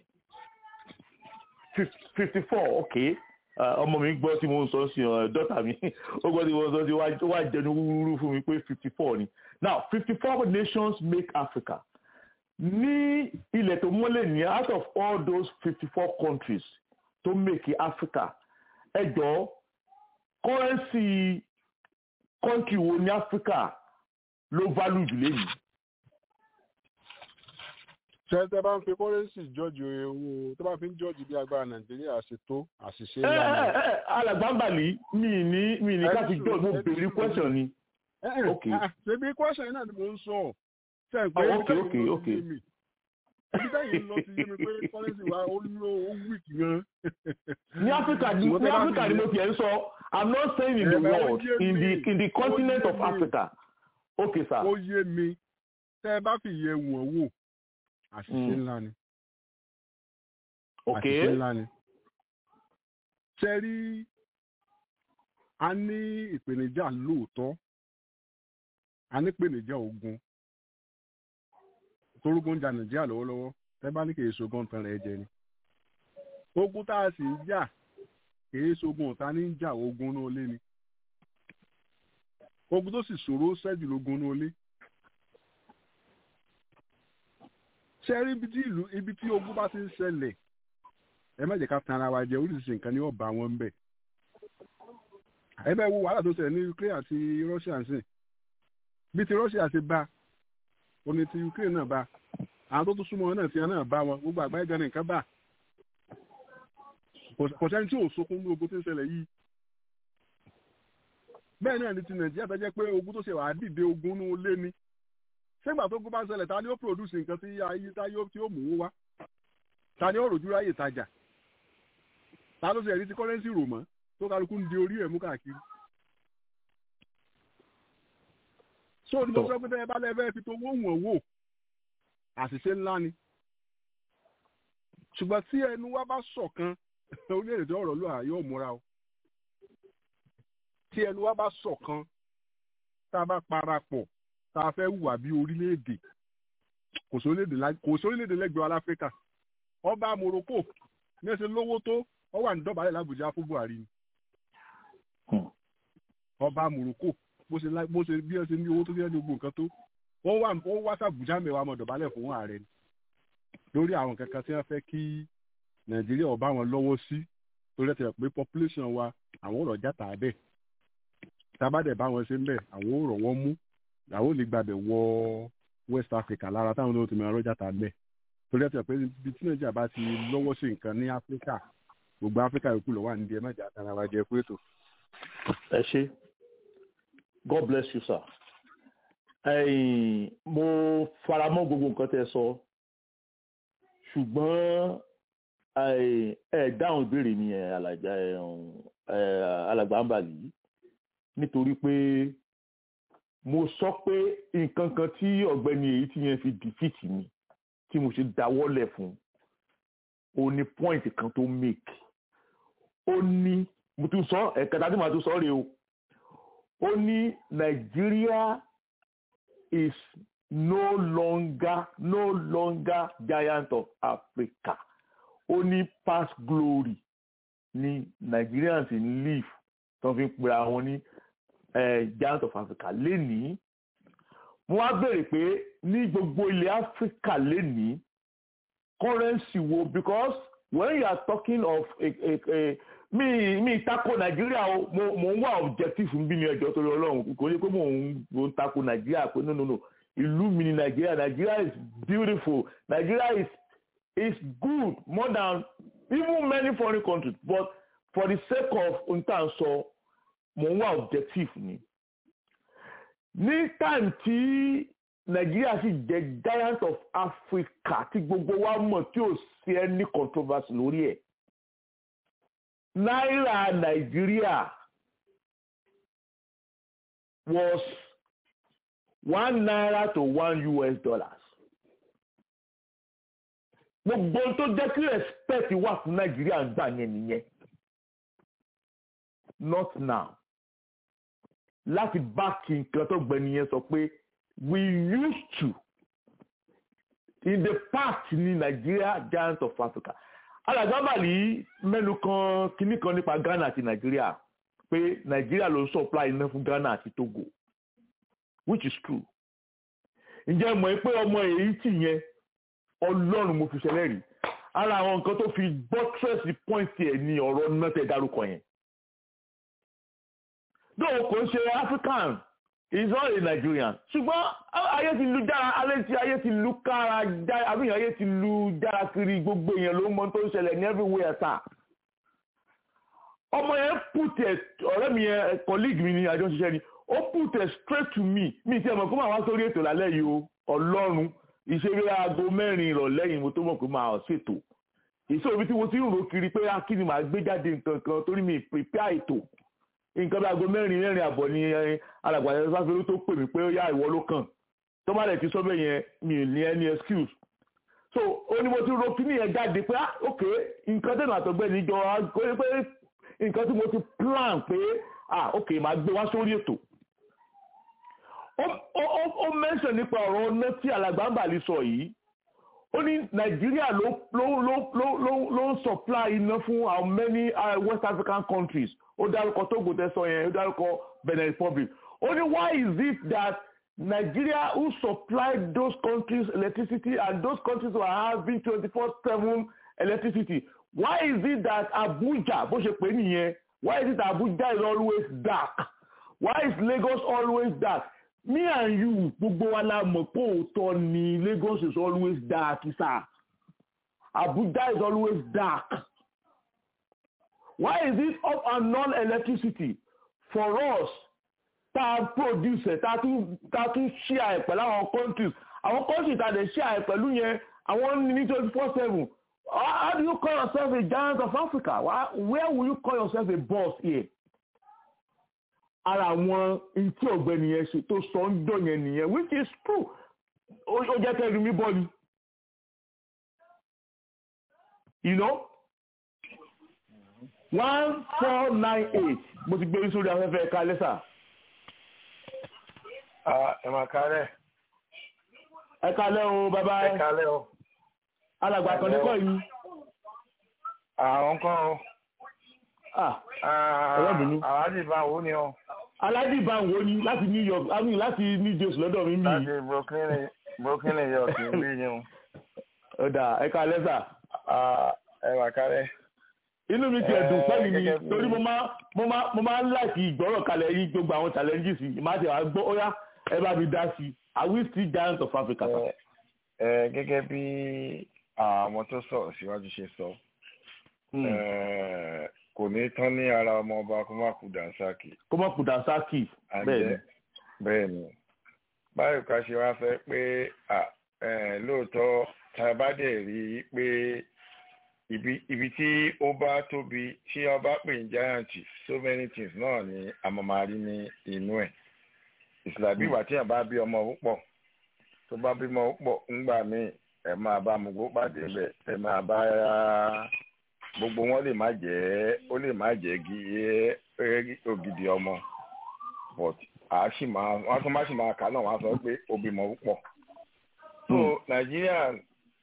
fifty four okay Uh, ọmọ mi gbọ́ tí mo ń sọ sí ọ dọ́tà mi ó gbọ́ tí mo ń sọ sí wá- ó wá jẹnu wúrúwúrú fún mi pé fifty four ni now fifty four nations make Africa ní ilẹ̀ tó mọ́lẹ̀ ní out of all those fifty four countries tó make Africa ẹ jọ currency country wo ní Africa ló value jù lẹ́yìn ṣé tẹ bá ń fi kọ́rẹ́nsì jọ́ọ̀jì owó tó bá fi ń jọ́ọ̀jì bí agbára nàìjíríà ṣe tó àṣìṣe ẹ ńlá ẹ ni. ẹ alàgbàǹbàlì mi ní mi ní ká fi jọ mo béèrè question ni Ẹ ẹ, okay. ah, ṣebí question yìí náà ni mò ń sọ ṣe ń pé Oh, ibi okay, tẹ́yìn okay, lọ okay. ti yé mi ibi tẹ́yìn lọ ti yé mi pé kọ́rẹ́nsì wa ó ló ó weak gan. ní Africa ní Ṣùgbọ́n ní tẹ́ bá Africa fi ni mo yé- tiẹ̀ ń sọ I'm not saying in the Ẹ bá ó world yé in the mi. in the Ó continent yé of mi. Africa okay sir ó yé mi tẹ́ ẹ bá fi yẹ wọ̀n wò àṣìṣe Mm. ńlá ni. okay àṣìṣe ńlá ni. ṣe rí a ní ìpèníjà lóòótọ́ a ní ìpèníjà ogun torógun ń ja nàìjíríà lọ́wọ́lọ́wọ́ tẹ́ bá ní kì í ṣogun tán rẹ̀ jẹ ni. ogun tá a sì ń jà kì í ṣogun ọ̀tá ní ń jà ogun náà lé ni. ogun tó sì ṣòro ṣẹ́jú lógun náà lé. ṣe rí ibi tí ìlú ibi tí ogun bá ti ń ṣẹlẹ̀ ẹ má jẹ́ ká tan ara wa jẹ oríṣiríṣi nǹkan ní ọba wọn ń bẹ̀. ẹ bẹ́ẹ̀ wo wàhálà tó ṣẹlẹ̀ ní Ukraine àti Russia ń sìn bí ti Russia ti bá o ní ti Ukraine náà bá àwọn tó tún súnmọ́ wọn náà ti náà bá wọn gbogbo àgbáyé gan nìkan bá Kò- kò sẹ́ni tí ò sókún ní ogun tó ń ṣẹlẹ̀ yìí bẹ́ẹ̀ náà ni ti Nàìjíríà tó jẹ́ pé ogun tó ṣe wàá dìde ogun ní olé ni ṣégbà tó ogun bá ń ṣẹlẹ̀ ta ni ó produce nǹkan tí ayé tá yóò tí ó mú owó wá ta ni ó rojú ráyè tajà ta ló ṣe ẹ̀rí tí kọ́rẹ́nsì rò mọ́ tó kálukú ń di orí ẹ̀ mú káàkiri. so ní mo sọ pé tẹ́ ẹ bá lẹ́fẹ́ fi tó wó wọ̀n wò àṣìṣe ńlá ni ṣùgbọ́n tí ẹnu wa bá ṣọ̀kan orílẹ̀-èdè tó ọ̀rọ̀ ló à yóò múra o tí ẹnu wa bá ṣọ̀kan tá a bá parapọ̀ tá a fẹ́ hùwà bí orílẹ̀-èdè kò sí orílẹ̀-èdè lá- kò sí orílẹ̀-èdè lẹ́gbẹ̀ẹ́ wa láfíríkà ọba Morocco ní ẹsẹ̀ lówó tó ọ wà ní dọ̀bálẹ̀ l'Àbújá fún Buhari ni Hmm. ọba Morocco bó ṣe lá- bó ṣe bí ẹ ṣe ní owó tó ṣe ní gbogbo nǹkan tó wọ́n wà wọ́n wá sàbújá mẹ́wàá mọ̀ dọ̀bálẹ̀ fún ààrẹ ni lórí àwọn kankan tí wọ́n fẹ́ kí Nàìjíríà ó bá wọn lọ́wọ́ sí torí ẹ̀ tẹ̀ pé population wa àwọn ọ̀rọ̀ játa bẹ́ẹ̀ tábàdẹ̀ bá wọn ṣe ń bẹ̀ àwọn ọ̀rọ̀ wọn mú àwọn ò lè gbàbẹ̀ wọ West Africa lára táwọn náà ti mọ ọ̀rọ̀ játa bẹ́ẹ̀ torí ẹ̀ tẹ̀ pé ibi tí Nàìjíríà bá ti lọ́wọ́ sí nǹkan ní Áfíríkà gbogbo Áfíríkà yòókù lọ́wọ́ àníbi ẹ̀ má jà tara wa jẹ pé ètò. ẹ ṣé God bless you sir ẹ̀yin mo faramọ́ gbogbo nǹkan tẹ́ ẹ sọ ṣùgbọ́n ẹ ẹ dáhùn ìbéèrè mi ẹ alàgbà ẹ ẹ alàgbà ń bà yìí nítorí pé mo sọ pé nǹkan kan tí ọ̀gbẹ́ni èyí tí yẹn fi defeat mi tí mo ṣe dáwọ́lẹ̀ fún o ní point kan tó make ó ní mo tún sọ ẹ̀kẹta tí màá tún sọ rèé o ó ní Nigeria is no longer no longer giant of Africa ó ní past glory ni Nigerians in live tó fi ń pe àwọn ní giant of Africa lénìí wọ́n á béèrè pé ní gbogbo ilẹ̀ Africa lénìí currency wo because when you are talking of a, a, a, mi mi tako Nàìjíríà o mo mo ń wá objective bí mi ẹjọ́ torí Ọlọ́run kò ní pé mo ń mo ń tako Nàìjíríà pé no no no ìlú mi ni Nàìjíríà Nàìjíríà is beautiful Nàìjíríà is is good more than even many foreign countries but for the sake of ntan sọ mo ń wá objective ni ní time tí Nàìjíríà sì jẹ́ giant of Africa tí gbogbo wa mọ̀ tí ò sí any controversy lórí ẹ̀ náírà Nàìjíríà was one naira to one US dollars gbogbo tó jẹ́ kí respect wà fún Nàìjíríà ń gbà yẹn nìyẹn not now láti báàkì nǹkan tó gbẹni yẹn sọ pé we used to in the past ní Nigeria giant of Africa alàgbàbàlì mẹ́nu kan kínní kan nípa Ghana àti Nigeria pé Nigeria ló ń supply iná fún Ghana àti Togo which is true ǹjẹ́ mọ̀ pé ọmọ èyí tì yẹn Ọlọ́run mo fi ṣẹlẹ̀ rí ara àwọn nǹkan tó fi buttress point ẹ̀ ní ọ̀rọ̀ náà tẹ̀ dárúkọ yẹn dóò kò ń ṣe African is not a Nigerian ṣùgbọ́n ayé ti lu jára alẹ́ tí ayé ti lu kára jára àbíyàn ayé ti lu jára kiri gbogbo èèyàn ló mọ tó ń ṣẹlẹ̀ ní everywhere sá ọmọ yẹn put ẹ ọ̀rẹ́ mi yẹn colleague mi ni àjọ ṣiṣẹ́ ni ó put ẹ straight to me mi ti ẹ̀ mọ̀ kó máa wá sórí ètò lálẹ́ yìí o Ọlọ́run ìṣeré aago mẹ́rin ìrọ̀lẹ́ yìí mo tó mọ̀ pé máa ṣètò ìṣòro ibi tí mo ti ń rò kiri pé akíni màá gbé jáde nǹkan kan torí mi prepare ètò nǹkan bí aago mẹ́rin mẹ́rin àbọ̀ ni alàgbàdo sáfẹ́rú tó pè mí pé ó yá ìwọ ló kàn tó bá lẹ̀ ti sọ bẹ́ẹ̀ yẹn mi ò ní any excuse so ó ní mo ti ro kíní yẹn jáde pé ah ok nǹkan tẹ̀nà àtọ̀gbẹ́ níjọ kó yẹ pé nǹkan tí mo ti plan pé ah ok màá gbé wá sórí ètò ó mẹ́sàn nípa ọ̀rọ̀ ọ̀nà tí alàgbàǹbàlì sọ yìí ó ní nàìjíríà ló ló ló ló ló ló ń supply iná fún how many uh, west african countries ó dárúkọ togo tẹsán yẹn ó dárúkọ benin republic ó ní why is it that nigeria who supply those countries electricity and those countries who are having twenty four seven electricity why is it that abuja bó ṣe pè nìyẹn why is it that abuja is always dark why is lagos always dark me and you gbogbo wa la mọ̀ pé òótọ́ ni Lagos is always dark sir Abuja is always dark why is it up and non electricity for us tá a produce tá a tún tá a tún share ẹ̀ pẹ̀lú àwọn countries àwọn countries tá a dẹ̀ share ẹ̀ pẹ̀lú yẹn àwọn ní twenty four seven how do you call yourself a giant of Africa where will you call yourself a boss here ara àwọn ntí ọ̀gbẹ́ni yẹn ṣe tó sọ ń dọ̀ yẹn nìyẹn which is true ó jẹ́ kẹ́rin mi bọ́ ni you know one four nine eight mo ti gbé sórí afẹ́fẹ́ ẹ̀ka lẹ́sà. ẹ máa kárẹ̀. ẹ kalẹ́ o bàbá ẹ. ẹ kálẹ́ o. alàgbà kan ní kọ́ yìí. àwọn kan o. ọ̀rọ̀ bínú. àwádìí bá wo ni o. aládìí bá wo ni láti New York I mean láti New Jersey lọ́dọ̀ mi mi. láti Brooklyn Brooklyn New York ń bí yín o. ọ̀dà ẹ kalẹ́ sà. ẹ máa kárẹ̀ inú mi ti ẹ̀dùn pẹ́lú mi torí mo máa mo máa mo máa ń láti ìgbọ́rọ̀ kalẹ̀ yín gbogbo àwọn challenges yìí máa ti wá gbọ́ ó yá ẹ bá mi dá sí i are we still giants of Africa. ẹ gẹ́gẹ́ bí àwọn tó sọ̀rọ̀ síwájú ṣe sọ kò ní tán ní ara ọmọ ọba kó má kú dànsákì. kó má kú dànsákì bẹ́ẹ̀ ni. bẹ́ẹ̀ ni báyìí ká ṣe wá fẹ́ pé lóòótọ́ tá a bá dẹ̀ rí i pé ibi ibi tí ó bá tóbi tí a bá pè ní giant so many things náà ni a máa máa rí ní inú ẹ̀ ìsìlábí ìwà tí yàn bá bí ọmọ púpọ̀ tó bá bímọ púpọ̀ ńgbà míì ẹ máa bá mugbó pàdé bẹ̀ ẹ máa bá gbogbo wọn lè má jẹ́ ó lè má jẹ́ gí ògidì ọmọ but a sì máa wọn tún má sì máa kà náà wọn sọ pé ó bímọ púpọ̀ so nàìjíríà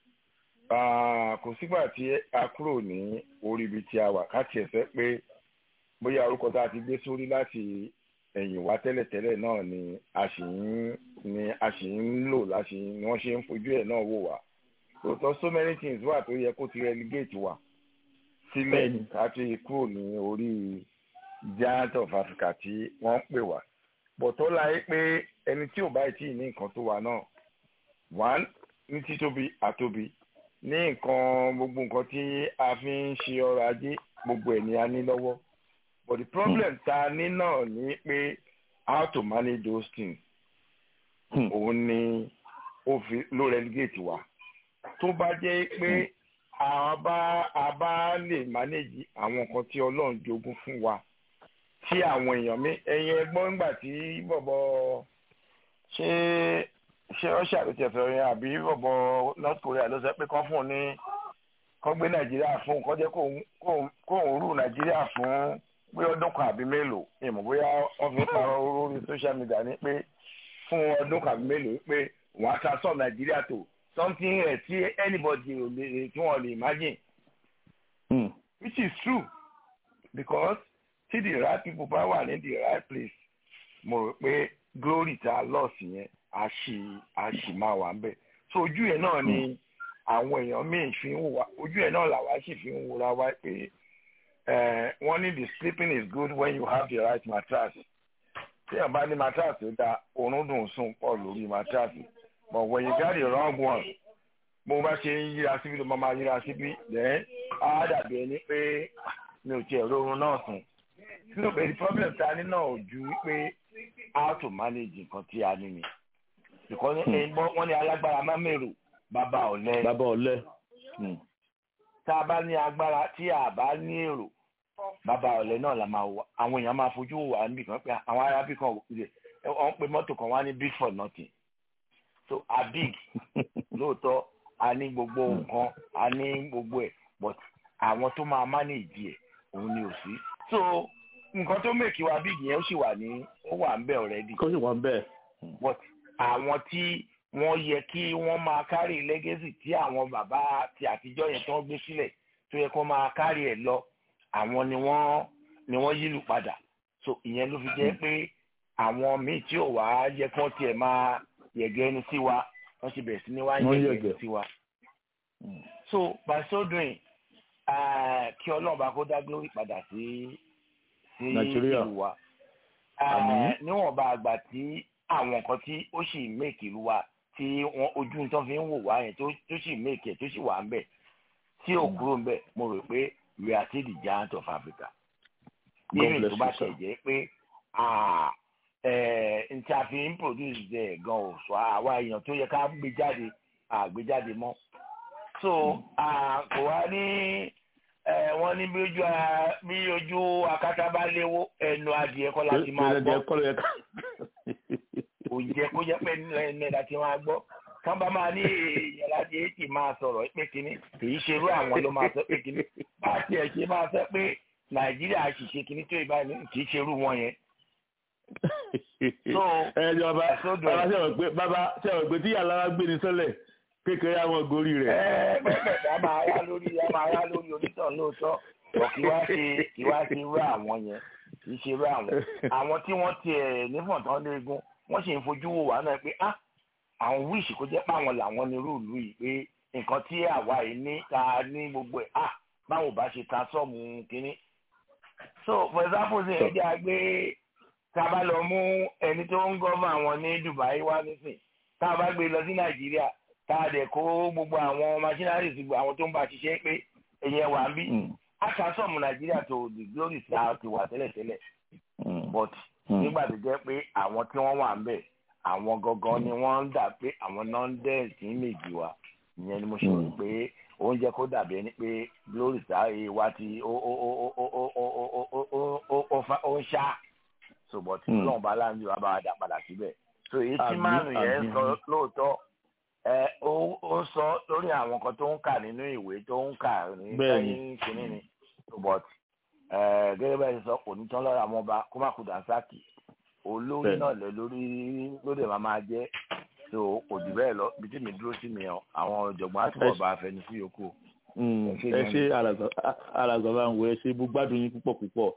kò sígbà tí a kúrò ní orí ibi tí a wà ká tiẹ̀ fẹ́ pé bóyá orúkọ tá a ti gbé sórí láti ẹ̀yìn wá tẹ́lẹ̀tẹ́lẹ̀ náà ni a sì ń ni a sì ń lò láti ni wọ́n ṣe ń fojú ẹ̀ náà wò wá tòótọ́ so many things wà tó yẹ kó ti relegate wa sílẹ̀ láti kúrò ní orí giant of Africa tí wọ́n ń pè wá bọ̀tọ́ láyé pé ẹni tí ò bá tí ì ní nǹkan tó wà náà one ní títóbi àtóbi ní nǹkan gbogbo nǹkan tí a fi ń ṣe ọrọ̀ ajé gbogbo ẹ̀ ni a ní lọ́wọ́ but the problem tá a ní náà ni pé how to manage those things òun ni ó fi ló relegate wa tó bá jẹ́ pé a bá a bá lè manage àwọn nǹkan tí ọlọ́run jogún fún wa tí àwọn èèyàn mi ẹ̀yin ẹgbọ́n nígbà tí bọ̀bọ̀ ṣé ṣé russia ló ti ẹ̀fẹ̀ rìn àbí bọ̀bọ̀ north korea ló sọ pé kán fún un ní kán gbé nàìjíríà fún un kán jẹ́ kóun rú nàìjíríà fún pé ọdún kan àbí mélòó ìmọ̀ bóyá wọ́n fi parọ́ lórí social media ní pé fún ọdún kan àbí mélòó pé wọ́n á transform nàìjíríà tó something ẹ̀ tí anybody ò lè tí wọ́n lè imagine. Mm. which is true because tí the right people bá wà ní the right place mo rò pé glory tá a loss yẹn a ṣì a ṣì máa wà ń bẹ̀ so ojú ẹ̀ náà ni àwọn èèyàn míì fi ń wò wá ojú ẹ̀ náà làwa sì fi ń wòra wá pé wọ́n ní the sleeping is good when you have the right mattress tí ẹ̀ bá ní mattress tó dáa oorun dùn sùn pọ̀ lórí mattress but when you got the wrong one bó bá ṣe ń yíra síbi ló máa máa yíra síbi then á dàbí ẹni pé mi ò tiẹ̀ rórun náà sùn nínú pé the problem ta ní náà ò ju wípé how to manage nǹkan tí a ní ni because wọ́n ní alágbára má mèrò bàbá ọ̀lẹ. bàbá ọ̀lẹ. tá a bá ní agbára tí a bá ní èrò bàbá ọ̀lẹ náà la máa wà àwọn èèyàn máa fojú wà níbi kan pé àwọn arábí kan wọ́n pe mọ́tò kan wá ní big for nothing so a big lóòótọ́ a ní gbogbo nǹkan a ní gbogbo ẹ̀ but àwọn tó máa manage ẹ̀ òun ni ò sí so nǹkan tó mèkì wa big yẹn ó sì wà ní ó wà ń bẹ̀ already. kó sì wà ń bẹ̀. but àwọn tí wọ́n yẹ kí wọ́n máa kárì legacy tí àwọn bàbá ti àtijọ́ yẹn tó ń gbé sílẹ̀ tó yẹ kó máa kárì ẹ̀ lọ àwọn ni wọ́n ni wọ́n yílù padà so ìyẹn ló fi jẹ́ pé àwọn míì tí ò wá yẹ kí wọ́n tiẹ̀ máa yẹ̀gẹ́ ẹni sí wa wọ́n ti bẹ̀rẹ̀ sí ní wá yẹ̀gẹ́ ẹni sí wa so by so doing kí ọlọ́run bá kó dá glory padà sí sí ìlú wa níwọ̀nba àgbà tí àwọn nǹkan tí ó sì make ìlú wa tí wọn ojú tó fi ń wò wá yẹn tó sì make ẹ̀ tó sì wà ń bẹ̀ tí ò kúrò ń bẹ̀ mo rò pé we are still the giant of Africa. even tó bá tẹ̀ jẹ́ pé n tí a fi ń produce there gan ò sọ àwa èèyàn tó yẹ ká gbé jáde àgbé jáde mọ́. so kò wá ní wọ́n ní bí ojú bí ojú akátá bá léwó ẹnu adìẹ kọ́ láti máa gbọ́ kò jẹ́ kó jẹ́ pé ẹnu ẹ̀dá ti máa gbọ́ kán bá máa ní èèyàn láti èyí máa sọ̀rọ̀ pé kínní kìí ṣerú àwọn ló máa sọ pé kínní bá a tiẹ̀ ṣe máa sọ pé nàìjíríà ṣìṣe kínní tó ìbá kìí ṣerú wọn yẹn. ẹ jọba bàbá sẹ́wọ̀n pé bàbá sẹ́wọ̀n pé tí yàrá gbé ní sọ́lẹ̀ kékeré àwọn gorí rẹ̀. ẹ bẹ́ẹ̀ bá máa yá lórí yá máa yá lórí onítàn lóòótọ́ ọ̀ kí wá ṣe kí wá ṣe rú àwọn yẹn kì í ṣe rú àwọn àwọn tí wọ́n tiẹ̀ nífọ̀ntán léegun wọ́n sì ń fojú wò wá náà pé ah àwọn wíìsì kó jẹ́ páwọn làwọn ní rúùlù yìí pé nǹkan tí àwa yìí ní ta ní gbogbo ẹ̀ ah báwo bá ṣe transform kínní. so for example ṣe ẹ jẹ́ àgbé tá a bá lọ mú ẹni tó ń gọ́fà àwọn ní Dubai wá nísìn tá a bá gbé lọ sí Nàìjíríà tá a dẹ̀ kó gbogbo àwọn machineries gbogbo àwọn tó ń bá ṣiṣẹ́ pé ẹ̀yẹ wà ń bí a transform Nàìjíríà tó the glory star ti wà tẹ́lẹ̀tẹ́lẹ̀ but nígbà tó jẹ́ pé àwọn tí wọ́n wà ń bẹ̀ àwọn gangan ni wọ́n ń dà pé àwọn náà ń dẹ́ẹ̀sì méjì wa ìyẹn ni mo ṣe rò pé oúnjẹ kó dàbí ẹni pé glory sáré wa ti ó ó ó ó ó ó ó ó ó ó ó ń ṣá so but Hmm. ọlọ́run bá láǹdì wà bá wa dá padà síbẹ̀ so èyí tí Àmín, márùn yẹn àmín. sọ lóòótọ́ ẹ ó ó sọ lórí àwọn kan tó ń kà nínú ìwé tó ń kà ní Bẹ́ẹ̀ni. lẹ́yìn kínní ni so but ẹ gẹ́gẹ́ bẹ́ẹ̀ ṣe sọ kò ní tán lọ́rọ̀ àwọn ọba kó má kú dànsákì olórí Bẹ́ẹ̀ni. náà lẹ lórí lóde máa máa jẹ́ so kò jù bẹ́ẹ̀ lọ bí tí mi dúró sí mi ọ àwọn ọ̀jọ̀gbọ́n á túbọ̀ Ẹ- bá a fẹnu sí yòókù. Mm, Ẹ ṣé ẹ gan ṣe alàgbà bá ń wo ẹ ṣe bó gbádùn yín púpọ̀ púpọ̀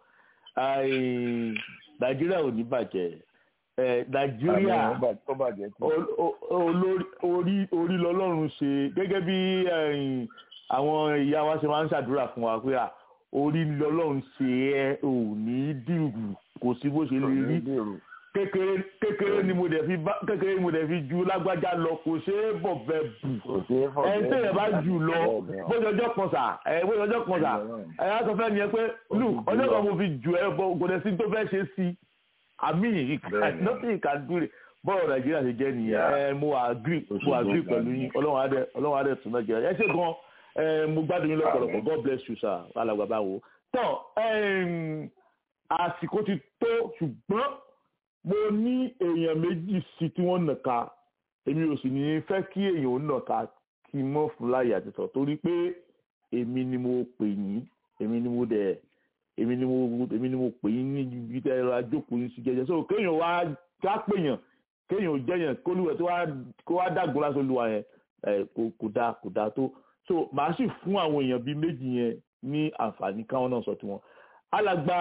Ai, nàìjíríà ò ní bàjẹ́ ẹ nàìjíríà Àmín, ó bà- ó bàjẹ́ tí. ol- o- olórí orí orí lọ́lọ́run ṣe gẹ́gẹ́ bí ẹ̀yìn, àwọn ìyá wa ṣe máa ń ṣàdúrà fún wa pé à, orí lọ́lọ́run ṣe ẹ ò ní dìrù kò sí bó ṣe lè rí kékeré kékeré ni mo dẹ̀ fi bá kékeré ni mo dẹ̀ fi ju lágbájá lọ kò ṣeé bọ̀ bẹ́ẹ̀ bù kò sí fọ́ ẹ ń tẹ̀yẹ̀ bá jù lọ bóyá ọjọ́ kan sà ẹ bóyá ọjọ́ kan sà ẹ á sọ fẹ́ ni ẹ pé look ọjọ́ kan mo fi jù ẹ bọ kò dẹ̀ sí tó fẹ́ ṣe sí àmì Bẹ́ẹ̀ni. nothing you can do it bọ́ọ̀rọ̀ nàìjíríà ṣe jẹ́ nìyẹn Yeah. ẹ mo agree Kò sí mo tó agree kàn pẹ̀lú ní. yín ọlọ́run adẹ ọlọ́run adẹ tún nàìjíríà ẹ ṣe gan ẹ mo gbádùn yín lọ́pọ̀lọpọ̀ Àmín. god bless you sir alàgbà báwo tán ẹm, àsìkò ti tó ṣùgbọ́n mo ní èèyàn méjì sí tí wọ́n nàka èmi ò sì ní fẹ́ kí èèyàn ó nàka kí n mọ́ fún láyé àti sọ torí pé èmi ni mo pè yín èmi ni mo dẹ̀ èmi ni mo èmi ni mo pè yín ní ibi tẹ́ ẹ ra jókòó yín sí jẹ́jẹ́ so kéèyàn wá ká pèèyàn kéèyàn ò jẹ́yàn kólúwẹ̀ tó wá kó wá dàgbò lásán olúwa yẹn ẹ kò kò dáa kò dáa tó so màá sì fún àwọn èèyàn bíi méjì yẹn ní àǹfààní káwọn náà sọ tiwọn alàgbà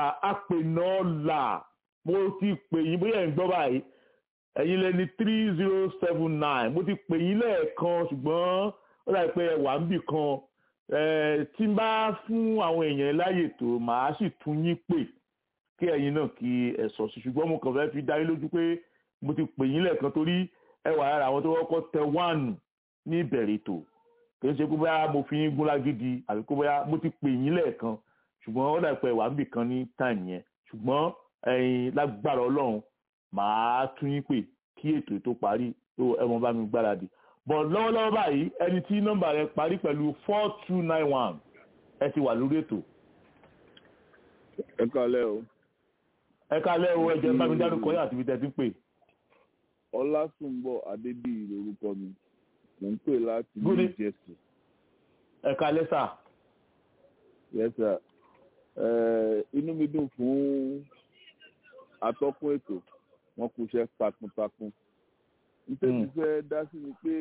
apènọ́là mo ti pè yín bóyá ẹ̀ ń gbọ́ báyìí ẹ̀yin lẹni three zero seven nine mo ti pè yín lẹ́ẹ̀kan ṣùgbọ́n ó dàbí pé ẹ wà ń bì kan ẹ tí n bá fún àwọn èèyàn láyè tó màá sì tún yín pè kí ẹ̀yin náà kí ẹ sọ sí ṣùgbọ́n mo kàn fẹ́ fi dá yín lójú pé mo ti pè yín lẹ́ẹ̀kan torí ẹ wà lára àwọn tó kọ́kọ́ tẹ wáànù ní ìbẹ̀rẹ̀ ètò kì í ṣe pé bóyá mo fi yín gún lágídí àbí pé bóyá mo ti pè yín lẹ́ẹ̀kan ṣùgbọ́n ó dàbí pé ẹ wà ń bì kan ní táìmù yẹn ṣùgbọ́n ẹ̀yin lágbára ọlọ́run màá tún yín pè kí ètò tó parí tó ẹ mọ bá mi gbáradì bọ̀ lọ́wọ́lọ́wọ́ báyìí ẹni tí nọ́mbà rẹ parí pẹ̀lú four two nine one ẹ ti wà lórí ètò ẹ kálẹ́ o ẹ kálẹ́ o ẹ jẹ́ bá mi dárúkọ yín àti ibi tẹ́ ti ń pè ọlásùnbọ̀ adébíyì lórúkọ mi mò ń pè láti Good new e- jersey ẹ kálẹ́ sà yes sir Eh, inú mi dùn fún atọ́kùn ètò wọn kú iṣẹ́ takuntakun nítorí Mm. fẹ́ dá sí ni pé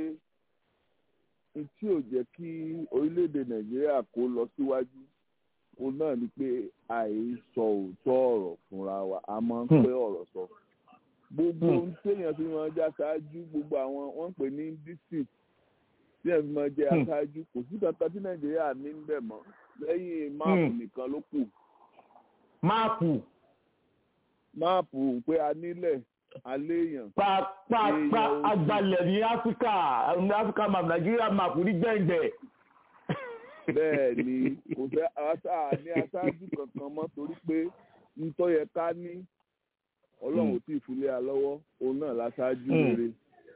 n tí ò jẹ́ kí orílẹ̀-èdè nàìjíríà kó lọ síwájú òun náà ni pé àìsọ òótọ́ ọ̀rọ̀ fúnra wa a máa ń Hmm. pẹ́ ọ̀rọ̀ sọ gbogbo Hmm. ohun téèyàn fi máa já ṣáájú gbogbo àwọn wọ́n ń pè ní district téèyàn fi máa jẹ́ Hmm. aṣáájú kò sí kankan tí nàìjíríà ní ń bẹ̀ mọ́ lẹ́yìn máàpù Hmm. nìkan ló kù máàpù máàpù pé a nílẹ̀ aléèyàn pàápàá Èèyàn ojú. agbalẹ̀ ní áfíríkà ní áfíríkà map nàìjíríà map ní gbẹ̀ngbẹ̀ bẹ́ẹ̀ ni kò fẹ́ àṣà ní aṣáájú kankan mọ́ torí pé ntọ́ yẹ ká ní ọlọ́run ò tí ì fúnlé a lọ́wọ́ òun náà láṣáájú Hmm. rere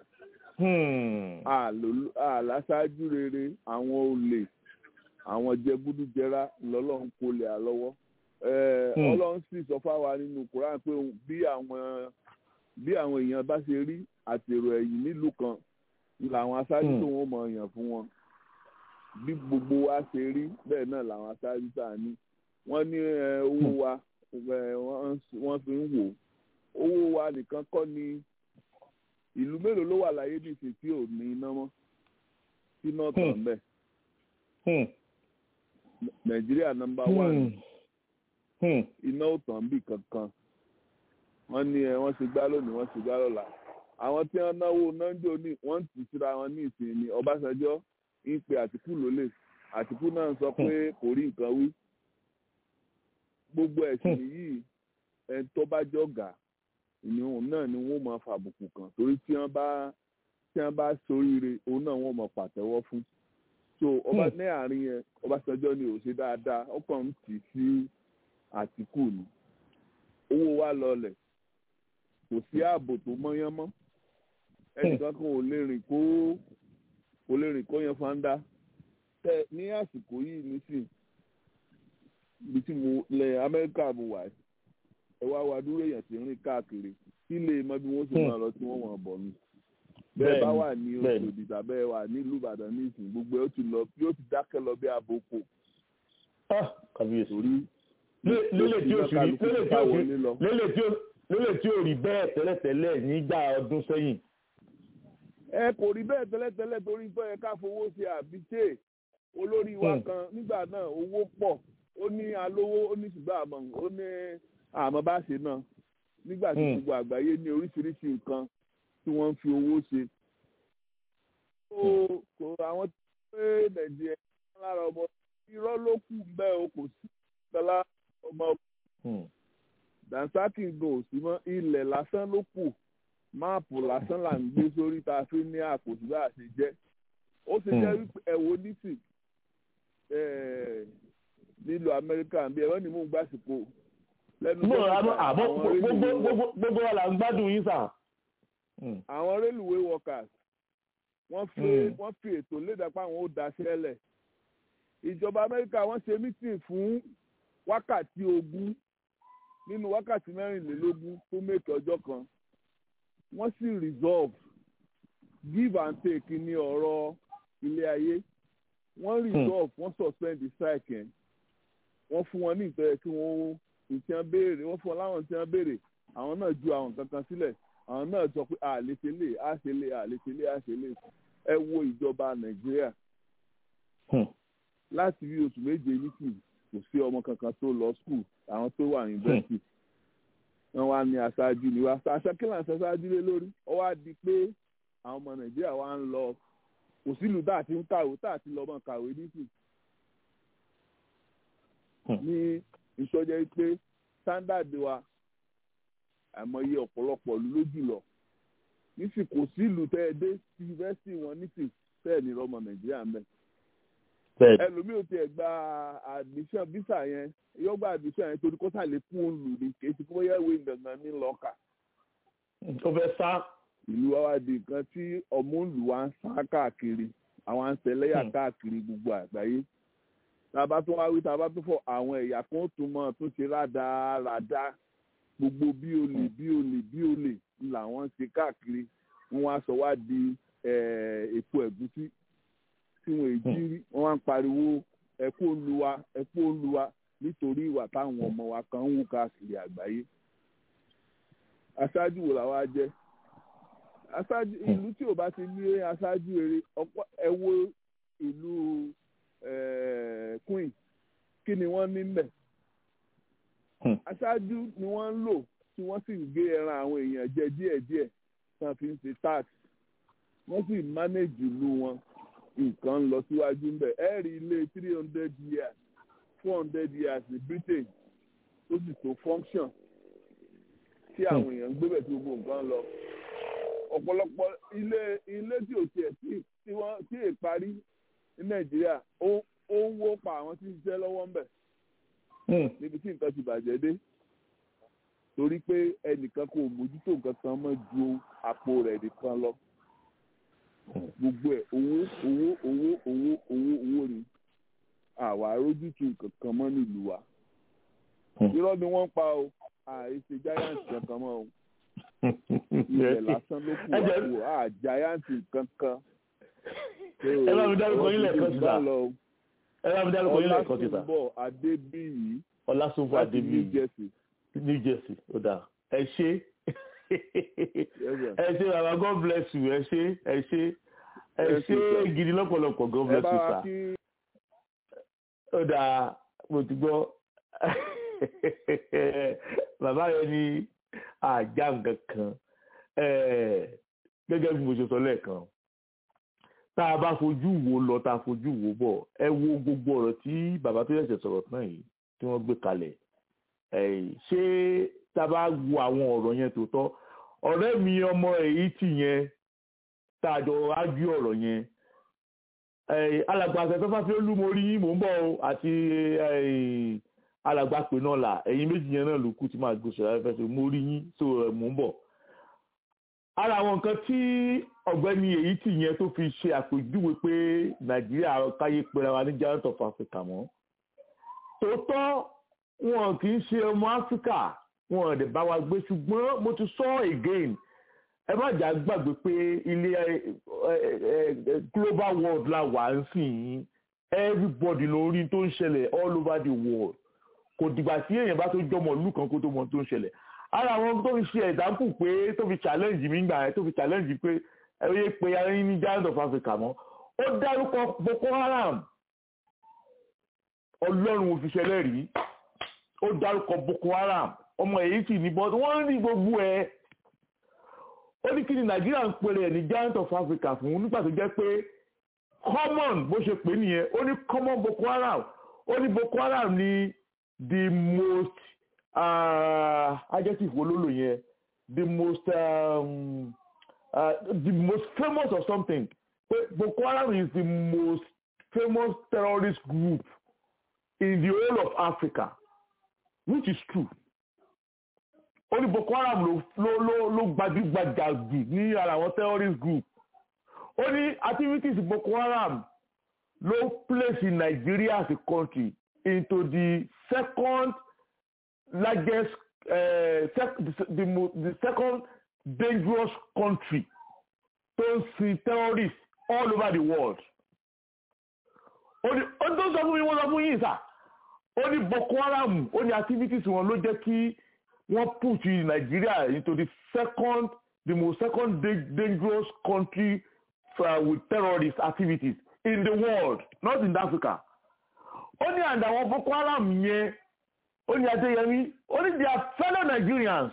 Hmm. àlò- àláṣáájú rere àwọn olè àwọn jẹgúdújẹrá lọ́lọ́run kò lè à lọ́wọ́ Eh, Hmm. ọlọ́run sì sọ fáwa nínú koran pé òun- bí àwọn bí àwọn èèyàn bá ṣe rí àtèrò ẹ̀yìn nílùú kan làwọn aṣáájú Hmm. tó wọ́n mọ̀ yàn fún wọn bí gbogbo wa ṣe rí bẹ́ẹ̀ náà làwọn aṣáájú tá a ní wọ́n ní eh, owó wa eh, wọ́n wọ́n fi ń wò ó owó wa nìkan kọ́ ni ìlú mélòó ló wà láyé nìsín tí ò ní iná mọ́ tí náà tàn bẹ́ẹ̀ Hmm. nàìjíríà nọ́mbà Hmm. one Hmm. iná ò tàn bí kankan wọ́n ní ẹ wọ́n ti gbá lónìí wọ́n ti gbá lọ́la àwọn tí wọ́n náwó náńjọ ní wọ́n ti síra wọn ní ìsìn ní ọbásanjọ́ ń pe àtìkù lólè àtìkù náà sọ pé kò rí nǹkan wí gbogbo ẹ̀sìn yìí ẹni tó bá jọ̀gà ìníhùn náà ni wọ́n máa fàbùkù kàn torí tí wọ́n bá tí wọ́n bá soríire òun náà wọ́n máa pàtẹ́wọ́ fún so ọba ní àárín yẹn ọbásanjọ́ ni ò ṣe dáadáa ó kàn ń tì sí àtìkù ni owó wa lọlẹ̀ kò sí ààbò tó mọ́yán mọ́ ẹnìkan kan ò lè rìn kó kò lè rìn kó yan fanda tẹ ní àsìkò yìí nísìn ibi tí mo lẹ amẹ́ríkà mo wà yìí ẹ wá wá dúró èèyàn tí ń rìn káàkiri kí lè mọ bí wọ́n ṣe máa lọ tí wọ́n wọ̀n bọ̀ ni bẹ́ẹ̀ bá wà ní Òṣòdì tàbí ẹ wà nílùú Ìbàdàn ní ìsìn gbogbo ẹ ó ti lọ yóò ti dákẹ́ lọ bí aboko kàbíyèsí torí lélẹ̀ tí ó sì rí lélẹ̀ tí ó sì lélẹ̀ tí ó lélẹ̀ tí ó rí bẹ́ẹ̀ tẹ́lẹ̀tẹ́lẹ̀ nígbà ọdún sẹ́yìn. ẹ kò rí bẹ́ẹ̀ tẹ́lẹ̀tẹ́lẹ̀ torí pé ẹ ká fowó ṣe àbíṣe olórí wa kan nígbà náà owó pọ̀ ó ní alówó ó ní ṣùgbọ́n àmọ́ ó ní àmọ́ bá ṣe náà nígbà tí gbogbo àgbáyé ní oríṣiríṣi nǹkan tí wọ́n ń fi owó ṣe. kò àwọn tó pé nàìjíríà lára ọmọ irọ́ ló kù bẹ́ẹ̀ o kò sí ìtọ́lá ọmọ dansaki gan ò sí mọ́ ilẹ̀ lásán ló kù máàpù lásán là ń gbé sórí tá a fi ní àkóso bá a ṣe jẹ́ ó ṣe jẹ́ wípé ẹ̀wò nísì nílùú amẹ́ríkà bí ẹ̀rọ ni mò ń gbàsìkò lẹ́nu tó ń bá àwọn gbogbo wa là ń gbádùn yín sà. àwọn railway workers wọ́n fi wọ́n fi ètò lédàpá àwọn ó daṣẹ́ lẹ̀ ìjọba amẹ́ríkà wọ́n ṣe mítìn fún wákàtí ogún nínú wákàtí mẹ́rìnlélógún tó mẹ́kẹ́ ọjọ́ kan wọ́n sì resolve give and take ní ọ̀rọ̀ ilé ayé wọ́n resolve wọ́n suspend the strike yẹn wọ́n fún wọn ní ìtọ́jú kí wọ́n ìtì wọn béèrè wọ́n fún wọn láwọn ìtì wọn béèrè àwọn náà ju àwọn kankan sílẹ̀ àwọn náà sọ pé àlèṣelé àṣelé àlèṣelé àṣelé ẹ wo ìjọba nàìjíríà láti bí oṣù méje nísìnyí kò sí ọmọ kankan tó lọ skul àwọn tó wà yunifásitì wọn wá ní aṣáájú ni wá aṣá kí láǹṣẹ aṣáájú lé lórí ó wá di pé àwọn ọmọ nàìjíríà wá ń lọ kò sílùú tá àti ń kàwé tá àti lọ mọ kàwé nísìn ní ìsọjẹ pé standard wa àìmọye ọ̀pọ̀lọpọ̀ ló jùlọ nísìn kò sílùú tẹ́ ẹ dé yunifásitì wọn nísìn tẹ́ ẹ ní ọmọ nàìjíríà mẹ́ ẹlòmíì ò tiẹ̀ gba admission visa yẹn yóò gba admission yẹn torí kó sàlẹ̀ fún olù ní kéésì kó yẹ ìwé gangan ní lọ́ọ̀kà. ó fẹ́ sá. ìlú wa wá di nǹkan tí ọmọ òlù wa ń sá káàkiri àwọn àǹsẹ̀lẹ́yà káàkiri gbogbo àgbáyé. tàbá tó wá wí tàbá tó fọ àwọn ẹ̀yà kan tó mọ̀ tó ṣe rádaràda gbogbo bí olè bí olè bí olè làwọn ń ṣe káàkiri wọn wá sọ wá di èpo ẹ̀gúsí tí wọn èjì rí wọn wá ń pariwo ẹkú olúwa ẹkú olúwa nítorí ìwà táwọn ọmọ wa kan ń wù káàkiri àgbáyé aṣáájú wo làwa jẹ aṣáájú ìlú tí ò bá ti ní aṣáájú eré ọ̀pọ̀ ẹ wo ìlú queen kí ni wọ́n ní mbẹ̀ aṣáájú ni wọ́n ń lò tí wọ́n sì ń gé ẹran àwọn èèyàn jẹ díẹ̀díẹ̀ tí wọ́n fi ń ṣe tax wọ́n sì manage ìlú wọn nǹkan ń lọ síwájú ńbẹ ẹ rí ilé three hundred years four hundred years ní Britain tó sì tó function tí àwọn èèyàn ń gbébẹ̀ tí gbogbo nǹkan lọ ọ̀pọ̀lọpọ̀ ilé ilé tí ò tiẹ̀ tí wọ́n tí è parí ní Nàìjíríà ó ń wó pa àwọn tí ń ṣiṣẹ́ lọ́wọ́ ńbẹ̀ níbi tí nǹkan ti bàjẹ́ dé torí pé ẹnìkan kò mójútó nǹkan kan mọ́ ju àpò rẹ̀ nìkan lọ gbogbo ẹ owó owó owó owó owó owó ni àwa rójútu kankan mọ́ nílùú wa irọ́ ni wọ́n pa o àìsè giant kankan mọ́ o ilẹ̀ lásán ló kù wá kù à giant kankan. ẹ bá mi dárúkọ yín lẹ́ẹ̀kan síta ẹ bá mi dárúkọ yín lẹ́ẹ̀kan síta ọlásùnbọ̀ adébíyì ọlásùnbọ̀ adébíyì new jersey. new jersey ó dáa ẹ ṣe ẹ ṣe baba god bless you ẹ ṣe ẹ ṣe ẹ ṣe gidi lọ́pọ̀lọpọ̀ god bless you sir ó dáa mo ti gbọ́ bàbá yẹn ní àjà nǹkan kan gẹ́gẹ́ bí mo ṣe sọ lẹ́ẹ̀kan tá a bá fojú wo lọ tá a fojú wo bọ̀ ẹ wo gbogbo ọ̀rọ̀ tí bàbá tó ṣẹ̀ṣẹ̀ sọ̀rọ̀ tán yìí tí wọ́n gbé kalẹ̀ ṣé tá a bá wo àwọn ọ̀rọ̀ yẹn tó tọ́ ọ̀rẹ́ mi ọmọ èyí tì yẹn tá a jọ ájú ọ̀rọ̀ yẹn alàgbà àṣẹfẹ́fà tí ó lú mo rí yín mò ń bọ̀ o àti alàgbà pè náà là ẹ̀yin méjì yẹn náà ló kù tí màá gbé sọ̀rọ̀ afẹ́fẹ́ sí mo rí yín so mò ń bọ̀. ara àwọn nǹkan tí ọ̀gbẹ́ni èyí tì yẹn tó fi ṣe àpèjúwe pé nàìjíríà káyé pera wa ní giant of africa mọ́ tòótọ́ wọn kì í ṣe ọmọ áfíríkà wọn ò dẹ̀ bá wa gbé ṣùgbọ́n mo ti sọ again ẹ má jà gbàgbé pé ilé global world la wà ń sìn yín everybody ló rí tó ń ṣẹlẹ̀ all over the world kò dìgbà tí èèyàn bá tó jọmọ ìlú kan kó tó mọ tó ń ṣẹlẹ̀ ara àwọn tó fi ṣe example pé tó fi challenge mi gbà yẹn tó fi challenge pé ẹ yé pé ayé ní giant of Africa mọ́ ó dárúkọ Boko Haram ọlọ́run òfìṣẹ́lẹ̀ rí ó dárúkọ Boko Haram ọmọ èyí sì ní bọ́ọ̀dù wọ́n rí gbogbo ẹ̀ ó ní kí ni Nàìjíríà ń pèrè ẹ̀ ní giant of Africa fún nígbà tó jẹ́ pé common bó ṣe pè nìyẹn ó ní common Boko Haram ó ní Boko Haram ní the most uh, adjective wo ló lò yẹn the most um, uh, the most famous of something pé Boko Haram is the most famous terrorist group in the whole of Africa which is true ó ní Boko Haram ló ló ló ló gbajúgbajà jù ní ara àwọn terrorist group ó ní activities Boko Haram ló place in Nigeria as a country into the second largest uh, sec the, the, the second dangerous country tó ń sin terrorists all over the world ó ní ó tó sọ fún mi wọ́n sọ fún yín sà ó ní Boko Haram ó ní activities wọn ló jẹ́ kí wọ́n put Nigeria into the second the most second da dangerous country uh, with terrorist activities in the world not in Africa ó ní àǹdà àwọn Boko Haram yẹn ó ní Adéyẹmí ó ní they are fellow Nigerians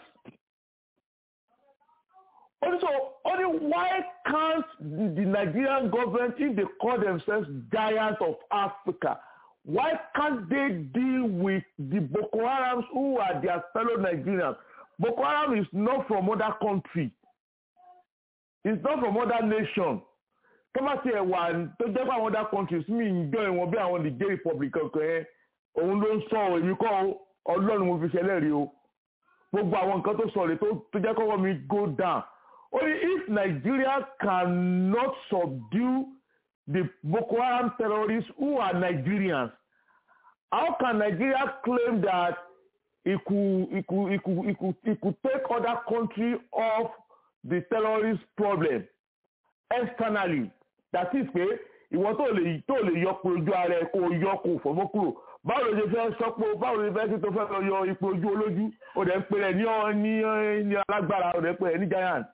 ó ní so ó ní why can't the, the Nigerian government if they call themselves giants of Africa why can't they deal with the Boko Harams who are their fellow Nigerians Boko Haram is not from other country it's not from other nation tọ́mátì ẹ̀ wà tó jẹ́ pé àwọn other countries mi ń jọ ìwọ̀n bí àwọn Niger Republic kankan yẹn òun ló ń sọ èmi kọ́ ọlọ́run mo fi ṣẹlẹ̀ rí o gbogbo àwọn nǹkan tó sọ rè tó jẹ́ kọ́kọ́ mi go down only if Nigeria cannot subdue the Boko Haram terrorists who are Nigerians how can Nigeria claim that it could it could it could it could it could take other country off the terrorist problem externally that is pé ìwọ tó lè tó lè yọ pé ojú ara ẹ kó yọ kó fọmọ kúrò báwo ló ṣe fẹ́ sọ pé báwo ló ṣe fẹ́ sí tó fẹ́ lọ yọ ipò ojú olójú ó dẹ̀ ń pè rẹ̀ ní ní ní alágbára ó dẹ̀ ń pè rẹ̀ ní giant.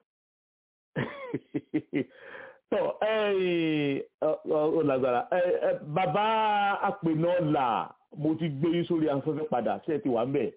tọ́ ó lágbára bàbá àpènà là mo ti gbé yín sórí afẹ́fẹ́ padà ṣé ẹ ti wà ń bẹ̀.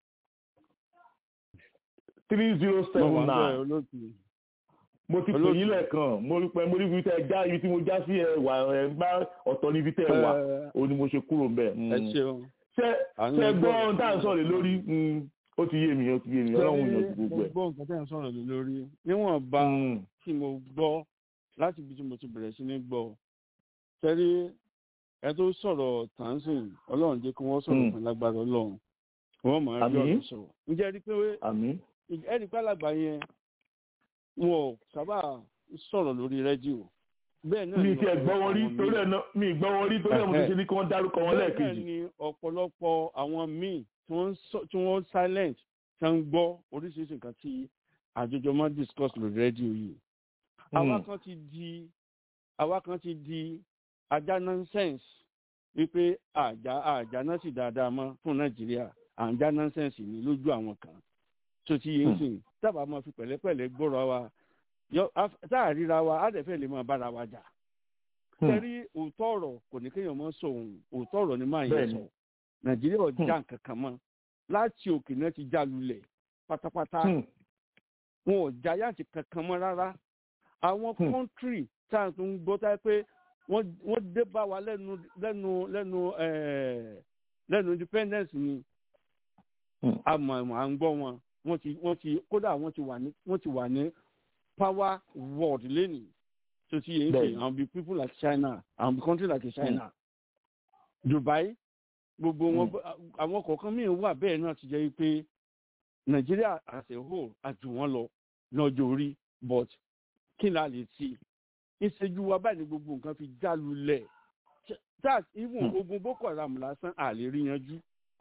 three zero seven nine mo ti pè yín lẹ́ẹ̀kan mo rí pé mo rí ibi tẹ́ já ibi tí mo já sí ẹ wà ẹ gbá ọ̀tọ̀ níbi tẹ́ wà ó ní mo ṣe kúrò ń bẹ̀. ẹ ṣeun. ṣé ṣé gbọ́ ohun tá à ń sọ̀rọ̀ lórí ó ti yé mi ó ti yé mi ọlọ́run yàn ju gbogbo ẹ̀. gbọ́ nǹkan tẹ́ ń sọ̀rọ̀ lé lórí níwọ̀n bá tí mo gbọ́ láti ibi tí mo ti bẹ̀rẹ̀ sí ní gbọ́ tẹ́rí ẹ tó sọ̀rọ̀ tàǹsìn ọlọ́run jẹ́ kí wọ́n sọ̀rọ̀ fún lágbára ọlọ́run wọ́n máa rí ọ̀rọ̀ sọ̀rọ̀ ǹjẹ́ ẹ rí pé ẹ rí pé alàgbà yẹn wọn ò sábà sọ̀rọ̀ lórí rédíò bẹ́ẹ̀ náà mi ti ẹ̀ gbọ́ wọn rí torí ẹ̀ náà mi gbọ́ wọn rí torí ẹ̀ mo ti ṣe ní kí wọ́n dárúkọ wọn lẹ́ẹ̀kejì. bẹ́ẹ̀ ni ọ̀pọ̀lọpọ̀ àwọn míì tí wọ́n silent tí wọ́n gbọ́ oríṣiríṣi nǹkan tí àjọjọ máa discuss lórí rédíò yìí. àwa kan ti di àwa kan ti di ajá nonsense wípé àjà àjà náà sì dáadáa mọ́ fún nàìjíríà àjà nonsense ni lójú àwọn kan tó ti yé sìn tábà máa fi pẹ̀lẹ́pẹ̀lẹ́ gbọ́rọ̀ wa tá a ríra wa á dẹ̀ fẹ́ lè máa bára wa jà. sẹ́rí òótọ́ ọ̀rọ̀ kò ní kéèyàn mọ́ sọ òun òótọ́ ọ̀rọ̀ ni máa yẹ sọ nàìjíríà ọjà kankan mọ́ láti òkè náà ti já lulẹ̀ pátápátá wọn ò já yàtì kankan mọ́ rárá àwọn kọ́ńtírì tá a tún gbọ́ tá a pé wọ́n dé bá wa lẹ́nu lẹ́nu lẹ́nu lẹ́nu independence ni àmọ́ à ń gbọ́ wọn wọ́n ti wọ́n ti kódà wọ́n ti wà ní wọ́n ti wà ní power world lẹ́nìí tó ti yẹ ṣe àwọn bíi people like China àwọn bíi country like China mm. Dubai gbogbo wọn àwọn kọ̀ọ̀kan míì wà bẹ́ẹ̀ náà ti jẹ́ pé Nàìjíríà as a whole àjù wọn lọ lọ́jọ́ orí but kí ni a lè ti ìṣèjú wa báyìí ni gbogbo nǹkan fi já lulẹ̀ that even ogun Boko Haram lásán à lè rí yanjú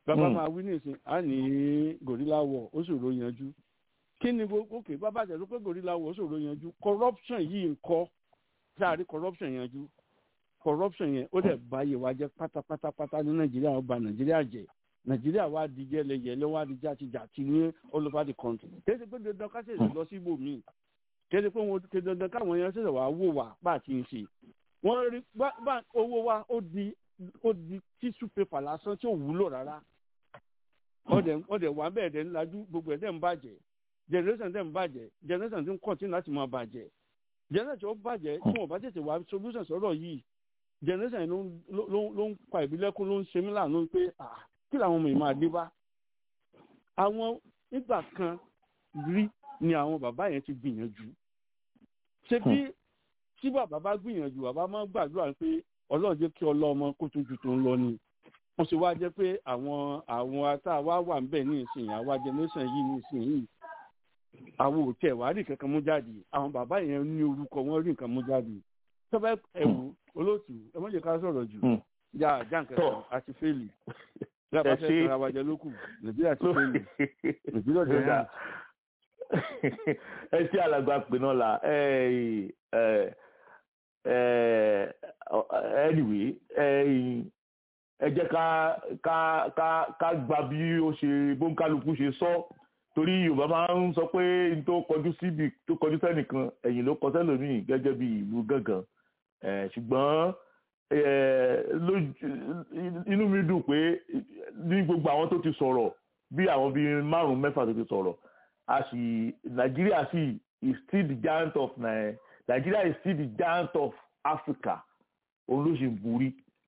bàbá Mm. máa wí nísìn á ní gorilla war ó ṣòro yanjú kí ni gbogbo òkè bàbá tẹ̀sán pé gorilla war ó ṣòro yanjú corruption yìí ń kọ́ sáàrí corruption yanjú corruption yẹn ó dẹ̀ báyé wa jẹ́ pátápátápátá ní nàìjíríà ó ba nàìjíríà jẹ́ nàìjíríà wá di yẹlẹyẹlẹ wá di jàtijàti ní all over the country kéde pé dandan ká ṣèṣe lọ sí ibòmíì kéde pé wọn kéde dandan káwọn yẹn ṣẹ̀ṣẹ̀ wá wò wá bá a ti ń ṣe wọ́n rí bá bá owó wa ó di ó di tissue paper lásán tí ò wúlò rárá ọdẹ ọdẹ wà bẹ́ẹ̀ dẹ̀ ńlájú gbogbo ẹ̀ dẹ̀ ń bàjẹ́ generation dẹ̀ ń bàjẹ́ generation ti ń continue láti máa bàjẹ́ generation ó bàjẹ́ tí wọ́n bá tètè wá solution sọ̀rọ̀ yìí generation ló ń ló ń- ló ń pa ìbílẹ̀kùn ló ń ṣe mí láàánú pé ah kí làwọn ọmọ yìí máa dé bá àwọn nígbà kan rí ni àwọn bàbá yẹn ti gbìyànjú ṣé bí tí bàbá bá gbìyànjú bàbá máa ń gbàdúrà pé ọlọ́run jẹ́ kí ọlọ́mọ kó tó ju tó ń lọ ni wọ́n ṣe wá jẹ́ pé àwọn àwọn ata wa wà ń bẹ̀ ní ìsìn àwa generation yìí ní ìsìn yìí àwọn ò tẹ̀ wá rí nǹkan kan mú jáde àwọn bàbá yẹn ní orúkọ wọn rí nǹkan mú jáde tọ́ba ẹ̀wù olóòtú ẹ má jẹ́ ká sọ̀rọ̀ jù Mm. já já nǹkan kan àti fẹ́ẹ̀lì bí a bá Ẹ fẹ́ ṣé. tara wa jẹ lókù nàìjíríà ti fẹ́ẹ̀lì nàìjíríà ti Kódà. fẹ́ẹ̀lì. ẹ ṣe alàgbà pè náà la ẹ ẹ ẹ anyway ẹ ẹ jẹ́ ká ká ká ká gba bí ó ṣe bóńkálukú ṣe sọ torí yorùbá máa ń sọ pé n tó kọjú síbi tó kọjú sẹ́nìkan ẹ̀yìn ló kọ sẹ́lòmíì gẹ́gẹ́ bí ìlú gángan ẹ ṣùgbọ́n ẹ lójú inú mi dùn pé ní gbogbo àwọn tó ti sọ̀rọ̀ bí àwọn bíi márùn-ún mẹ́fà tó ti sọ̀rọ̀ a sì Nigeria sì is still the giant of Ni- Nigeria is still the giant of Africa òun ló ṣe ń borí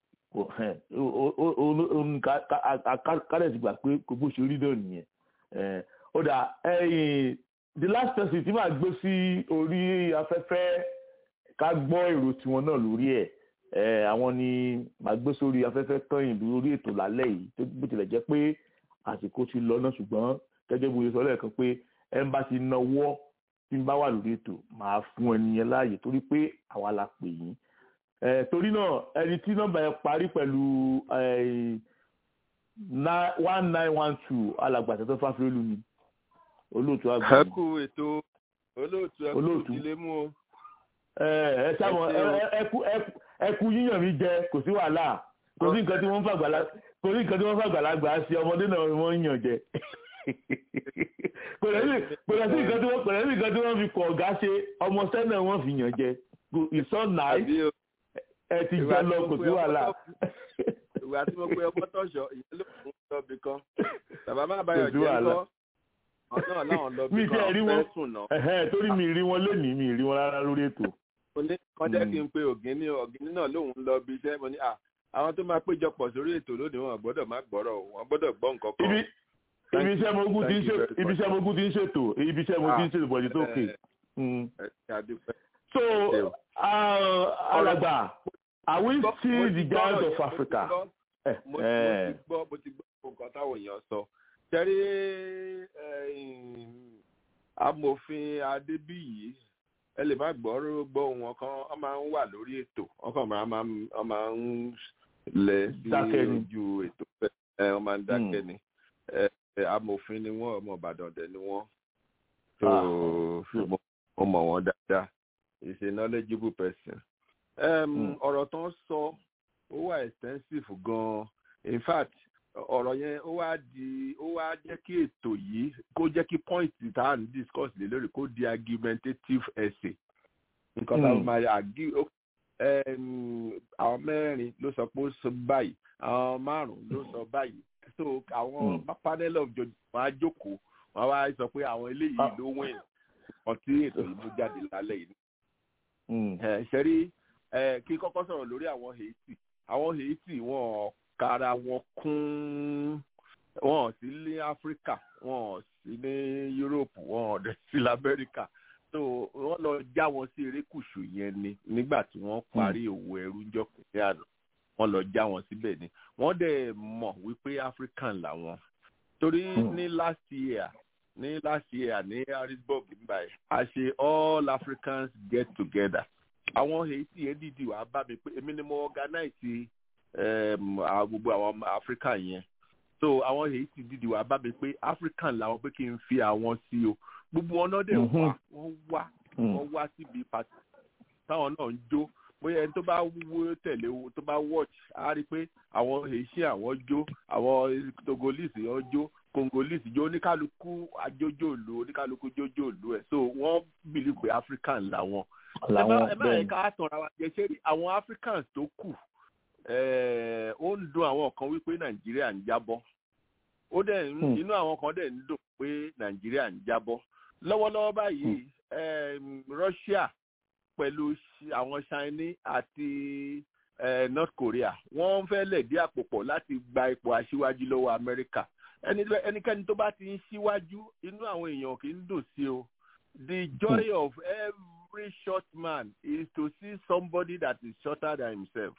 kálẹ̀ ti gbà pé kò bó ṣe rí náà nìyẹn Eh, ó dà ẹ̀yìn the last person tí màá gbé sí orí afẹ́fẹ́ ká gbọ́ èrò tiwọn náà lórí ẹ̀ Eh, àwọn ni màá gbé sórí afẹ́fẹ́ tọ́yìn lórí ètò lálẹ́ yìí tó bó tilẹ̀ jẹ́ pé àsìkò ti lọ náà ṣùgbọ́n gẹ́gẹ́ bó ṣe sọ lẹ́ẹ̀kan pé ẹ ń bá ti nawọ́ tí ń bá wà lórí ètò màá fún ẹni yẹn láàyè torí pé àwa la pè yín Eh, torí náà ẹni tí nọ́mbà yẹn parí pẹ̀lú eh, nine- one nine one two alàgbàtà tó fáfúrélù ni olóòtú àgbà ẹ ni. kú ètò olóòtú ẹ kú Olóòtú. ìdílé mú o. ẹ ẹ sábọ Ẹ ṣé o. ẹ kú ẹ kú yíyàn mi jẹ kò sí wàhálà kò sí nǹkan tí wọ́n ń fàgbàlá kò sí nǹkan tí wọ́n ń fàgbàlagbà ṣe ọmọdé náà ni wọ́n ń yàn jẹ kò lè sí kò lè sí nǹkan tí wọ́n kò lè sí nǹkan tí wọ́n fi kọ̀ ọ̀gá ṣe ọmọ sẹ́nà wọ́n fi yàn jẹ Go- it's so nice àbí o ẹ ti Ìwà jẹ tí lọ mo kò pe sí ọmọ wàhálà. ìwà tí mo pe ọmọ tọ̀ṣọ́ ìyẹn ló ń lọ bí kan bàbá má báyọ̀ Kò sí jẹ́ wàhálà. ńkọ́ ọ̀nà láwọn lọ bí mi kan tiẹ̀ rí fẹ́ wọn sùn náà. ẹ̀hẹ́n, torí mi rí wọn lónìí mi rí wọn rárá lórí ètò. mo ní kan jẹ́ Mm. kí n pe ògínní ògínní náà lóun lọ bí iṣẹ́ mo ní à àwọn tó máa péjọpọ̀ sórí ètò lónìí wọn gbọ́dọ̀ má gbọ́rọ̀ o wọn gbọ́dọ̀ gbọ́ nǹkan kan. ibi Thank ibi you. iṣẹ́ mogun ti ń Thank you ṣètò very ibi much. iṣẹ́ mogun ti ń ṣètò ibi iṣẹ́ mogun ti ń Ah, ṣètò bọ̀dì tó kè. eh, ẹ ṣe àdúpẹ́. so ṣe o. uh, alàgbà are we Mo still ti the gbọ́ giant ọ̀rọ̀ of yẹn, mo ti Africa? gbọ́. Eh, mo mo eh, ti gbọ́ mo ti gbọ́ nǹkan táwọn èèyàn sọ tẹ́rí amòfin adébíyì ẹ lè má gbọ́ gbọ́ wọn kan wọ́n máa ń wà lórí ètò wọ́n kàn máa máa ń- wọ́n máa ń lẹ sí Dákẹ́ ni. ojú ètò ẹ wọ́n máa ń dákẹ́ ni ẹ ẹ, amòfin ni wọ́n ọmọ ìbàdàn dẹ̀ ni wọ́n so Ah. mo mo mọ̀ wọ́n dáadáa is a knowledgeable person. Um, Mm. ọ̀rọ̀ tó ń sọ ó wà extensive gan-an in fact ọ̀rọ̀ yẹn ó wá di ó wá jẹ́ kí ètò yìí kó jẹ́ kí point tá à ń discuss lé lórí kó di argumentative essay nǹkan tá a Mm. máa argue ó- um, àwọn mẹ́rin ló sọ pé ó sọ báyìí àwọn márùn-ún ló sọ báyìí so àwọn Mm. panel of judges wọn á jókòó wọn á wá sọ pé àwọn eléyìí Ah. ló win ọtí ètò yìí mú jáde lálẹ́ yìí mm, ẹ ṣẹ́rí ẹ kí kọ́kọ́ sọ̀rọ̀ lórí àwọn haiti àwọn haiti wọn kára wọn kún wọn ò sí ní áfíríkà wọn ò sí ní yúróòpù wọn ò dẹ̀ sí lamẹ́ríkà so wọ́n lọ já wọn sí erékùṣù yẹn ni nígbà tí wọ́n parí òwò ẹrú jọkùnrin àná wọ́n lọ já wọn síbẹ̀ ni wọ́n dẹ̀ mọ̀ wípé african làwọn torí Hmm. ní last year ní last year ní harrisburg nígbà yìí a ṣe all africans get together àwọn haiti yẹn dìdì wàá bá mi pé èmi ni mo organize um, àwọn- gbogbo àwọn ọmọ africa yẹn so so àwọn haiti dìde wá bá mi pé african làwọn pé kí n fi àwọn sí o gbogbo wọn náà dẹ̀ wá wọ́n wá wọ́n wá síbi pàtó táwọn náà ń jó bóyá ẹni tó bá wó tẹ̀lé tó bá watch á rí i pé àwọn haitian àwọn jó àwọn togolese wọ́n jó congolese jó oníkálukú ajójòlú oníkálukú jójòlú ẹ̀ so wọ́n believe pé african làwọn ẹ má yẹ ká tanra wa jẹ ṣé àwọn africans tó kù ó ń dùn àwọn kan wípé nàìjíríà ń jábọ́ ó dẹ̀ inú àwọn kan dẹ̀ ń dùn pé nàìjíríà ń jábọ́ lọ́wọ́lọ́wọ́ báyìí russia pẹ̀lú àwọn Chinese àti North Korea wọ́n fẹ́ lẹ̀dí àpò pọ̀ láti gba ipò aṣíwájú lọ́wọ́ Amẹ́ríkà ẹnikẹ́ni tó bá ti ń ṣíwájú inú àwọn èèyàn kì í dùn sí o the joy of every short man is to see somebody that is shorter than himself.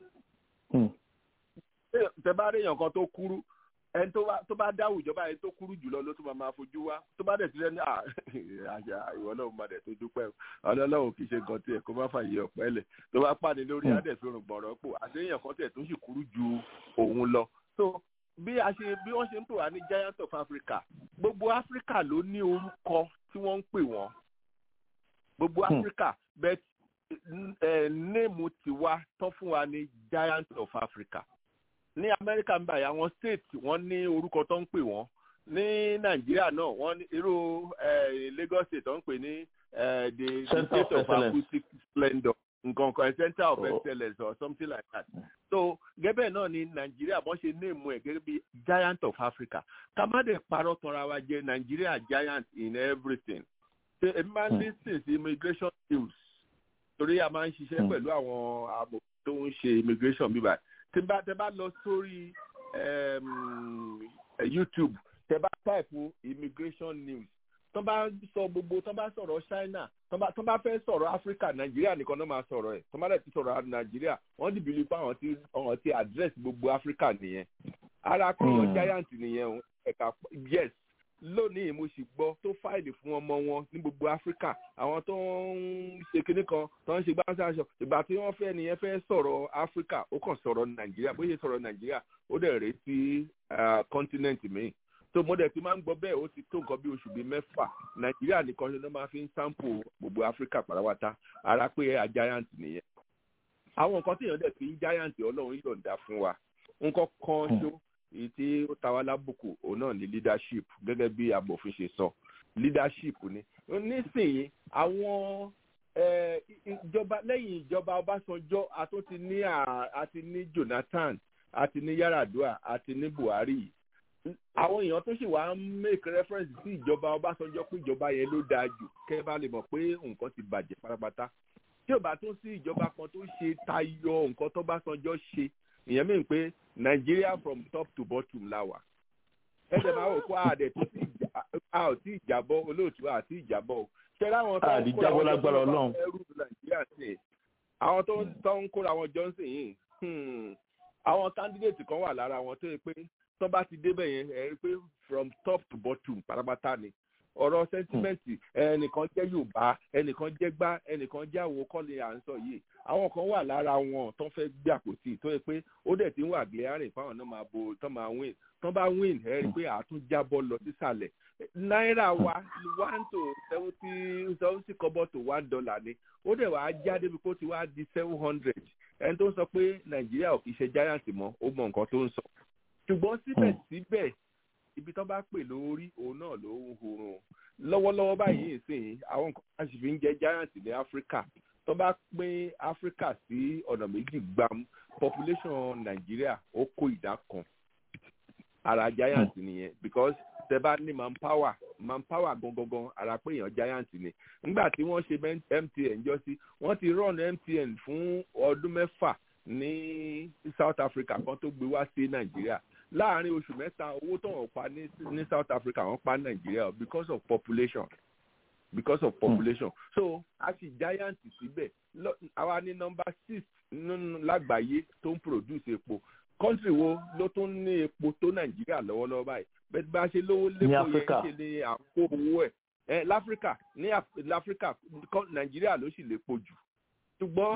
tẹ bá rí èèyàn kan tó kúrú ẹni tó bá dá àwùjọba ẹni tó kúrú jùlọ ló tún máa fojú wá tó bá dẹ̀ ti lẹ́ni àṣà ìwọ náà máa dẹ̀ tó dúpẹ́ ọlọ́lọ́wọ́ kì í ṣe nǹkan tiẹ̀ kó má fàyè ọ̀pẹ́ lẹ̀ tó bá pàdé lórí adẹ̀fẹ́rùn gbọ̀rọ̀ pò àṣeyàn kan tẹ̀ tó sì kúrú ju òun lọ. so bí a ṣe bí wọ́n ṣe ń pè wá ní giant of Africa gbogbo Africa ló ní orúkọ tí wọ́n ń pè wọ́n gbogbo Africa bẹ́ẹ̀ néèmù tiwa tán fún wa ní giant of Africa ní amẹ́ríkà ń báyìí àwọn state wọ́n ní orúkọ tó ń pè wọ́n ní nàìjíríà náà wọ́n ní irú lagos state tó ń pè ní the state of acoustic splendour nǹkan kan center of excellence or something like that so gẹ́gẹ́ náà ní nàìjíríà wọ́n ṣe néèmù ẹ̀ gẹ́gẹ́ bí giant of africa ká má dẹ̀ parọ́ tanra wa jẹ́ nàìjíríà giant in everything ṣe èmi máa ń lis ten sí immigration news torí a máa ń ṣiṣẹ́ pẹ̀lú àwọn àmọ̀ tó ń ṣe immigration bíbáyìí tí bá tẹ bá lọ sórí youtube tẹ bá type immigration news tó bá sọ gbogbo tó bá sọ̀rọ̀ china tó bá fẹ́ sọ̀rọ̀ africa nàìjíríà nìkan náà máa sọ̀rọ̀ ẹ̀ tó bá dẹ̀ ti sọ̀rọ̀ nàìjíríà wọ́n ti bìlí pé àwọn ti àwọn ti address gbogbo africa nìyẹn ara kéèyàn giant nìyẹn o ẹ̀ka yes lónìí mo sì gbọ́ tó fáìlì fún ọmọ wọn ní gbogbo áfíríkà àwọn tó ń ṣe kinní kan tó ń ṣe gbáǹsà aṣọ ìgbà tí wọ́n fẹ́ nìyẹn fẹ́ sọ̀rọ̀ áfíríkà ó kàn sọ̀rọ̀ nàìjíríà bó ṣe sọ̀rọ̀ nàìjíríà ó dẹ̀ rèé sí kọ́ńtínẹ́ǹtì míì tó mo dẹ̀ ti máa ń gbọ́ bẹ́ẹ̀ ó ti tó nǹkan bí oṣù bíi mẹ́fà nàìjíríà nìkan ṣe ló máa fi ń sáǹpù gbogbo áfíríkà pàrọwátá ara pé a giant nìyẹn àwọn nǹkan tí èèyàn dẹ̀ fi ń giant ọlọ́run yọ̀ǹda fún wa nǹkan kan ṣó èyí tí ó ta wá lábùkù òun náà ní leadership gẹ́gẹ́ bí abòfin ṣe sọ leadership ni nísìnyí àwọn ìjọba lẹ́yìn ìjọba ọbásanjọ́ àtúntì ní àti ní jonathan àti ní yaradua àti ní buhari àwọn èèyàn tó sì wá ń make reference sí ìjọba ọbásanjọ́ pé ìjọba yẹn ló dáa jù kẹ́ bá lè mọ̀ pé nǹkan ti bàjẹ́ pátápátá tí ò bá tún sí ìjọba kan tó ṣe tayọ nǹkan tó básanjọ́ ṣe ìyẹn mìíràn pé Nigeria from top to bottom la wà ẹsẹ̀ máa wò kó àdẹ̀ tó ti a ò tí ì jábọ́ olóòtú àti ìjábọ̀ o ṣẹlẹ̀ àwọn tó ń kóra wọn jọ ẹrú Nàìjíríà sí àwọn tó ń kóra wọn jọ sí yìí àwọn candidate kan wà lára wọn tó yẹ pé tó bá ti débẹ̀ yẹn ẹ rí pé from top to bottom pátápátá ni ọ̀rọ̀ sẹ́ńtímẹ́ǹtì ẹnìkan jẹ́ yorùbá ẹnìkan jẹ́ gbá ẹnìkan jẹ́ àwo kọ́ni à ń sọ yìí àwọn kan wà lára wọn tó fẹ́ gbé àpótí tó yẹ pé ó dẹ̀ ti ń wà glaring fáwọn náà máa bo tó máa win tó bá win ẹ rí i pé àtún jábọ́ lọ sísàlẹ̀ náírà wa one to seventy seventy kọ́bọ̀ to one dollar ni ó dẹ̀ wàá já débi kó ti wá di seven hundred ẹni tó ń sọ pé nàìjíríà ò kì í ṣe giant mọ́ ó mọ nǹkan tó ń sọ ṣùgbọ́n síbẹ̀síbẹ̀ ibi tó bá pè lórí òun náà ló ń hurun lọ́wọ́lọ́wọ́ báyìí ìsìn àwọn nǹkan tá a sì fi ń jẹ́ giant ní áfíríkà tó bá pín áfíríkà sí ọ̀nà méjì gbam population nàìjíríà ó kó ìdá kan ara giant nìyẹn because tẹ bá ní manpower manpower gangan ara pé èèyàn giant ni nígbà tí wọ́n ṣe MTN jọ sí wọ́n ti run MTN fún ọdún mẹ́fà ní South Africa kan tó gbé wá sí nàìjíríà láàárín oṣù mẹ́ta owó tó wọ́n pa ní ní South Africa wọ́n pa Nàìjíríà because of population because of population mm. so a sì giant síbẹ̀ àwa ní number six lágbàáyé tó ń produce epo country wo ló tún ní epo tó Nàìjíríà lọ́wọ́lọ́wọ́ báyìí bẹ́ẹ̀ bá ṣe lówó lépo yẹn ṣe ní àpò owó ẹ̀ láfíríkà ní láfíríkà Nàìjíríà ló sì lépo jù ṣùgbọ́n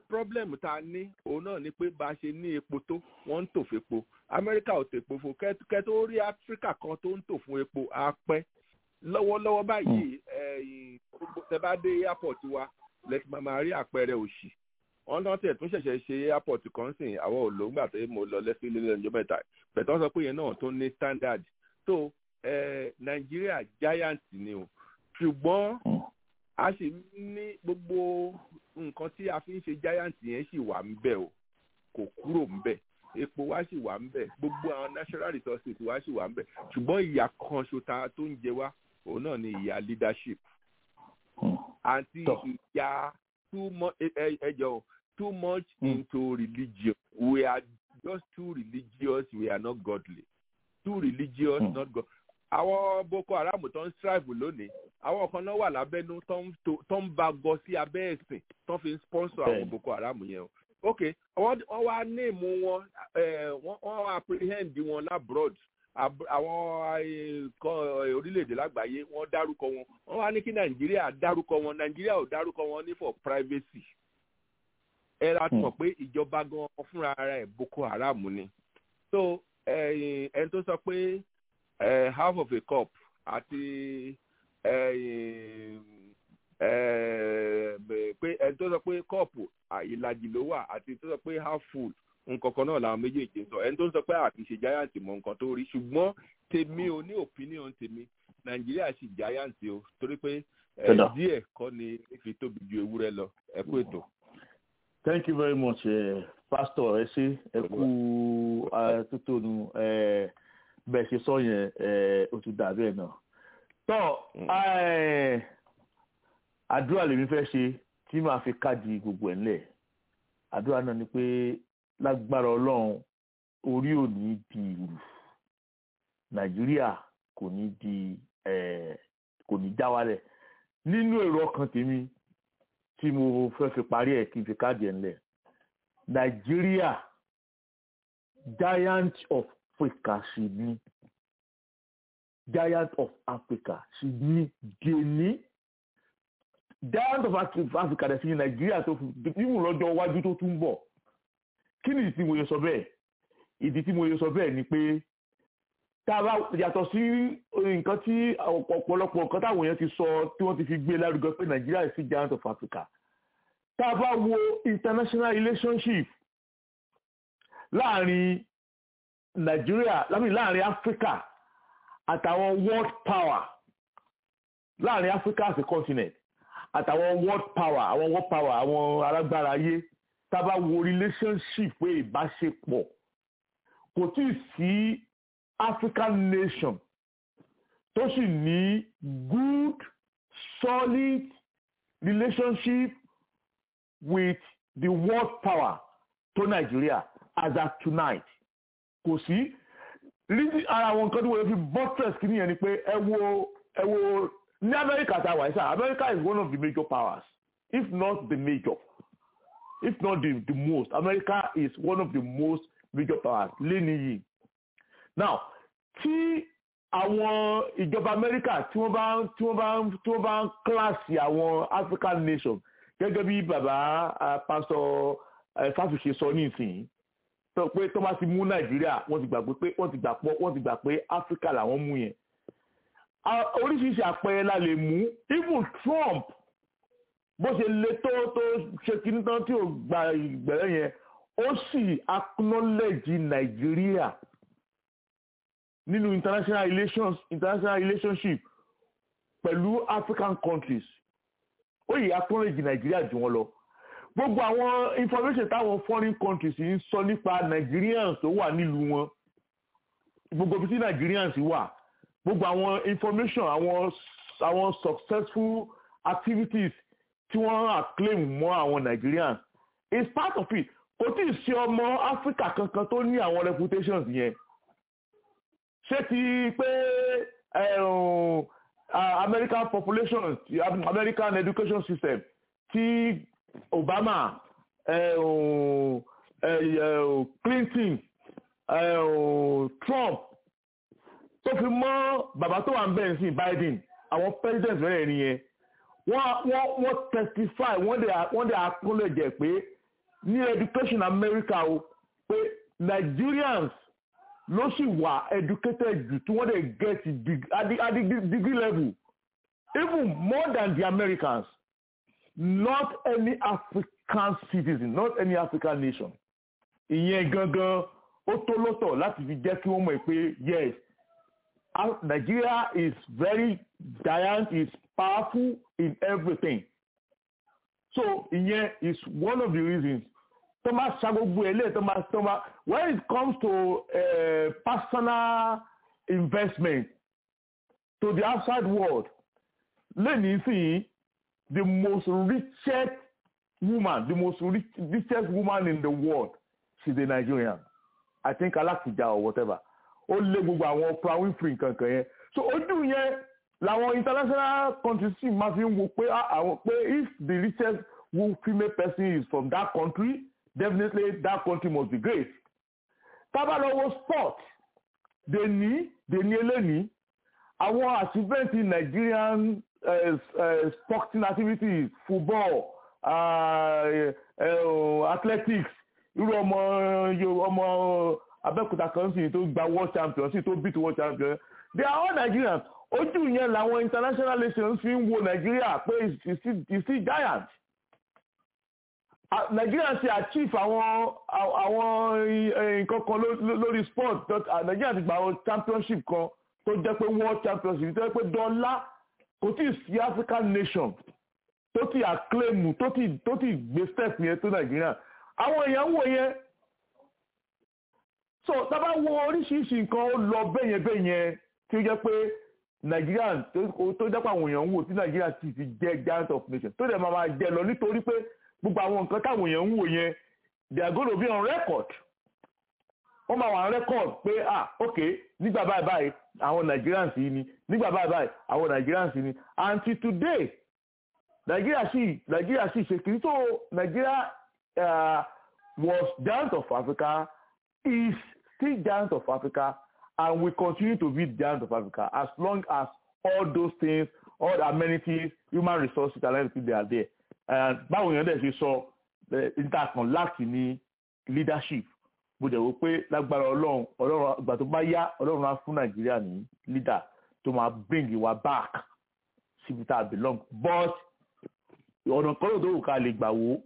problem tá a ní òun náà ni pé bá a ṣe ní epo tó wọ́n ń tò fún epo amẹ́ríkà ò tèpo fún kẹ́ tó rí áfíríkà kan tó ń tò fún epo á pẹ́ lọ́wọ́lọ́wọ́ báyìí tẹ bá dé airport wa lẹ́tí máa máa rí àpẹẹrẹ òṣì wọ́n náà tẹ̀ tún ṣẹ̀ṣẹ̀ ṣe airport kan sìn àwọn ò ló ń gbà tó mo lọ lẹ́sí ilé ẹjọ́ mẹ́ta bẹ̀tẹ̀ wọ́n sọ pé yẹn náà tó ní standard tó nàìjíríà giant ni o ṣùgbọ́n a sì ní gbogbo nǹkan tí a fi ń ṣe giant yẹn sì wà ń bẹ̀ o kò kúrò ń bẹ̀ epo wa sì wà ń bẹ̀ gbogbo àwọn natural resources wa sì wà ń bẹ̀ ṣùgbọ́n ìyà kan ṣota tó ń jẹ wá òun náà ni ìyà leadership àti ìyà too much ẹjọ too much into religion we are just too religious we are not godly too religious mm. not godly àwọn boko haram tó ń strive lónìí àwọn kan náà wà lábẹ́nú tó ń bá gọ sí abẹ́ ẹ̀sìn tó fi ń sponsor àwọn boko haram yẹn o ok wọ́n wá néèmù wọn wọ́n apprehend wọn labroad àwọn orílẹ̀-èdè lágbàáyé wọ́n dárúkọ wọn wọ́n wá ní kí nàìjíríà dárúkọ wọn nàìjíríà ò dárúkọ wọn ní for privacy ẹ la mọ̀ pé ìjọba gan fúnra rẹ̀ boko haram ni so ẹni tó sọ pé half of a cup àti pé ẹni tó sọ pé kọ́ọ̀pù ìlàjì ló wà àti tó sọ pé half full nǹkan kan náà làwọn méjèèjì ń sọ ẹni tó ń sọ pé àti ṣe giant mọ nǹkan tó rí ṣùgbọ́n tèmi ò ní opinion tèmi nàìjíríà sì giant o torí pé díẹ̀ kọ́ ni fi tóbi ju ewúrẹ́ lọ ẹ kú ètò. thank you very much uh, pastor ẹ ṣe ẹ kú tuntun bẹ́ẹ̀ ṣe sọ yẹn ó ti dàbí ẹ̀ náà. tọ́ àdúrà lèmi fẹ́ ṣe tí màá fi káàdì gbogbo ẹ̀ ńlẹ̀ àdúrà náà ni pé lágbára ọlọ́run orí ò ní di ìlú nàìjíríà kò ní di kò ní já wálẹ̀ nínú èrò ọkàn tèmi tí mo fẹ́ fi parí ẹ̀ kí n fi káàdì ẹ̀ ńlẹ̀ nàìjíríà giant of africa sì ní giant of africa sì ní gèní giant of africa dẹ̀ sí ní nàìjíríà tó fi mímú lọ́jọ́ iwájú tó tún bọ̀ kí ni ìdí tí mo yẹ sọ bẹ́ẹ̀ ìdí tí mo yẹ sọ bẹ́ẹ̀ ni pé tá a bá yàtọ̀ sí nǹkan tí ọ̀pọ̀lọpọ̀ nǹkan táwọn èèyàn ti sọ tí wọ́n ti fi gbé lárugẹ pé nàìjíríà sí giant of africa tá a bá wo international relationship láàrin nàìjíríà láàrin africa àtàwọn world power láàrin africa as a continent àtàwọn world power àwọn world power àwọn alágbára ayé tá a bá wo relationship pé ìbáṣepọ̀ kò tí ì sí african nation tó sì ní good solid relationship with the world power tó nàìjíríà as at tonight kò sí ara àwọn nǹkan tí wọ́n fi buttress kìíní yẹn ni pé ẹ wo ẹ wo ní amẹ́ríkà tá a wà ní sáà amẹ́ríkà is one of the major powers if not the major if not the the most america is one of the most major powers lẹ́ni yìí now tí àwọn ìjọba america tí wọ́n bá tí wọ́n bá tí wọ́n bá ń kíláàsì àwọn african nation gẹ́gẹ́ bí bàbá pastor fáfiṣe sọ nísìnyí sọ pé tó bá ti mú nàìjíríà wọ́n ti gbàgbé pé wọ́n ti gbà pọ̀ wọ́n ti gbà pé africa làwọn mú yẹn oríṣiríṣi àpẹẹrẹ la lè mú even trump bó ṣe le tó tó ṣe kíní tán tí ò gba ìgbẹ́rẹ́ yẹn ó sì acknowledge nàìjíríà nínú international relations international relationship pẹ̀lú african countries ó yìí acknowledge nàìjíríà jù wọn lọ gbogbo àwọn information táwọn foreign countries ń sọ nípa nigerians tó wà nílùú wọn gbogbo ibi tí nigerians wà gbogbo àwọn information àwọn àwọn successful activities tí wọ́n acclaim mọ́ àwọn Nigerians is part of it kò tí ì ṣe ọmọ Africa kankan tó ní àwọn reputations yẹn ṣé ti pé American population American education system tí Obama Clinton Trump tó fi mọ́ bàbá tó wà ń bẹ̀rẹ̀ sí Biden àwọn president mẹ́rẹ̀ẹ̀rin yẹn wọ́n wọ́n wọ́n testify wọ́n dẹ̀ wọ́n dẹ̀ acknowledge pé ní education America o pé Nigerians ló sì wà educated jù tí wọ́n dẹ̀ get dig- at the, at the degree level even more than the Americans not any African citizen not any African nation ìyẹn gangan ó tó lọ́tọ̀ láti fi jẹ́ kí wọ́n mọ̀ pé yes Af- Nigeria is very giant is powerful in everything so ìyẹn is one of the reasons tó máa ṣa gbogbo ẹ̀ lẹ́ẹ̀ tó máa tó máa when it comes to uh, personal investment to the outside world lẹ́yìn sí the most richest woman the most rich, richest woman in the world she's a Nigerian I think Alakija or whatever ó lé gbogbo àwọn Oprah Winfrey kankan yẹn so ojú yẹn làwọn international countries sì máa fi ń wo pé ah, àwọn pé if the richest wo- female person is from that country definitely that country must be great tábàlọ́wọ́ sport dèní dèní eléni àwọn achievement in Nigerian uh, uh, sporting activities football uh, uh, athletics irú ọmọ yo- ọmọ Abẹ́òkúta kan sì tó gba world champion sì tó beat world champion they are all Nigerians ojú yẹn làwọn international nations fi ń wo Nigeria pé is still is still giant Ah, Nigeria ti achieve àwọn àwọn eh, nǹkan kan ló- ló- lórí sport But, ah, Nigeria ti gba àwọn championship kan tó jẹ́ pé world championship tó jẹ́ pé dọ́là kò tí ì sí African nation tó ti acclaim tó ti tó ti gbé step yẹn tó Nigeria àwọn èèyàn wò yẹn so tábà wo oríṣiríṣi nǹkan ó lọ bẹ́yẹn bẹ́yẹn tí ó jẹ́ pé Nigeria tó tó jẹ́ pé àwọn èèyàn ń wò tí Nigeria ti ti jẹ́ giant of nation tó dẹ̀ máa máa jẹ lọ nítorí pé gbogbo àwọn nǹkan táwọn èèyàn ń wò yẹn they are going to be on record wọ́n máa wà on record pé ah ok nígbà báyìí báyìí àwọn Nigerians yìí ni nígbà báyìí báyìí àwọn Nigerians yìí ni until today Nigeria sì Nigeria sì ṣe kìí tó Nigeria uh, was giant of Africa is still giant of Africa and will continue to be giant of Africa as long as all those things all the amenities human resources and everything they are there and báwo yẹn dẹ̀ ṣe sọ intercon láti ní leadership bó dẹ̀ wò pé lágbára ọlọ́run ọlọ́run ìgbà tó bá yá ọlọ́run á fún nàìjíríà ní leader tó máa bring wa back síbi tá a belong but ọ̀nà kan ló tó wù ká lè gbà wò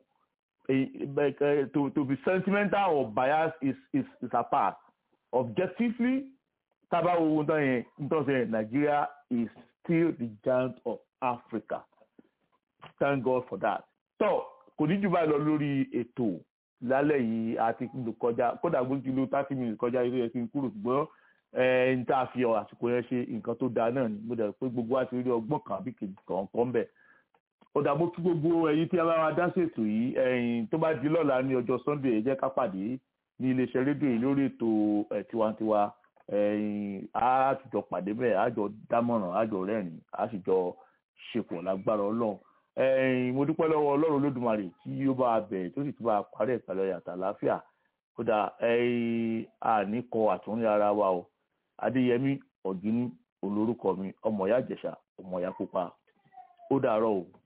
to to be sentimental or biased is is is apart objectively tábà wo ohun tán yẹn nítorí sẹ́yìn Nigeria is still the giant of Africa thank God for that. tó kò ní jù báyìí lọ lórí ètò lálẹ́ yìí àti kọjá kódà gbójú ló thirty minutes kọjá ilé yẹn kí n kúrò ṣùgbọ́n ẹ n tá a fi àsìkò yẹn ṣe nǹkan tó dáa náà ni mo dẹ̀ pé gbogbo wa ti rí ọgbọ́n kan àbí kejì kọ̀ọ̀kan bẹ̀. ó dà mo kí gbogbo ẹ̀yin tí a bá wa dá ṣètò yìí ẹ̀yin tó bá di lọ́la ní ọjọ́ Sunday ẹ jẹ́ ká pàdé ní iléeṣẹ́ rédíò yìí lórí ètò ẹ̀ tiwantiwa ẹ̀yin á jọ pàdé bẹ́ẹ̀ á jọ dámọ̀ràn á jọ rẹ́rìn á sì jọ ṣepọ̀ lágbára Ọlọ́run ẹ̀yin mo dúpẹ́ lọ́wọ́ Ọlọ́run Olódùmarè tí ó bá bẹ̀rẹ̀ tó sì tún bá parí ìpàlẹ̀ yàtà láfíà kódà ẹ̀yin àníkọ àtúnrí ara wa o Adéyẹmí Ọ̀gíní olórúkọ mi ọmọ ìyá Ìjẹ̀ṣà ọmọ ìyá pupa ó dàárọ̀ o.